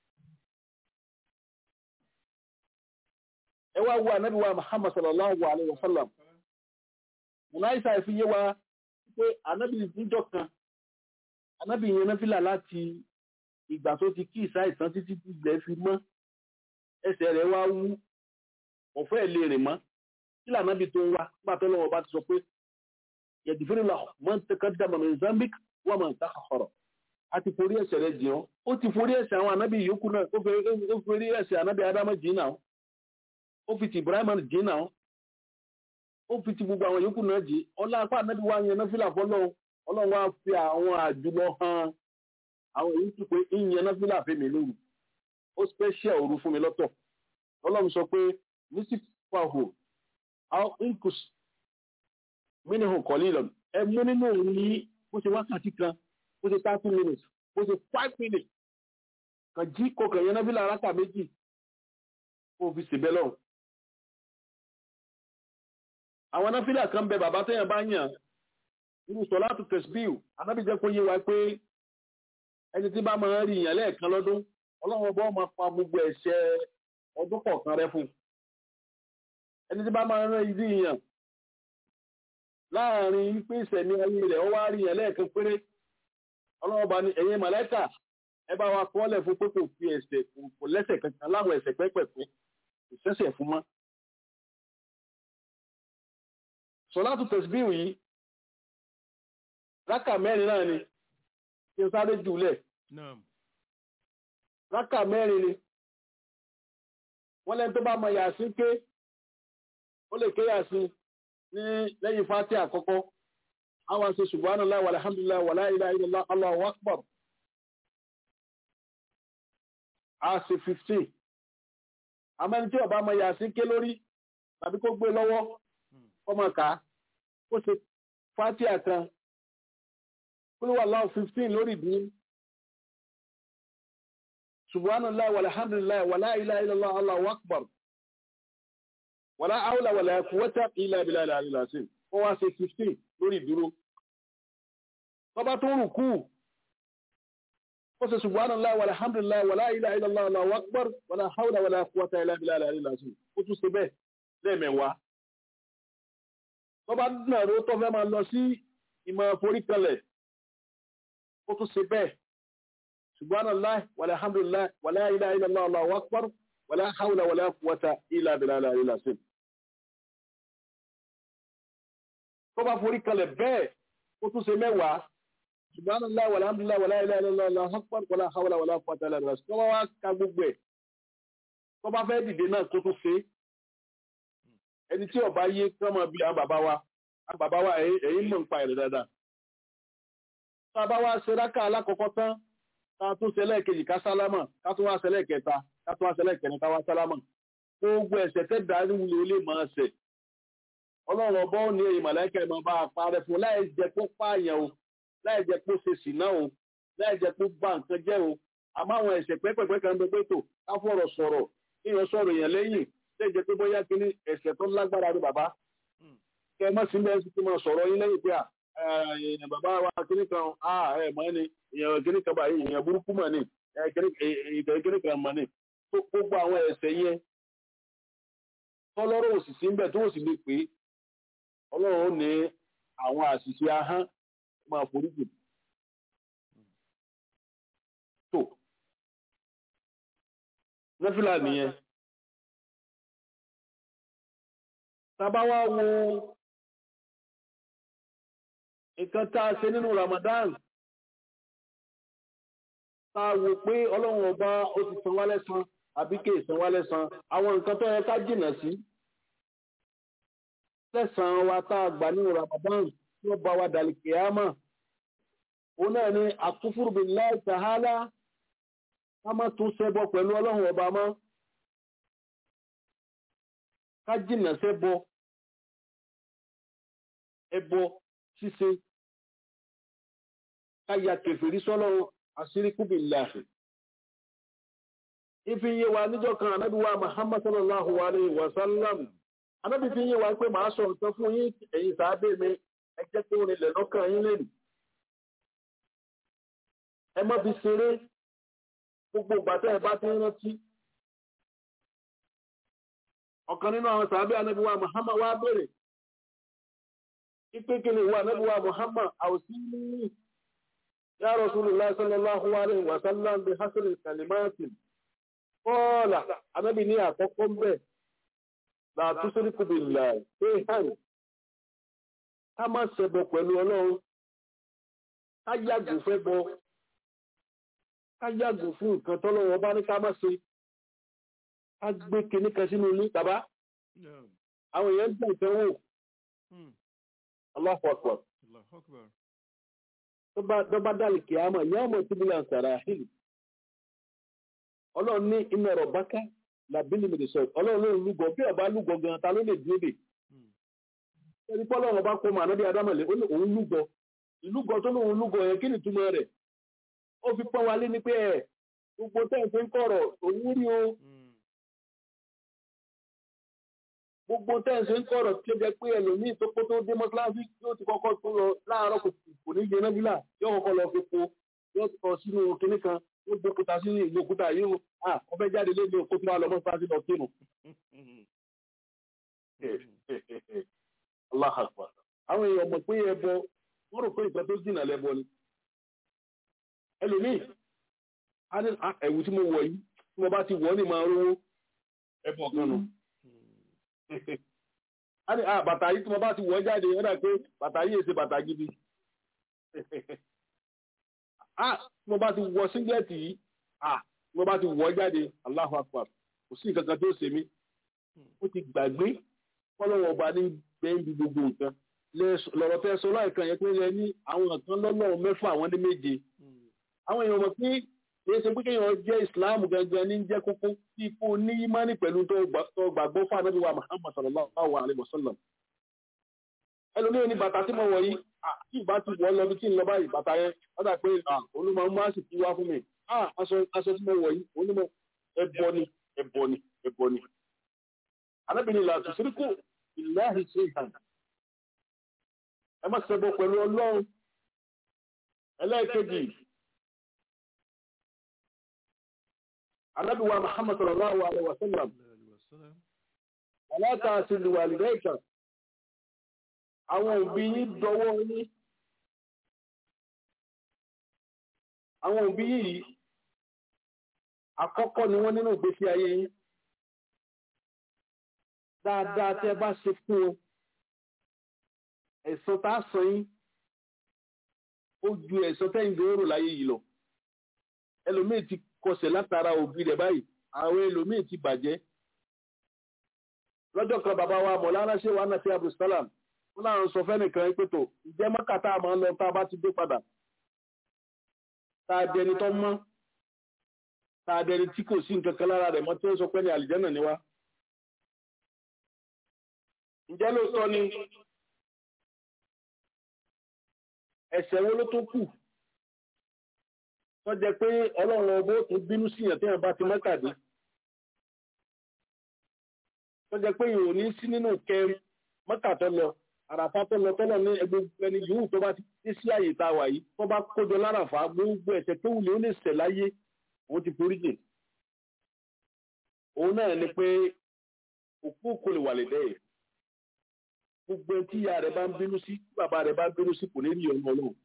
ẹ wá wo ànábì wa Muhammad sallallahu alayhi wa sallam mùnáìsà fi yé wa pé ànábì níjọ́ kan ànábì yẹn náà fìlà láti ìgbà tó ti kí ìsá ìtàn títí tí ilẹ̀ fi mọ́ ẹsẹ̀ rẹ̀ wá wú ọ̀fẹ́ lè rìn mọ́ kí lànábì tó ń wá nígbà tó lọ́wọ́ bá ti sọ pé yẹ̀dìfẹ́rẹ́ lọ mọ́ ń tẹ́kọ́ dàmọ̀ ní Mozambique wọ́n mọ̀ ń tàkà ọ̀rọ̀ a ti forí ẹ̀ṣẹ̀ rẹ̀ jìn ọ́ ó ti forí ẹ̀ṣẹ̀ àwọn ànábì yòókù náà ó forí ẹ̀ṣẹ̀ ànábì Ádámù jìn náà ó fi ti Ibrahim jìn náà ó fi ti gbogbo àwọn yòókù náà jìn ọlá apá ànábì wa yẹn náà fìlà fọlọ́run ọlọ́run wá fi àwọn àjùlọ hàn àwọn èyí tó pé ìyẹn náà fìlà fèmí lóru ó special òru fún mi lọ́tọ̀ ọlọ́run sọ pé nísìkò àwọn incus mínú kọ̀lí lọ ẹ mú nínú òun ní bó ṣe wákàtí kan bó ṣe thirty minutes bó ṣe five minutes kan jí kọkàn yẹn náà fìlà aráka méjì kó fi ṣèbẹ́ lọ́run àwọn náfìlà kan bẹ bàbá tẹ́yàn bá yàn irú sọ̀látù tẹ̀síbíù anábìjẹ́ kó yé wa pé ẹni tí bá máa ń rí ìyàn lẹ́ẹ̀kan lọ́dún ọlọ́run ọba máa pa gbogbo ẹ̀ṣẹ̀ ọdún kọ̀ọ̀kan rẹ fún ẹni tí bá máa ń rán ìdí ìyàn láàrin pé ìṣẹ̀mí ayé rẹ̀ ó wá rí ìyàn lẹ́ẹ̀kan péré ọlọ́run ọba ní ẹ̀yin màláíkà ẹ bá wa kọ́lẹ̀ fún pé kò fi ẹ̀ṣẹ̀ kò lẹ́ṣẹ̀ kankan láwọn ẹ̀ṣẹ̀ pẹ́pẹ̀pẹ́ kò sẹ́ṣẹ̀ fún mọ́ sọ̀látù tẹ̀síbíù yìí rákà mẹ́rin náà ni kí n sáré jùlẹ̀ rákà mẹ́rin ni wọ́n lẹ́ni tó bá mọ yàsín ké ó lè ké yàsín ní lẹ́yìn fátí àkọ́kọ́ àwọn ṣe subhanallah walhamdulillah wala ilaha illallah Allahu akbar a ṣe 15 àmẹ́ni tí ó bá mọ yàsín ké lórí tàbí kó gbé lọ́wọ́ kọ́mọ ká ó ṣe fátí àkan kúlúwà láwọn fifteen lórí ìdí subhanallah walhamdulillah wala ilaha illallah allahu akbar wala hawla wala quwwata illa billahi al-aliyyil azim ó wá ṣe fifteen lórí ìdúró tọ́ba tó rù kú ó ṣe subhanallah walhamdulillah wala ilaha illallah allahu akbar wala hawla wala quwwata illa billahi al-aliyyil azim ó tún ṣe bẹ́ẹ̀ lẹ́ẹ̀mẹ̀wàá tọ́ba náà ló tọ́ fẹ́ máa lọ sí ìmọ̀ foríkalẹ̀ ó tún ṣe bẹ́ẹ̀ subhanallah walhamdulillah wala ilaha illallah allahu akbar wala hawla wala quwwata illa billahi al-aliyyil azim tó bá forí kalẹ̀ bẹ́ẹ̀ ó tún ṣe mẹ́wàá subhanallah walhamdulillah wala ilaha illallah allahu akbar wala hawla wala quwwata illa billah tó bá wá ka gbogbo ẹ̀ tó bá fẹ́ dìde náà tó tún ṣe ẹni tí ọba yé kí wọ́n máa bí àwọn bàbá wa àwọn bàbá wa ẹ̀yìn mọ̀ ń pa ẹ̀rẹ̀ dáadáa tàbá wá ṣe rákà alákọ̀ọ́kọ́ tán ká tún ṣe lẹ́ẹ̀kejì ká sálámà ká tún wá ṣe lẹ́ẹ̀kẹta ká tún wá ṣe lẹ́ẹ̀kẹrin ká wá sálámà gbogbo ẹ̀ṣẹ̀ tẹ́ darí wulẹ̀ ó lè máa ṣẹ̀ ọlọ́run ọbọ̀ ní èyí màláìkà ẹ̀ máa bá a parẹ́ fún láì jẹ́ kó pààyàn o láì jẹ́ kó ṣe ṣìnà o láì jẹ́ kó bà nǹkan jẹ́ o àmọ́ àwọn ẹ̀ṣẹ̀ pẹ́pẹ́pẹ́ kan gbé tó ká fọ̀rọ̀ sọ̀rọ̀ kéèyàn sọ̀rọ̀ èèyàn lẹ́yìn lè jẹ́ pé bóyá kíní ẹ̀ṣẹ̀ tó lágbára ní bàbá kẹ́ ẹ má sí bẹ́ẹ̀ sí ti máa sọ̀rọ̀ yín lẹ́yìn pé à èèyàn bàbá wa kíní kan á ẹ mọ ni èèyàn kíní kan báyìí èèyàn burúkú mọ ni ìtẹ̀ kíní kan mọ ni gbogbo àwọn ẹ̀ṣẹ̀ yẹn tọ́lọ́rọ̀ òsìsí ń bẹ̀ tó sì lè pé ọlọ́run ó ní àwọn àṣìṣe ahọ́n máa foríjì tó nẹ́fìlà nìyẹn tàbá wá wo nǹkan tá a ṣe nínú Ramadan tá a wò pé ọlọ́run ọba ó ti san wá lẹ́san àbí kí èsàn wá lẹ́sàn àwọn nǹkan tó yẹ ká jìnà sí lẹ́sàn wa tá a gbà nínú Ramadan tí wọ́n bá wa dàlí kìámà òun náà ni àkúfúrú billahi ta'ala ká má tún ṣẹbọ pẹ̀lú ọlọ́run ọba mọ́ ká jìnà ṣẹbọ ẹbọ ṣíṣe ká ya kèfèrí sọ́lọ́run àṣíríkú billahi ìfi yé wa níjọ́ kan ànábì wa Muhammad sallallahu alayhi wa sallam ànábì fi yé wa pé màá sọ nǹkan fún yín ẹ̀yin sàábé mi ẹ jẹ́ kí ó nílẹ̀ lọ́kàn yín lẹ́nu ẹ má fi ṣeré gbogbo ìgbà tẹ́ ẹ bá ti ń rántí ọ̀kan nínú àwọn sàábé ànábì wa Muhammad wa béèrè ipe kí ni ìwà ànábì wa Muhammad àwòsí ní ya Rasulullah sallallahu alayhi wa sallam bi hasan kalimatin Kọ́ọ̀lá, anábì ní àkọ́kọ́ ń bẹ̀, láàtú sórí kùbì ìlà pé hàn, ká má ṣẹbọ pẹ̀lú ọlọ́run, ká yàgò fẹ́ bọ, ká yàgò fún nǹkan tọ́lọ́run ọba ní ká má ṣe, ká gbé kinní kan sínú ilé bàbá. Àwọn èèyàn ń gbà ìtẹ́wò. Allahu Akbar. Tó bá dálì kìámà, ìyá ọmọ ìtúbílà ń sàrà àhìlì ọlọ́run ní iná ẹ̀rọ báká làbílì mi lè sọ ọlọ́run ló ń lúgọ bí ọba lúgọ gan ta ló lè dúró dè ẹni pọ́ ọlọ́run ọba kó mọ ànábì adámọ̀lẹ́ ó ní òun lúgọ ìlúgọ tó lóun lúgọ yẹn kí ni túmọ̀ rẹ̀ ó fi pọ́n wa lé ní pé ẹ̀ gbogbo tẹ́ǹtì ń kọ̀rọ̀ òun rí o gbogbo tẹ́ǹtì ń kọ̀rọ̀ tí ó jẹ́ pé ẹlòmíì tó kó tó dé mọ́sálásí yóò ti kọ́kọ́ tó lọ láàárọ̀ kò ní jẹ nábìlà yóò kọ́kọ́ lọ fi po yóò tọ̀ sínú kinní kan ó gbókúta sí ìlú òkúta yìí ó à ọbẹ̀ jáde lé ní òkú tó wà lọ́mọ́ sáà sí lọ kírun. Allah akbar. àwọn èèyàn mọ̀ pé ẹbọ wọ́n rò pé ìtọ́ tó jìnà lẹ́bọ ni. ẹlòmíì á ní ẹ̀wù tí mo wọ̀ yìí tí mo bá ti wọ̀ ní máa rówó ẹbọ kan nù. á ní bàtà yìí tí mo bá ti wọ̀ jáde ó dà pé bàtà yìí èsè bàtà gidi ah mo bá ti wọ síngẹ́ẹ̀tì yìí ah mo bá ti wọ jáde Allahu Akbar kò sí nǹkan kan tó ṣe mí ó ti gbàgbé fọlọ́wọ́ ọba ní bẹ́ẹ̀ndì gbogbo nǹkan lọ́rọ̀ tẹ́ sọ láìkan yẹn pé yẹ ní àwọn nǹkan lọ́lọ́run mẹ́fà àwọn ní méje àwọn èèyàn mọ̀ pé kìí ṣe pé kéèyàn jẹ́ Islam gangan ní jẹ́ kókó tí kò ní ìmánì pẹ̀lú tó gbàgbọ́ fún Ànábì wa Muhammad sallallahu alaihi wasallam ẹlòmíràn ní bàtà tí mo wọ̀ yìí tí ìbá ti wọ̀ lọ bí tí ń lọ báyìí bàtà yẹn wọ́n dà pé olúmọ̀ mú àsì tí wá fún mi aṣọ tí mo wọ̀ yìí onímọ̀ ẹbọ ni ẹbọ ni ẹbọ ni. anábìnrin ìlà tòṣíríkù ìláhì ṣe ìhàn ẹ má ṣẹbọ pẹ̀lú ọlọ́run ẹlẹ́ẹ̀kejì anábìwá Muhammad sallallahu alaihi wa sallam aláta àti ìlúwàlìdẹ́ ìkà àwọn òbí yín dọwọ́ yín àwọn òbí yìí àkọ́kọ́ ni wọ́n nínú ìgbésí ayé yín dáadáa tí ẹ bá ṣe fún o ẹ̀san tá a san yín ó ju ẹ̀san tẹ́yìn gbòòrò láyé yìí lọ ẹlòmíì ti kọsẹ̀ látara òbí rẹ̀ báyìí àwọn ẹlòmíì ti bàjẹ́ lọ́jọ́ kan bàbá wa mọ̀lára ṣé wàá nàfi abdulsalam wọn láwọn sọ fẹ́nìkan pé tó ìjẹ́ mọ́kà tá a máa ń lọ tá a bá ti dé padà tá a dẹni tó mọ́ tá a dẹni tí kò sí nǹkan kan lára rẹ̀ mọ́ tí ó sọ pé ní àlìjẹ́nà ni wá. ǹjẹ́ lóòótọ́ ni ẹ̀ṣẹ̀ wo ló tó kù tó jẹ́ pé ọlọ́run ọbọ̀ tó bínú síyàn téèyàn bá ti mọ́kà dé tó jẹ́ pé ìrò ní sí nínú kẹrin mọ́kà tó lọ àràfà tó lọ tọ́lọ̀ ní ẹgbẹ́ ẹni yòówù tó bá ti dé sí àyè tá a wà yìí tó bá kójọ láràfà gbogbo ẹ̀ṣẹ̀ tó wùlé ó lè ṣẹ̀ láyé òun ti forí jì òun náà ni pé òkú kò lè wà lè dẹ́yẹ̀ gbogbo tí ìyá rẹ̀ bá ń bínú sí tí bàbá rẹ̀ bá ń bínú sí kò ní rí ọmọ náà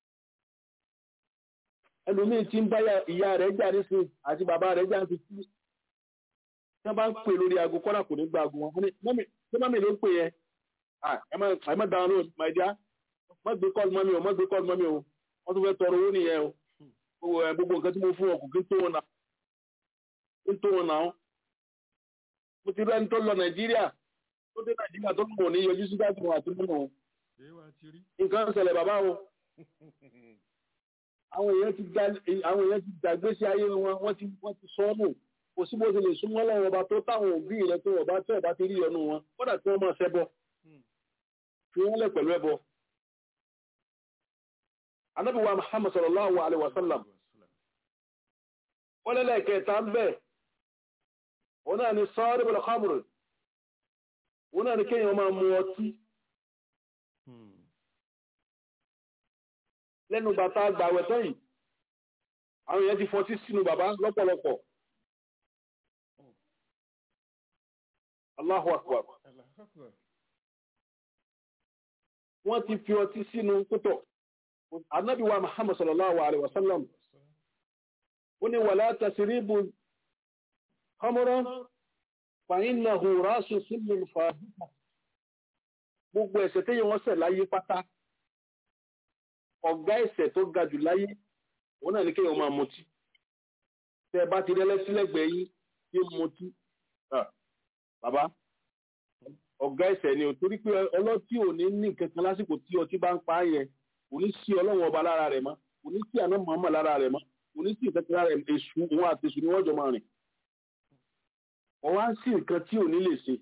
ẹlòmíín tí ń bá ìyá rẹ̀ jà nísìn àti bàbá rẹ̀ jà nísìn tí wọ́n bá ń pè lórí aago kọ́nà kò ní gba aago wọn mọ́mí tí mọ́mí ló ń pè yẹn ẹ má dáhùn lóhùn my dear má gbé kọ́ọ̀lù mọ́mí o má gbé kọ́ọ̀lù mọ́mí o wọ́n tún fẹ́ tọrọ owó nìyẹn o gbogbo nǹkan tí mo fún ọ kò kí tó wọn náà ó ń tó wọn náà mo ti rẹ́ni tó lọ nàìjíríà tó dé nàìjíríà tó lọ ní yọjú sí dájú àti mímọ ṣé wàá ti rí. nǹkan ń ṣẹlẹ̀ bàbá o àwọn èèyàn ti gba àwọn èèyàn ti gbàgbé sí ayé wọn wọ́n ti wọ́n ti sọ ọ́ nù kò sí bó ṣe lè súnmọ́ lọ́wọ́ ọba tó táwọn òbí rẹ tó ọba tó ọba ti rí ọnu wọn kódà tí wọ́n máa ṣẹbọ fi wọ́n lẹ̀ pẹ̀lú ẹbọ. Ànábì wa Muhammad sallallahu alaihi wa sallam wọ́n lẹ́lẹ̀ kẹta ń bẹ̀ wọ́n náà ni sọ́ọ́rì bọ̀lọ̀ khamr wọ́n náà ni kéèyàn máa mu ọtí lẹ́nu bàtà gbàwẹ̀ tán yìí àwọn èèyàn ti fọtí sínú bàbá lọ́pọ̀lọpọ̀ Allahu akbar wọ́n ti fi ọtí sínú púpọ̀ Ànábì wa Muhammad sallallahu alaihi wa sallam ó ní wàlá tasiribu khamran fa innahu rasu sílùm fàáhùn gbogbo ẹ̀ṣẹ̀ tí wọ́n ṣẹ̀ láyé pátá ọ̀gá ẹ̀ṣẹ̀ tó ga jù láyé òun náà ní kéèyàn máa mutí tẹ bá ti rẹ́lẹ́ sílẹ̀gbẹ̀ẹ́ yín kí mutí bàbá ọ̀gá ẹ̀ṣẹ̀ ni ò torí pé ọlọ́tí ò ní ní kankan lásìkò tí ọtí bá ń pa á yẹn kò ní sí ọlọ́run ọba lára rẹ̀ mọ́ kò ní sí àná màmá lára rẹ̀ mọ́ kò ní sí ìfẹ́kẹ́ lára rẹ̀ èṣù òun àti èṣù ni wọ́n jọ máa rìn ọwá sí nǹkan tí ò ní lè ṣe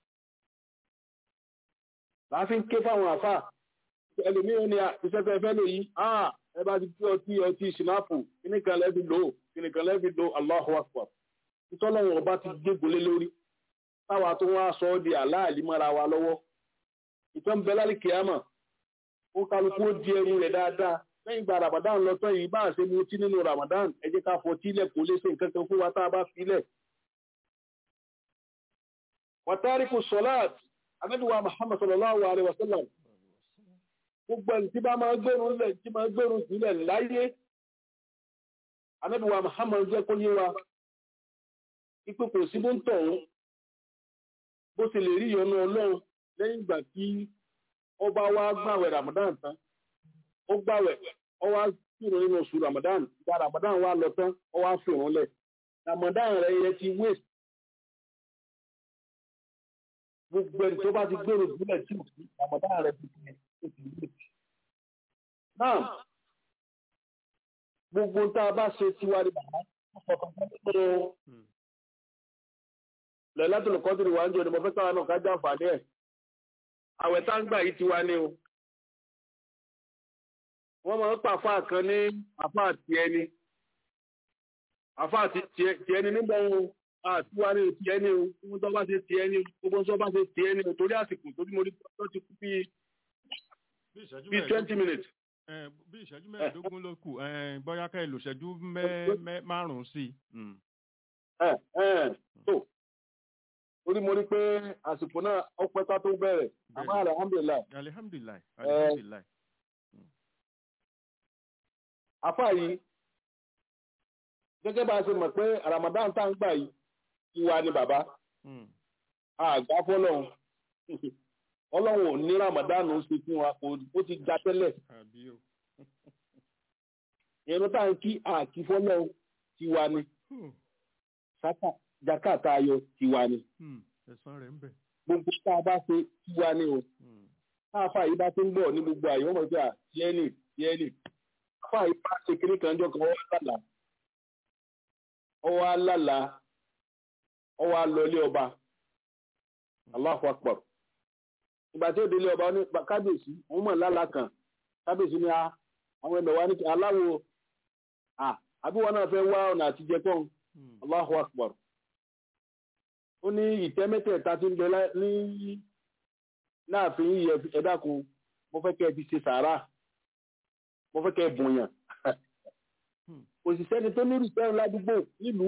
láàfin ké fáwọn àfà ẹlòmíràn ni iṣẹ́ fẹ́ fẹ́ lè yí ẹ bá ti tí ọtí ọtí ṣìnáàpù kíní kan lẹ́bi lò ó kíní kan lẹ́bi lò Allahu Akbar títọ́lọ́wọ̀n ọba ti gbégbólé lórí táwa tó wá sọ ọ́ di àláàlí mọ́ra wa lọ́wọ́ ìtàn bẹ lálẹ́ kìámà ó kálukú ó di ẹrù rẹ̀ dáadáa lẹ́yìn ìgbà Ramadan lọ́tọ́ yìí bá a ṣe mu tí nínú Ramadan ẹ jẹ́ ká fọtí lẹ̀ kó lé sí nǹkan kan fún wa tá a bá filẹ̀ wàtàríkù sọ́láàt anábíwá Muhammad sallallahu alaihi wasallam gbogbo ẹni tí bá máa gbẹ̀rún lẹ̀ tí máa gbẹ̀rún sílẹ̀ láyé anábíwá Muhammad jẹ́ kó yé wa ipò kò sí bó ń tọ̀hún bó ti lè rí ìyọnu ọlọ́run lẹ́yìn ìgbà tí ọba wa gbàwẹ̀ Ramadan tán ó gbàwẹ̀ ó wá fìrún nínú oṣù Ramadan ìgbà Ramadan wa lọ tán ó wá fìrún lẹ̀ Ramadan rẹ̀ yẹ ti waste gbogbo ẹni tó bá ti gbèrò ìbílẹ̀ tí ò sí àmọ̀dá rẹ̀ ti fi ó ti lè jù. náà gbogbo tá a bá ṣe tiwa ní bàbá ọkọ̀ kan tó tó lẹ́lẹ́tò lùkọ́ tó ní wàá ń jọ ni mo fẹ́ káwa náà ká já àǹfààní ẹ̀. àwẹ̀ tá ń gbà yìí tiwa ní o. wọ́n máa ń pa àfáà kan ní àfáà tiẹ̀ ni àfáà tiẹ̀ ni nígbà wọn àtiwá ní ti ẹni o gbogbo tó bá ṣe ti ẹni o gbogbo tó bá ṣe ti ẹni o torí àsìkò torí mo rí tó ti kú bíi bíi twenty minutes. bí ìṣẹ́jú mẹ́ẹ̀ẹ́dógún ló kù bóyá ká èlò ìṣẹ́jú márùn-ún sí i. ẹ ẹ tó torí mo rí pé àsìkò náà ó pẹ́ ká tó bẹ̀rẹ̀ àmọ́ alihamdulilayi. alihamdulilayi alihamdulilayi. àfáà yìí gẹ́gẹ́ bá a ṣe mọ̀ pé Ramadan tá ń gbà yìí ìwà ni bàbá àgbà fọlọ́run ọlọ́run ò ní Ramadan ó ṣe fún wa ó ti gba tẹ́lẹ̀ ìrún tá ń kí àkí fọlọ́run tiwa ni sáká jákàtà ayọ̀ tiwa ni gbogbo tá a bá ṣe tiwa ni o káfà yìí bá ti ń bọ̀ ní gbogbo àyè wọ́n mọ̀ pé à tiẹ́ nì tiẹ́ nì káfà yìí bá ṣe kiri kan jọ kan wọ́n wá lálàá ọwọ́ alálà ọwọ́ alọ́lé ọba Allahu Akbar ìgbà tí ó délé ọba ní kábíyèsí òun mọ̀ lálà kan kábíyèsí ní àwọn ẹgbẹ̀ wa ní aláwo àbí wọn náà fẹ́ wá ọ̀nà àtijẹ́ pọ́n Allahu Akbar ó ní ìtẹ́ mẹ́tẹ̀ẹ̀ta tí ń bẹ ní láàfin yìí ẹ dákun mo fẹ́ kẹ́ ẹ fi ṣe sàárà mo fẹ́ kẹ́ ẹ bùnyàn òṣìṣẹ́ ni tó ní ìrìsẹ́rùn ládùúgbò nílùú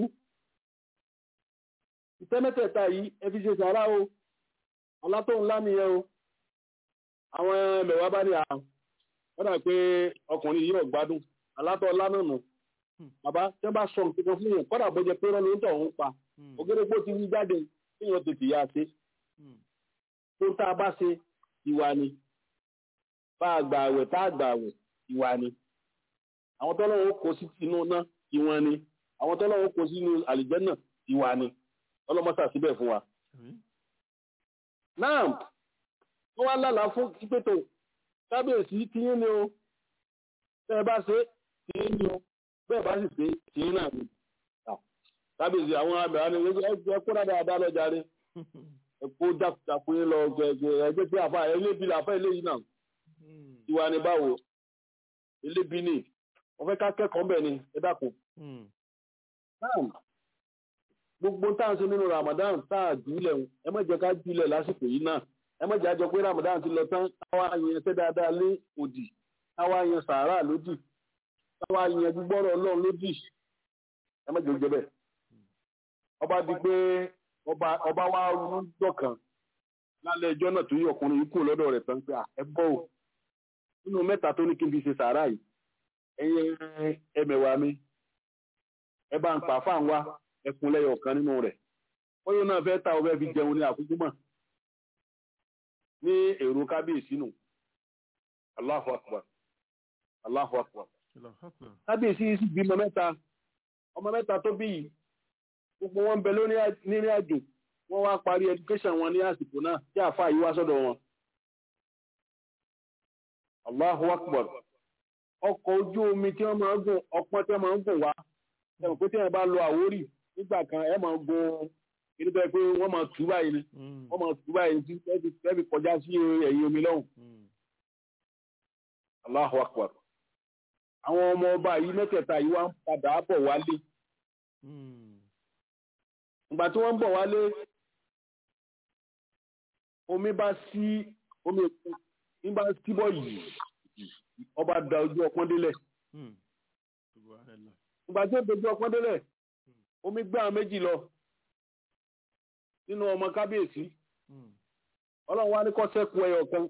ìtẹ́ mẹ́tẹ̀ẹ̀ta yìí ẹ fi ṣe sàárà o ọlátòun ńlá nìyẹn o àwọn mẹ̀wàá bá ní àrùn wọ́n dà pé ọkùnrin yìí ò gbádùn alátọ̀ ńlá náà nù bàbá tẹ́ bá sọ nǹkan kan fún yẹn kọ́dà bó jẹ pé rán ló ń tọ̀ ń pa ògédégbò ti wí jáde kéèyàn tètè yá ṣe tó tá a bá ṣe ìwà ni bá a gbà àwẹ̀ tá a gbà àwẹ̀ ìwà ni àwọn tọ́lọ́wọ́ kó sí inú náà ìwọ̀n ni àwọn tọ́lọ́wọ́ kó sí inú àlìjẹ́nà ìwà ni ọlọ́mọ́sà síbẹ̀ fún wa àmín. náà wọ́n wá lálàá fún pípẹ́tò kábíyèsí tí yín ni o bẹ́ẹ̀ bá ṣe tí yín ni o bẹ́ẹ̀ bá sì ṣe tí yín náà ni Ah, kábíyèsí àwọn abẹ̀rẹ̀ ni ẹ kó dáadáa lọ́jà rí ẹ kó jákujàku yín lọ gẹ̀gẹ̀ ẹgbẹ́ pé àfa elébi làfa eléyìí náà Mm, tiwa ni báwo elébi ni wọ́n fẹ́ ká kẹ́kọ̀ọ́ bẹ̀ ni ẹ dákun mm, náà gbogbo tá à ń ṣe nínú Ramadan tá a jùlẹ̀ ń ẹ má jẹ́ ká jùlẹ̀ lásìkò yìí náà ẹ má jẹ́ àjọ pé Ramadan ti lọ tán káwá yẹn ṣẹ́ dáadáa lé òdì káwá yẹn sàárà lódì káwá yẹn gbígbọ́rọ̀ Ọlọ́run lódì ẹ má jẹ́ ó jẹ́ bẹ́ẹ̀ ọba di pé ọba ọba wa rú dọ̀kan lálẹ́ ẹjọ́ náà tó yí ọkùnrin yìí kù lọ́dọ̀ rẹ̀ tán pé à, ẹ gbọ́ o nínú mẹ́ta tó ní kí n fi ṣe sàárà yìí ẹ̀yin ẹmẹ̀wà mi ẹ bá ń pa fáwọn wa ẹkùn lẹ́yọ̀ ọ̀kan nínú rẹ̀ bóyá náà fẹ́ ta ọbẹ̀ fi jẹun ní àkókò mọ̀ ní èrò kábíyèsí nù Allahu Akbar Allahu Akbar Allahu Akbar. kábíyèsí yìí sì bímọ mẹ́ta ọmọ mẹ́ta tó bí yìí gbogbo wọn ń bẹ lórí nírìn àjò wọ́n wá parí education wọn ní àsìkò náà tí àáfàá yìí wá sọ́dọ̀ wọn Allahu Akbar ọkọ̀ ojú omi tí wọ́n máa ń gùn ọpọ́n tí wọ́n máa ń gùn wá ẹ̀rọ pé tí wọ́n bá lọ Àwórì nígbà kan ẹ máa gun kí pé wọ́n máa tù báyìí ni Mm, wọ́n máa tù báyìí tí ẹ fi kọjá sí ẹ̀yìn omi lọ́hùn mm, Allahu Akbar àwọn ọmọ ọba yìí mẹ́tẹ̀ẹ̀ta yìí wá ń padà bọ̀ wálé mm, ìgbà tí wọ́n ń bọ̀ wálé omi bá sí omi òkun ní bá síbọ̀ yìí ọba da ojú ọpọ́n délẹ̀ mm. Subhanallah. ìgbà tí ó dojú ọpọ́n délẹ̀ omi gbé àwọn méjì lọ nínú ọmọ kábíyèsí Mm, ọlọ́run wá ní kó ṣẹ́kù ẹyọ kan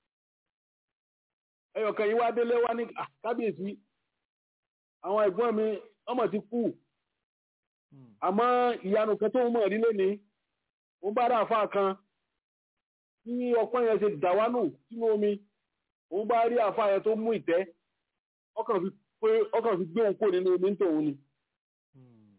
ẹyọ kan yìí wá délé wá ní "Ah, kábíyèsí àwọn ẹ̀gbọ́n mi ọmọ ti kú mm, àmọ́ ìyanu kan tó ń mọ̀ rí lónìí ó bá rà àfa kan tí ọpọ́n yẹn ṣe dàwánù sínú omi òun bá rí àfa yẹn tó mú ìtẹ́ ọkàn fi pé ọkàn fi gbé òun kò nínú omi ń tòun ni mm.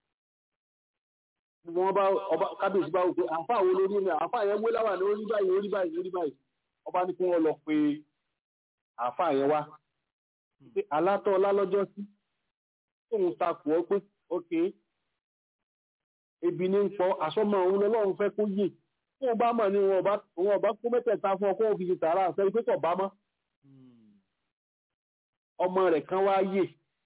gbogbo wọn bá ọba kábíyèsí bá wò pé àfa wo lórí mi àfa yẹn wé láwà ní orí báyìí orí báyìí orí báyìí ọba ní kí wọn lọ pé àfa yẹn wá pé alátọ lálọ́jọ́ sí tóun takò ọ pé ókè ebi ní ń pọ àsọmọ òun lọ́lọ́run fẹ́ kó yè tóun bá mọ̀ ní wọn ọba òun ọba kó mẹ́tẹ̀ẹ̀ta fún ọ kó o fi ṣe tààrà àṣẹ pé kò bá mọ́ Mm, ọmọ rẹ̀ kan wá yè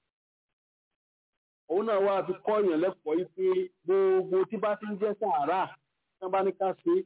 òun náà wá fi kọ́ èèyàn lẹ́kọ̀ọ́ yìí pé gbogbo tí bá ti ń jẹ́ sàárà tí wọ́n bá ní ká ṣe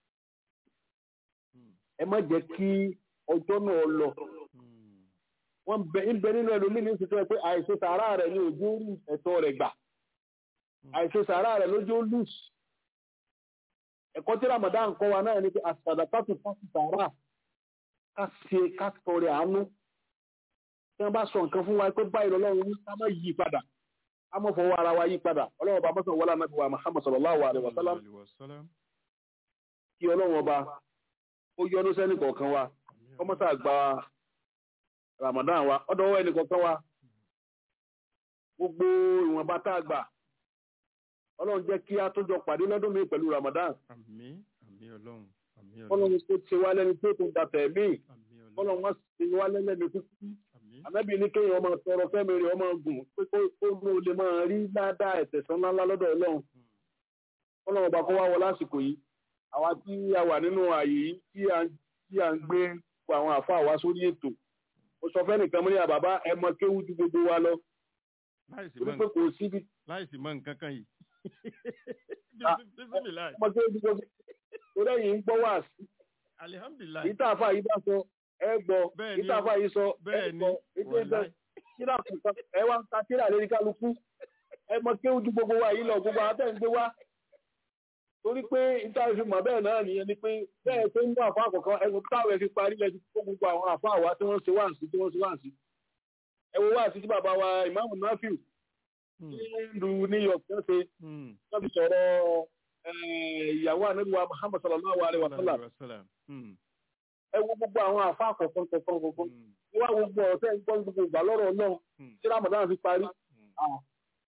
mm, ẹ má jẹ́ kí ọjọ́ náà lọ mm. wọ́n bẹ ń bẹ nínú ẹlòmíì ní ìsìtọ́ ẹ pé àìṣe sàárà rẹ̀ ní ojú orí ẹ̀tọ́ rẹ̀ gbà àìṣe sàárà rẹ̀ lójú lùs ẹ̀kọ́ tí Ramadan kọ́ wa náà ni pé àsàdàkàtù fásitì sàárà ká ṣe ká tọrẹ àánú tí wọ́n bá sọ nǹkan fún wa pé báyìí lọ́lọ́run ní ká má yí padà ká má fọwọ́ ara wa yí padà ọlọ́run ọba mọ́sàn wọlé anábì wa Muhammad sallallahu alaihi wa sallam Alaihi wasallam. kí ọlọ́run ọba ó yọ́nú sẹ́ni kọ̀ọ̀kan wa Àmín, kọ́mọ́sà gba Ramadan wa ọ̀dọ̀ ọwọ́ ẹnì kọ̀ọ̀kan wa gbogbo ìwọ̀nba tá a gbà ọlọ́run jẹ́ kí a tó jọ pàdé lọ́dún mi pẹ̀lú Ramadan àmín, àmín Ọlọ́run, àmín Ọlọ́run, ọlọ́run tó ṣe wá lẹ́ni tó tún dàtẹ̀ mí àmín Ọlọ́run, ọlọ́run wá ṣe wá lẹ́lẹ́ni kúkú àmín, ànábì ní kéèyàn ọmọ tọrọ fẹ́mi rẹ̀ ọmọ gùn pé kó kó ló lè máa rí ládàá ẹ̀tẹ̀sán ńláńlá lọ́dọ̀ ọlọ́run ọlọ́run ọba kó wá wọ lásìkò yìí àwa tí a wà nínú ààyè yìí tí a tí a ń gbé àwọn àfa wa sórí ètò mo sọ fẹ́nìkan mo ní àbàbá ẹ mọ kéwú ju gbogbo wa lọ láìsí torí mọ́ pé kò síbi láìsí mọ́ nǹkan kan yìí. Ah, Bismillah. ọmọ kéwú ju gbogbo torí ẹ̀yìn ń gbọ́ wá sí Alihamdulilayi. èyí tá a fà yìí bá sọ ẹ gbọ́ Bẹ́ẹ̀ èyí ni tá a o. fà yìí sọ ẹ Bẹ́ẹ̀ ni, gbọ́ èyí tó ń bẹ wàláì. kíra kùkà ẹ wá ń ta kíra lérí kálukú ẹ mọ kéwú ju gbogbo wa yìí lọ gbogbo àtẹ̀ ń gbé wá torí pé ìta fi mọ̀ bẹ́ẹ̀ náà nìyẹn ni pé bẹ́ẹ̀ tó ń mú àfa àkọ́kọ́ ẹ̀sùn táwọn ẹ̀ fi parí lẹ́sìn kó gbogbo àwọn àfa àwa tí wọ́n ṣe wá sí tí wọ́n ṣe wá sí ẹ wo wá sí tí bàbá wa ìmáàmù Nafiu Hmm, ní ìlú New York tó ṣe hmm. wọ́n fi sọ̀rọ̀ eh, ìyàwó ànábìwá Muhammad sallallahu alayhi wa sallam Alaihi wasallam. Hmm, ẹ wo gbogbo àwọn àfa àkọ́kọ́ kọ̀ọ̀kan kọ̀ọ̀kan hmm, wọ́n wá gbogbo ọ̀rọ̀ tẹ́ ń gbọ́ gbogbo ìgbà lọ́rọ̀ Ọlọ́run hmm, tí Ramadan fi parí hmm. Ah,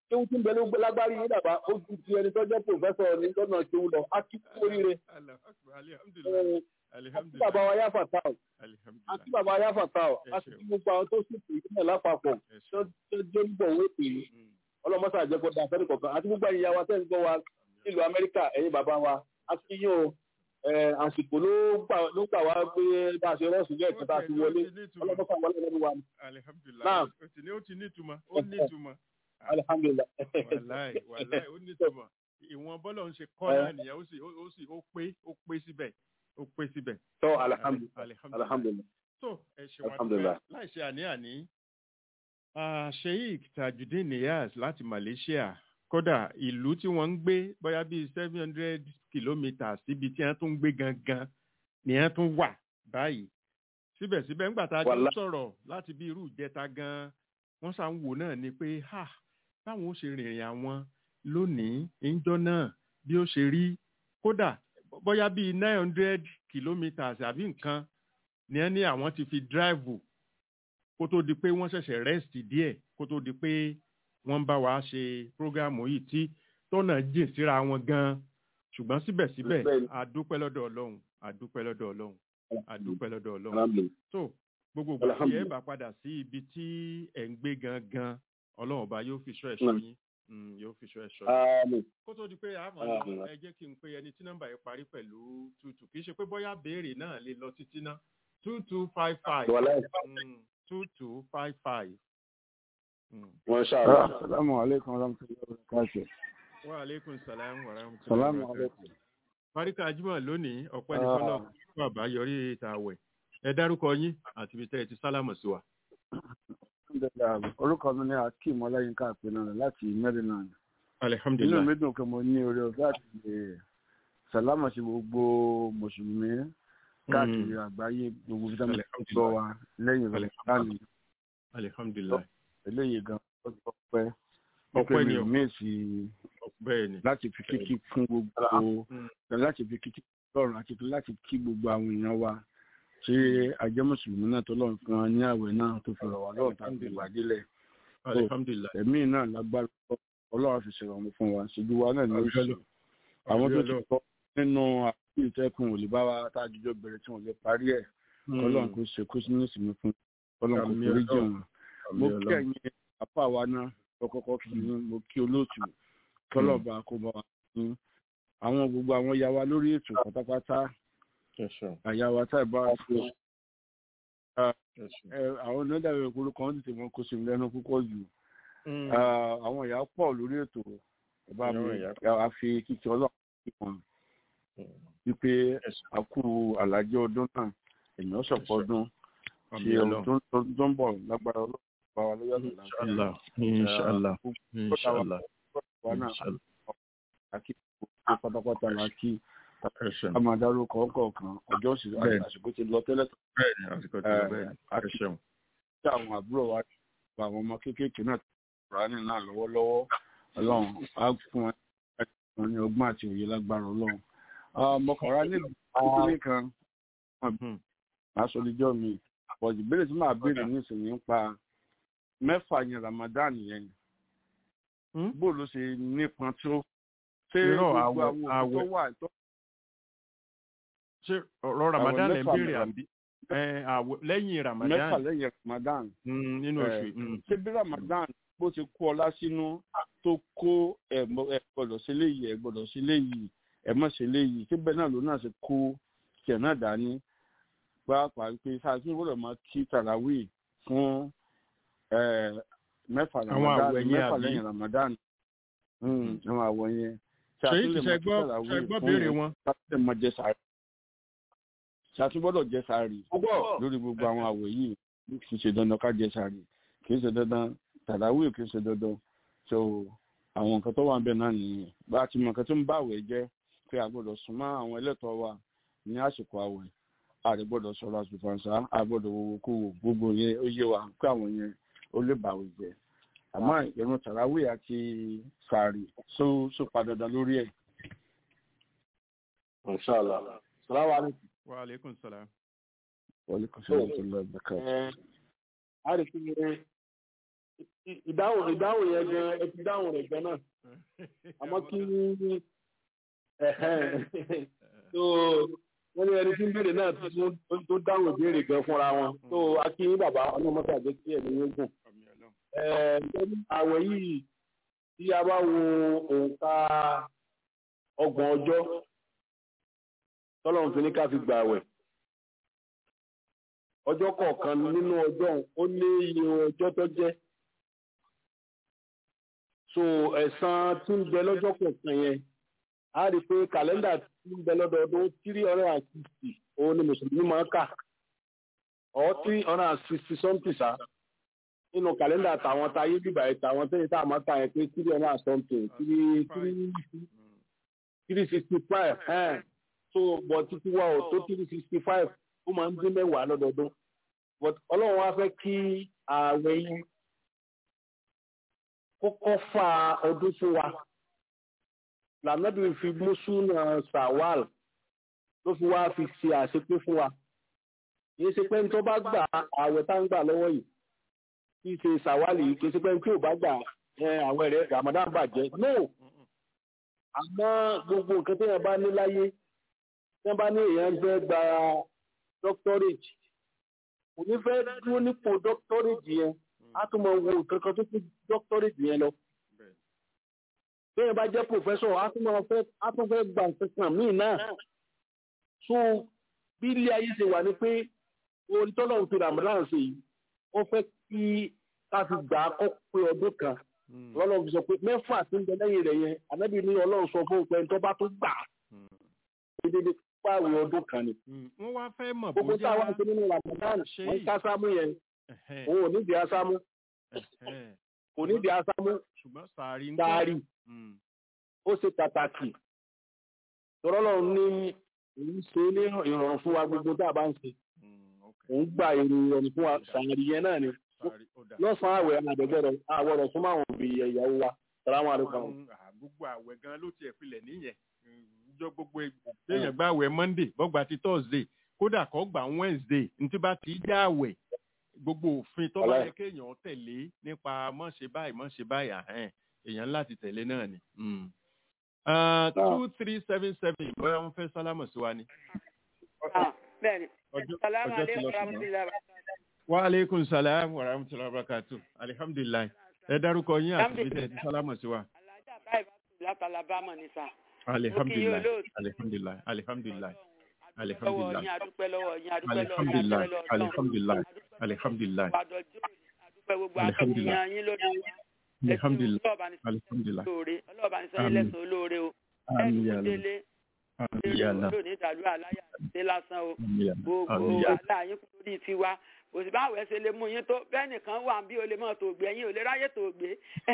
kéwú tí ń bẹ ló gbé lágbárí yín dàbá ó ju ti ẹni tó jẹ́ pòfẹ́sọ̀ ní lọ́nà kéwú lọ á kí kú oríire Allahu Akbar. Alhamdulillah. àti bàbá wa yáfà táwọn àti Alhamdulillah. bàbá wa yáfà táwọn Ẹ àti ṣeun. kí gbogbo àwọn tó sì pè é náà lápapọ̀ Ẹ tó ṣeun. tó jẹ́ ń bọ̀ wé pè é Mm. ọlọ́mọṣà jẹ́ kó da fẹ́ẹ́ kọ̀ọ̀kan àti gbogbo ẹ̀yin yàwá tẹ́ ń gbọ́ wa nílùú amẹ́ríkà ẹ̀yin bàbá wa a ti yín o ẹ̀, àsìkò ló gbà ló gbà wá pé bá a ṣe rọ́ọ̀sì jẹ́ ìkẹta ti wọlé ọlọ́mọṣà wọlé lẹ́nu wa ni Alhamdulillah. Naam. Ó ti ní ó ti ní ìtumọ̀. Ó ní ìtumọ̀. alihamdulilayi. Wàláì wàláì ó ní ìtumọ̀. Ìwọ̀n bọ́lọ̀ ń ṣe kọ́ náà nìyẹn ó sì ó ó sì ó pé ó pé síbẹ̀. Ó pé síbẹ̀. tọ́ alihamdulilayi Alhamdulillah. alihamdulilayi. So ẹ ṣe wá Alhamdulillah. dúpẹ́ láì ṣe àní-àní. Ah, Sheikh Tajudeen Niyaz láti Malaysia kódà ìlú tí wọ́n ń gbé bóyá bíi seven hundred kilometres síbi tí wọ́n tún ń gbé gangan ni wọ́n tún wà báyìí. Síbẹ̀síbẹ̀ ńgbà tá a jọ ń Wàlá- sọ̀rọ̀ láti bí irú ìjẹta gan wọ́n ṣà ń wò náà ni pé ha báwọn ó ṣe rìnrìn àwọn lónìí ìjọ náà bí ó ṣe rí kódà bóyá bíi nine hundred kilometres àbí nǹkan ni wọ́n ní àwọn ti fi dráìvù kó tó di pé wọ́n ṣẹ̀ṣẹ̀ rẹ́sìtì díẹ̀ kó tó di pé wọ́n ń bá wa ṣe prógámù yìí tí tọ́nà jìn síra wọn gan-an ṣùgbọ́n síbẹ̀síbẹ̀ Bẹ́ẹ̀ni. àdúpẹ́ lọ́dọ̀ ọlọ́run àdúpẹ́ lọ́dọ̀ ọlọ́run àdúpẹ́ lọ́dọ̀ ọlọ́run alhamdulilayi. tó gbogbo ìgbà tí ẹ Alhamdulillah. bá padà sí ibi tí ẹ̀ ń gbé gangan ọlọ́run ọba yóò fi ṣọ́ ẹ̀ṣọ́ Mm. yín Mm, yóò fi ṣọ́ ẹ̀ṣọ́ yín àmín kó tó di pé àmọ́ Alhamdulillah. ẹ jẹ́ kí n pe ẹni tí nọ́mbà yẹn parí pẹ̀lú tútù kì í ṣe pé bóyá béèrè náà lè lọ títí ná two two five five wàláì two two five five. wọn ṣàlọ. Assalamu alaikum warahmatullahi wabarakatuh. wa aleykum salaam wa rahmatulahi Salamu wa alaikum. barakatuh. Fáríkà Ajímọ̀ lónìí ọ̀pẹ́ ní Ah. fọlọ́ fún àbáyọrí ìta àwẹ̀. Ẹ dárúkọ yín àti ibi tẹ́ ẹ ti sálámù sí wa. Alhamdulillah. Orúkọ mi ni Akeem Ọláyínká Àpẹnà láti Maryland. Inú Alihamdulilayi. mi dùn pé mo ní oore ọ̀fẹ́ àti lè sàlámà sí gbogbo Mùsùlùmí káàkiri àgbáyé gbogbo bí táwọn gbọ́ wa lẹ́yìn rẹ̀ láàyè Alihamdulilayi. eléyìí gan ọjọ́ pẹ́. Ọpẹ́ ni o. mi sí Bẹ́ẹ̀ ni. láti fi kíkí fún gbogbo Mm. láti fi kíkí lọ́rùn àti láti kí gbogbo àwọn èèyàn wa ṣé ajẹ́ Mùsùlùmí náà tó lọ́run fún wa ní àwẹ̀ náà tó fi rọ̀ wá lọ́rùn tàbí ìwà délẹ̀. Alihamdulilayi. ẹ̀mí náà lágbára ọlọ́run fi ṣèrànwọ́ fún wa ṣojú wa náà ní oṣù àwọn tó ti kọ́ nínú àkókò ìtẹ́kùn òlè bá wa tá a jíjọ bẹ̀rẹ̀ tí wọ́n lè parí ẹ̀ ọlọ́run kò ṣe kó sínú ìsinmi fún ọlọ́run kò Àmín forí jì Ọlọ́run. wọn. mo kí ẹ̀yin apá wa náà kọ́kọ́kọ́ kí yín mo kí olóòtú kọ́lọ́ba kó bá wa yín àwọn gbogbo àwọn ya wa lórí ètò pátápátá àyà wa tá ì bá wa fún ẹ àwọn onídàáwọ̀ ìkúrú kan tètè wọn kó sí mi lẹ́nu púpọ̀ jù Ah, àwọn ìyá pọ̀ lórí ètò ọba mi Àwọn ìyá àfi kíkì ọlọ́run kí wọn wípé àkú àlàjẹ ọdún náà èèyàn sọ̀pọ̀ ọdún tí ọdún tó- tó ń bọ̀ lágbára ọlọ́run bá wa lóyún àgbàlá Inshallah. Inshallah. Inshallah. wa náà Inshallah. àkí gbogbo pátápátá la kí Ẹ ṣeun. a máa dárúkọ ọkọọkan ọjọ́ sì Bẹ́ẹ̀ni. àsìkò ti lọ tẹ́lẹ̀ tó Bẹ́ẹ̀ni, àsìkò tí ó Eh, bẹ́ẹ̀ni. Ẹ àti- ṣeun. tí àwọn àbúrò wa gba àwọn ọmọ kéékèèké náà rání náà lọ́wọ́lọ́wọ́ ọlọ́run á fún wọn wọn ní ọgbọ́n àti òye lágbára ọlọ́run. ọmọkùnrin níbi kékeré kan Hmm. aṣọlíjọ́ mi pọ̀jù ìbéèrè tí màá béèrè nísìnyí nípa mẹ́fà yẹn Ramadan yẹn Hmm? bó ló ṣe nípọn tó ṣé Irọ́, gbogbo àwẹ̀- àwọn òkú tó àwẹ̀- wà tó Ṣé ọ̀rọ̀ Ramadan lè ń mẹ́fà béèrè mẹ́fà. àbí? Ẹ, àwẹ̀- Lẹ́yìn mẹ́fà Ramadan lẹ́yìn Ramadan mm, nínú Eh, oṣù yìí. Mm. ṣé bí Ramadan bó ṣe kó ọlá sínú tó kó ẹ mọ- ẹ gbọ́dọ̀ sí léyìí ẹ gbọ́dọ̀ sí léyìí ẹ mọ sí léyìí ṣé bẹ́ẹ̀ náà ló náà ṣe kó tiẹ̀ náà dání pàápàá pé sáàtún gbọ́dọ̀ máa kí tarawih fún ẹ, mẹ́fà Àwọn Ramadan àwẹ̀ yẹn mẹ́fà àbí? lẹ́yìn Ramadan Hmm, àwọn àwọ̀ yẹn Ṣé Ṣáàtún lè ṣe máa kí gbọ́ tarawih ṣe gbọ́ fún béèrè wọn? sáàtún máa jẹ sàárì ṣáàtún gbọ́dọ̀ jẹ sàárì lórí gbogbo àwọn àwẹ̀ yìí kì í ṣe dandan ká jẹ sàárì kì í ṣe dandan tàdáwì kì í ṣe dandan so àwọn nǹkan tó wà ń bẹ náà nìyẹn bá a ti mọ nǹkan tó ń bá àwẹ̀ jẹ́ pé a gbọ́dọ̀ súnmọ́ àwọn ẹlẹ́tọ̀ọ́ wa ní àsìkò àwẹ̀ a lè gbọ́dọ̀ sọ̀rọ̀ àṣùfàǹsá a gbọ́dọ̀ wo kó wo gbogbo yẹn ó yé wa pé àwọn yẹn ó lè bàwẹ̀ jẹ́ àmọ́ ìrun tàdáwì àti sàárì só só pa dandan lórí ẹ̀. Inshallah. Salaam alaikum. Wa aleykum salaam. wọlé kò sí ọ̀rọ̀ tó lọ ẹ̀ka. Ẹ, a rí sí ì- ìdáhùn ìdáhùn yẹn gan ẹ ti dáhùn rẹ̀ gan náà àmọ́ kí ẹ̀hẹ́n. so wọ́n ní ẹni tí ń béèrè náà tó tó dáhùn ìbéèrè gan fúnra wọn so akínyín bàbá ọlọ́mọta àjẹ́ kí ẹ̀mí yóò gùn. ẹ̀ẹ́dẹ́gbẹ́ni àwẹ̀ yìí tí a bá wo òǹkà ọgbọ̀n ọjọ́ tọ́lọ́run fi ní ká fi gbà àwẹ̀ ọjọ́ kọ̀ọ̀kan nínú ọjọ́ ọ̀hún, ó ní iye ọjọ́ tó jẹ́ so ẹ̀san tí ń bẹ lọ́jọ́ kọ̀ọ̀kan yẹn a rí i pé kàlẹ́ndà tí ń bẹ lọ́dọọdún three hundred and sixty òun ni mùsùlùmí máa ń kà or three hundred and sixty something sa nínú kàlẹ́ndà tàwọn táyé bíbà ẹ̀ tàwọn tẹ́yìn tá a máa kà yẹn pé three hundred and something three three three sixty five so but títí wa ò tó three sixty five ó máa ń dín mẹ́wàá lọ́dọọdún but ọlọ́run wá fẹ́ kí ààwẹ̀ yìí kókó fa ọdún fún wa lànàbí fi mùsùlùmí sàwàl ló fi wá fi ṣe àṣepé fún wa kìí ṣe pé ní tó bá gbà ààwẹ̀ tá ń gbà lọ́wọ́ yìí kìí ṣe sàwàlì yìí kìí ṣe pé ní tí ò bá gbà ẹ, ààwẹ̀ rẹ̀ ramadan bàjẹ́ no àmọ́ gbogbo nǹkan tí yẹn bá ní láyé tí wọ́n bá ní èèyàn fẹ́ gba doctorate kò ní fẹ́ dúró nípò doctorate yẹn á tún mọ wo nǹkan kan tó fi doctorate yẹn lọ bẹ́ẹ̀ bá jẹ́ professor á tún máa fẹ́ á tún fẹ́ gba nǹkan kan míì náà so bí ilé ayé ṣe wà ní pé orin tọ́lọ̀ ń fi ramadan ṣe yìí wọ́n fẹ́ kí ká fi gbà á kọ́ pé ọdún kan ọlọ́run fi sọ pé mẹ́fà tí ń bẹ lẹ́yìn rẹ̀ yẹn ànábì ní ọlọ́run sọ fún òpin tó bá tó gbà á dédé pààrọ̀ ọdún kan ni wọ́n wá fẹ́ mọ̀ gbogbo bóyá táwọn ṣe nínú ramadan ṣe wọ́n yìí. ká sámú yẹn Ẹ̀hẹ́n, òun ò nídìí asámú ẹ̀hẹ́n. kò nídìí asámú ṣùgbọ́n sàárì ń dáárì Mm, ó ṣe pàtàkì tọ́lọ́lọ́ ní òun ṣe ní ìrọ̀rùn fún wa gbogbo tá a bá ń ṣe mm, ok. òun gba èrò ìrọ̀rùn fún wa sàárì yẹn náà ni Sàárì, ó dà. lọ́sàn-án àwẹ̀ àdẹ̀gbẹ̀rẹ̀ àwọ̀rọ̀ fún àwọn òbí ìyàwó wa sàlámù àlùkò. Àwọn, ah, gbogbo àwẹ̀ gan ló tiẹ̀ pilẹ̀ níyẹn jọ gbogbo èèyàn gba àwẹ̀ monday bọ́gbà ti thursday kódà kọ́ gbà wednesday ntí bá ti já àwẹ̀ gbogbo òfin tó bá Wàláhì. yẹ kéèyàn tẹ̀lé nípa mọ̀ ṣe báyìí mọ̀ ṣe báyìí àhẹ́n èèyàn láti tẹ̀lé náà ni. Mm. Ah, two three seven seven bóyá wọ́n fẹ́ sálámù sí wa ni. bẹ́ẹ̀ni ọjọ́ salamu ọjọ́ ti aleykum lọ sí wa. rahmatulahi wa aleykum salaam wa rahmatulahi wa barakatu alihamdulilayi ẹ dárúkọ yín àti bí tẹ̀ ti sálámù sí wa. alájà báyìí bá tù láti alabama ní sà alihamdulilayi olóòtú. alihamdulilayi alihamdulilayi lọ́wọ́ alihamdulilayi yín adúpẹ́ lọ́wọ́ yín adúpẹ́ lọ́wọ́ yín alihamdulilayi adúpẹ́ lọ́wọ́ alihamdulilayi alihamdulilayi àdọ̀jọ́ adúpẹ́ gbogbo Alhamdulillah. akẹ́kọ̀ọ́ yín lórí alihamdulilayi ọlọ́ọ̀bá ní alihamdulilayi sọ́yìn lóore ọlọ́ọ̀bá ní sọ́yìn Àmín. lẹ́sàn olóore o àmì ẹ̀ẹ́dùn yàrá délé àmì eré yàrá olóòní ìdàlú aláyà ṣe lásán o àmì yàrá gbogbo àmì yàrá wàhálà yín kúrò ní tiwa kò sí báwo ẹ ṣe lè mú yín tó bẹ́ẹ̀ nìkan wà bí o lè mọ̀ tó gbé ẹ̀yin ò lè ráyè tó gbé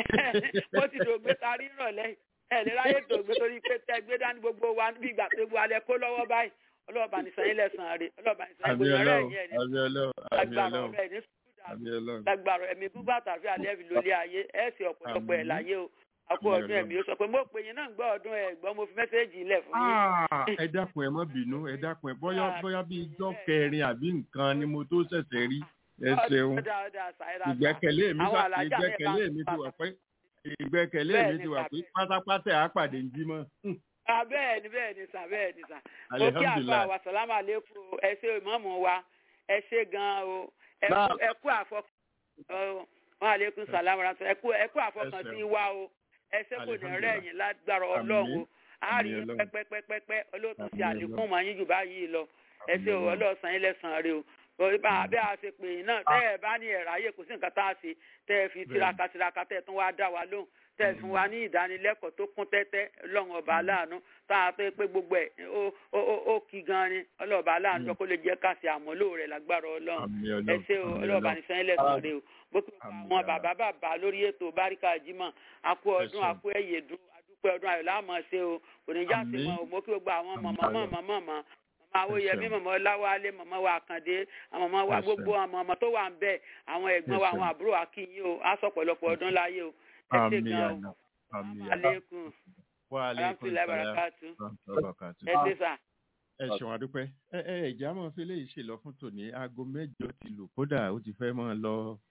bó ti dògbé tarí ìrọ̀lẹ́ ẹ̀ lè ráyè tó gbé torí pé tẹ gbé dání gbogbo wa bí ìgbà pé gbogbo alẹ́ kó lọ́wọ́ báyìí ọlọ́ọ̀bà ní sanyín lẹ́sàn-án rè ọlọ́ọ̀bà ní sanyín àmì gbogbo ọ̀rẹ́ ọlọ́run ẹ̀yìn ẹ̀ ní àmì ọlọ́run àmì lágbára ọlọ́run ọ̀rẹ́ ẹ̀ ní sùúrù àmì ọlọ́run lágbára ẹ̀mí gbígbà àtàfíà lẹ́ẹ̀fì lórí ayé ẹ̀ sì ọ̀pọ̀lọpọ̀ ẹ̀ Àmín. láyé o àpò Àmín ọdún ẹ̀mí ó sọ pé mo pè yín náà ń gbọ́ ọdún ẹ̀ gbọ́ mo fi mẹ́sẹ́ẹ̀jì ilẹ̀ fún yín. Ah, ẹ dákun ẹ má bínú ẹ dákun ẹ bóyá bóyá bíi ijọ́ kẹrin àbí nǹkan ni mo tó ṣẹ̀ṣẹ̀ rí ẹ ṣeun Ọ̀dà, ọ̀dà, ṣàìrà, ṣà. ìgbẹ́kẹ̀lé mi Àwọn sà alájà mi ìgbẹ́kẹ̀lé bá- mi ti wà pé ìgbẹ́kẹ̀lé mi Bẹ́ẹ̀ni, ti wà sà, pé pátápátá àpàdé ń jí mọ́. Ah, bẹ́ẹ̀ ni bẹ́ẹ̀ ni sà bẹ́ẹ̀ ni sà. mo kí àfa alihamdulilayi wa sàlámù àlékún o ẹ ṣe ìmọ̀ọ́mù wa ẹ ṣe gan-an o ẹ Náà. kú- ẹ kú àfọkàn ọ, wọn àlékún sàlámù ránṣẹ́ ẹ kú ẹ kú àfọkàn Ẹ sí ṣeun. wa o ẹ ṣe kò ní Alihamdulilayi. rẹ̀yìn lágbára ọlọ́run o Àmín. a rí Àmín yín Ọlọ́run. pẹ́pẹ́pẹ́pẹ́ olóòtú sí Àmín àlékún mọ́ yín jù báyìí lọ ẹ ṣe o Ọlọ́run. ọlọ́sàn yín lẹ́sàn-án rẹ o torí bá abẹ́ a ṣe pè yín náà tẹ́ ẹ bá ní ẹ̀rọ ayé kò sí nǹkan tá a ṣe tẹ́ ẹ fi tiraka tiraka tẹ́ ẹ tún wá dá wa lóhùn tẹ́ ẹ fún wa ní ìdánilẹ́kọ̀ọ́ tó kún tẹ́tẹ́ ọlọ́run ọba aláàánú tá a pé pé gbogbo ẹ̀ ó ó ó ó kí gan ni ọlọ́ọ̀ba aláàánú jọ kó lè jẹ́ ká ṣe àmúlò rẹ̀ lágbára ọlọ́run àmì ẹ ọlọ́run ṣe o àmì ọlọ́ọ̀bá ọlọ́run ní sẹ́yìn lẹ́sàn rẹ o bó ti gba Àmín àwọn ya bàbá bàbá lórí ètò báríkà jimá àkú ọdún ṣeun. àkú ẹ̀yẹ̀dún àdúpẹ́ ọdún ayọ̀ láàmú ṣe o oníjà sí Àmín. mọ́ o mo kí gbogbo àwọn Àmín mọ̀mọ́ ayọ̀. mọ̀mọ́ mọ̀mọ́ mọ̀mọ́ awóyẹmí ṣeun. mọ̀mọ́ ọláwálé mọ̀mọ́ wa àkàndé àwọn mọ̀mọ́ wa Ẹ gbogbo ṣeun. àwọn ọmọ tó wà ń bẹ̀ àwọn ẹ̀gbọ́n Ẹ wa ṣeun. àwọn àbúrò wa kí yín o á sọ pọ̀lọpọ̀ ọdún láyé o ẹ ṣe àmì gan o àná àmì àná aleykum wa aleykum alhamdulilayi salaam barakatu wa rahmatullahi wa barakatuh. ẹ ṣe sà. ẹ ṣeun adúpẹ́ ẹ ẹ ìjà máa fi léyìí ṣe lọ fún tòní aago mẹ́jọ ti lù kódà ó ti fẹ́ máa lọ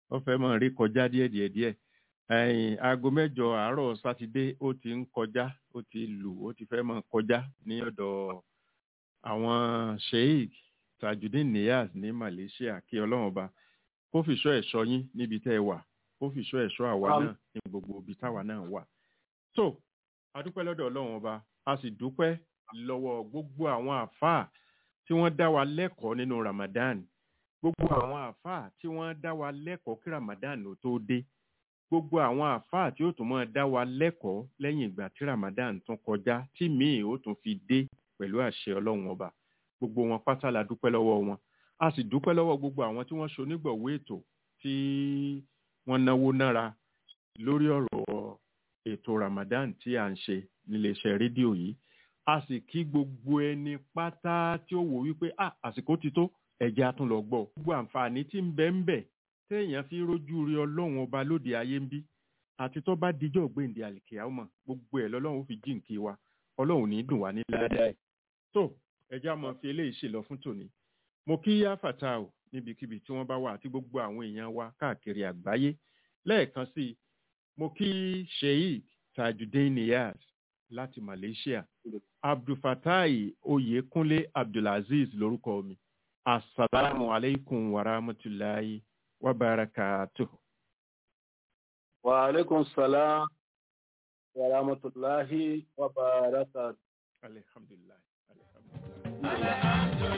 ó fẹ́ mọ̀ rí kọjá díẹ̀ díẹ̀ díẹ̀ ẹ̀yìn aago mẹ́jọ àárọ̀ sátidé ó ti ń kọjá ó ti lù ó ti fẹ́ mọ̀ kọjá ní ọ̀dọ̀ àwọn sheik tajudeen niyaz ní malaysia kí ọlọ́run ọba kó fìṣọ́ ẹ̀ṣọ́ yín níbi tẹ́ ẹ wà kó fìṣọ́ ẹ̀ṣọ́ àwa Àmín. náà ní gbogbo ibi táwa náà wà. tó a dúpẹ́ lọ́dọ̀ ọlọ́run ọba a sì dúpẹ́ lọ́wọ́ gbogbo àwọn àáfàá tí wọ́n dá wa lẹ́kọ̀ọ́ nínú ramadan gbogbo àwọn àáfàá tí wọ́n dá wa lẹ́kọ̀ọ́ kí ramadan ò tó dé gbogbo àwọn àáfàá tí ó tún máa dá wa lẹ́kọ̀ọ́ lẹ́yìn ìgbà tí ramadan tún kọjá tí míì ó tún fi dé pẹ̀lú àṣẹ ọlọ́run ọba gbogbo wọn pátá la dúpẹ́ lọ́wọ́ wọn a sì dúpẹ́ lọ́wọ́ gbogbo àwọn tí wọ́n ṣonígbọ̀wé ètò tí wọ́n náwó nára lórí ọ̀rọ̀ ètò ramadan tí à ń ṣe níléeṣẹ́ rédíò yìí a sì kí gbogbo ẹni pátá tí ó wò wípé ah àsìkò ti tó ẹ̀jẹ̀ á tún lọ gbọ́ gbogbo àǹfààní tí ń bẹ ń bẹ téèyàn fi rójú rí ọlọ́run ọba lóde ayé ń bí àti tó bá dijọ́ gbèǹde àlìkèámọ̀ gbogbo ẹ̀ lọ́lọ́run ó fi jíǹkí wa ọlọ́run ní dùn wá ní ládàá ẹ̀ tó ẹjẹ́ àmọ́ fi eléyìí ṣèlọ fún tòní mo kí yá fàtà o níbikíbi tí wọ́n bá wà àti gbogbo àwọn èèyàn wa káàkiri àgbáyé lẹ́ẹ̀kan sí i mo kí sheik tajudeen niyaz láti malaysia abdulfatai oyekunle abdulaziz lórúkọ mi asalaamu aleykum wa rahmatulahi wa barakatuh. wa aleykum salaam wa rahmatulahi wa barakatuh. alhamdulilayi alhamdulilayi.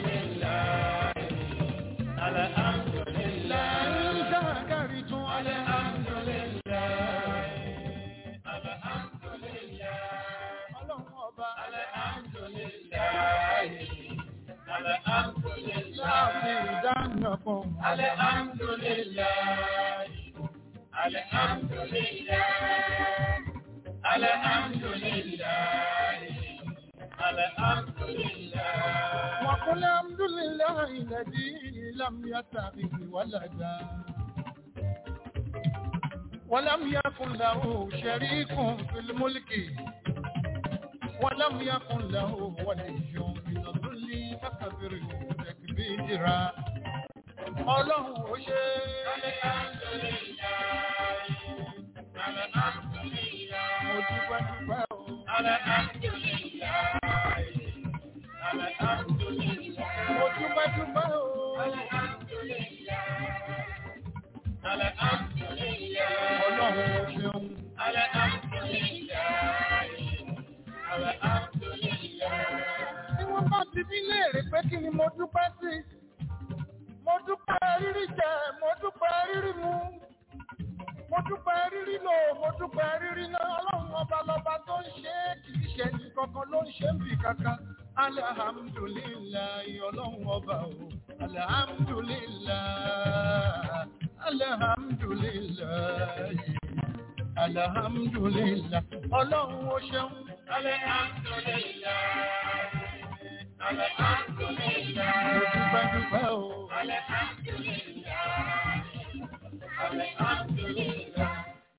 وقل الحمد لله الذي لم يتخذ ولدا ولم يكن له شريك في الملك ولم يكن له ولي من الذل فكبره تكبيرا ọlọ́run ó ṣe mo dúpẹ́ dúpẹ́ o mo dúpẹ́ dúpẹ́ o ọlọ́run ó ṣeun tí wọ́n bá ti bí léèrè pé kí ni mo dúpẹ́ sí mo dúpẹ́ rírí jẹ mo dúpẹ́ rírí mu mo dúpẹ́ rírí lò mo dúpẹ́ rírí náà ọlọ́run ọba lọ́ba tó ń ṣe é kì í ṣe ní kankan ló ń ṣe ń bì kankan alihamdulilayi ọlọ́run ọba o alihamdulilayi alihamdulilayi alihamdulilayi ọlọ́run ó ṣeun alihamdulilayi alihamdulilayi mo dúpẹ́ dúpẹ́ o alihamdulilayi alihamdulilayi.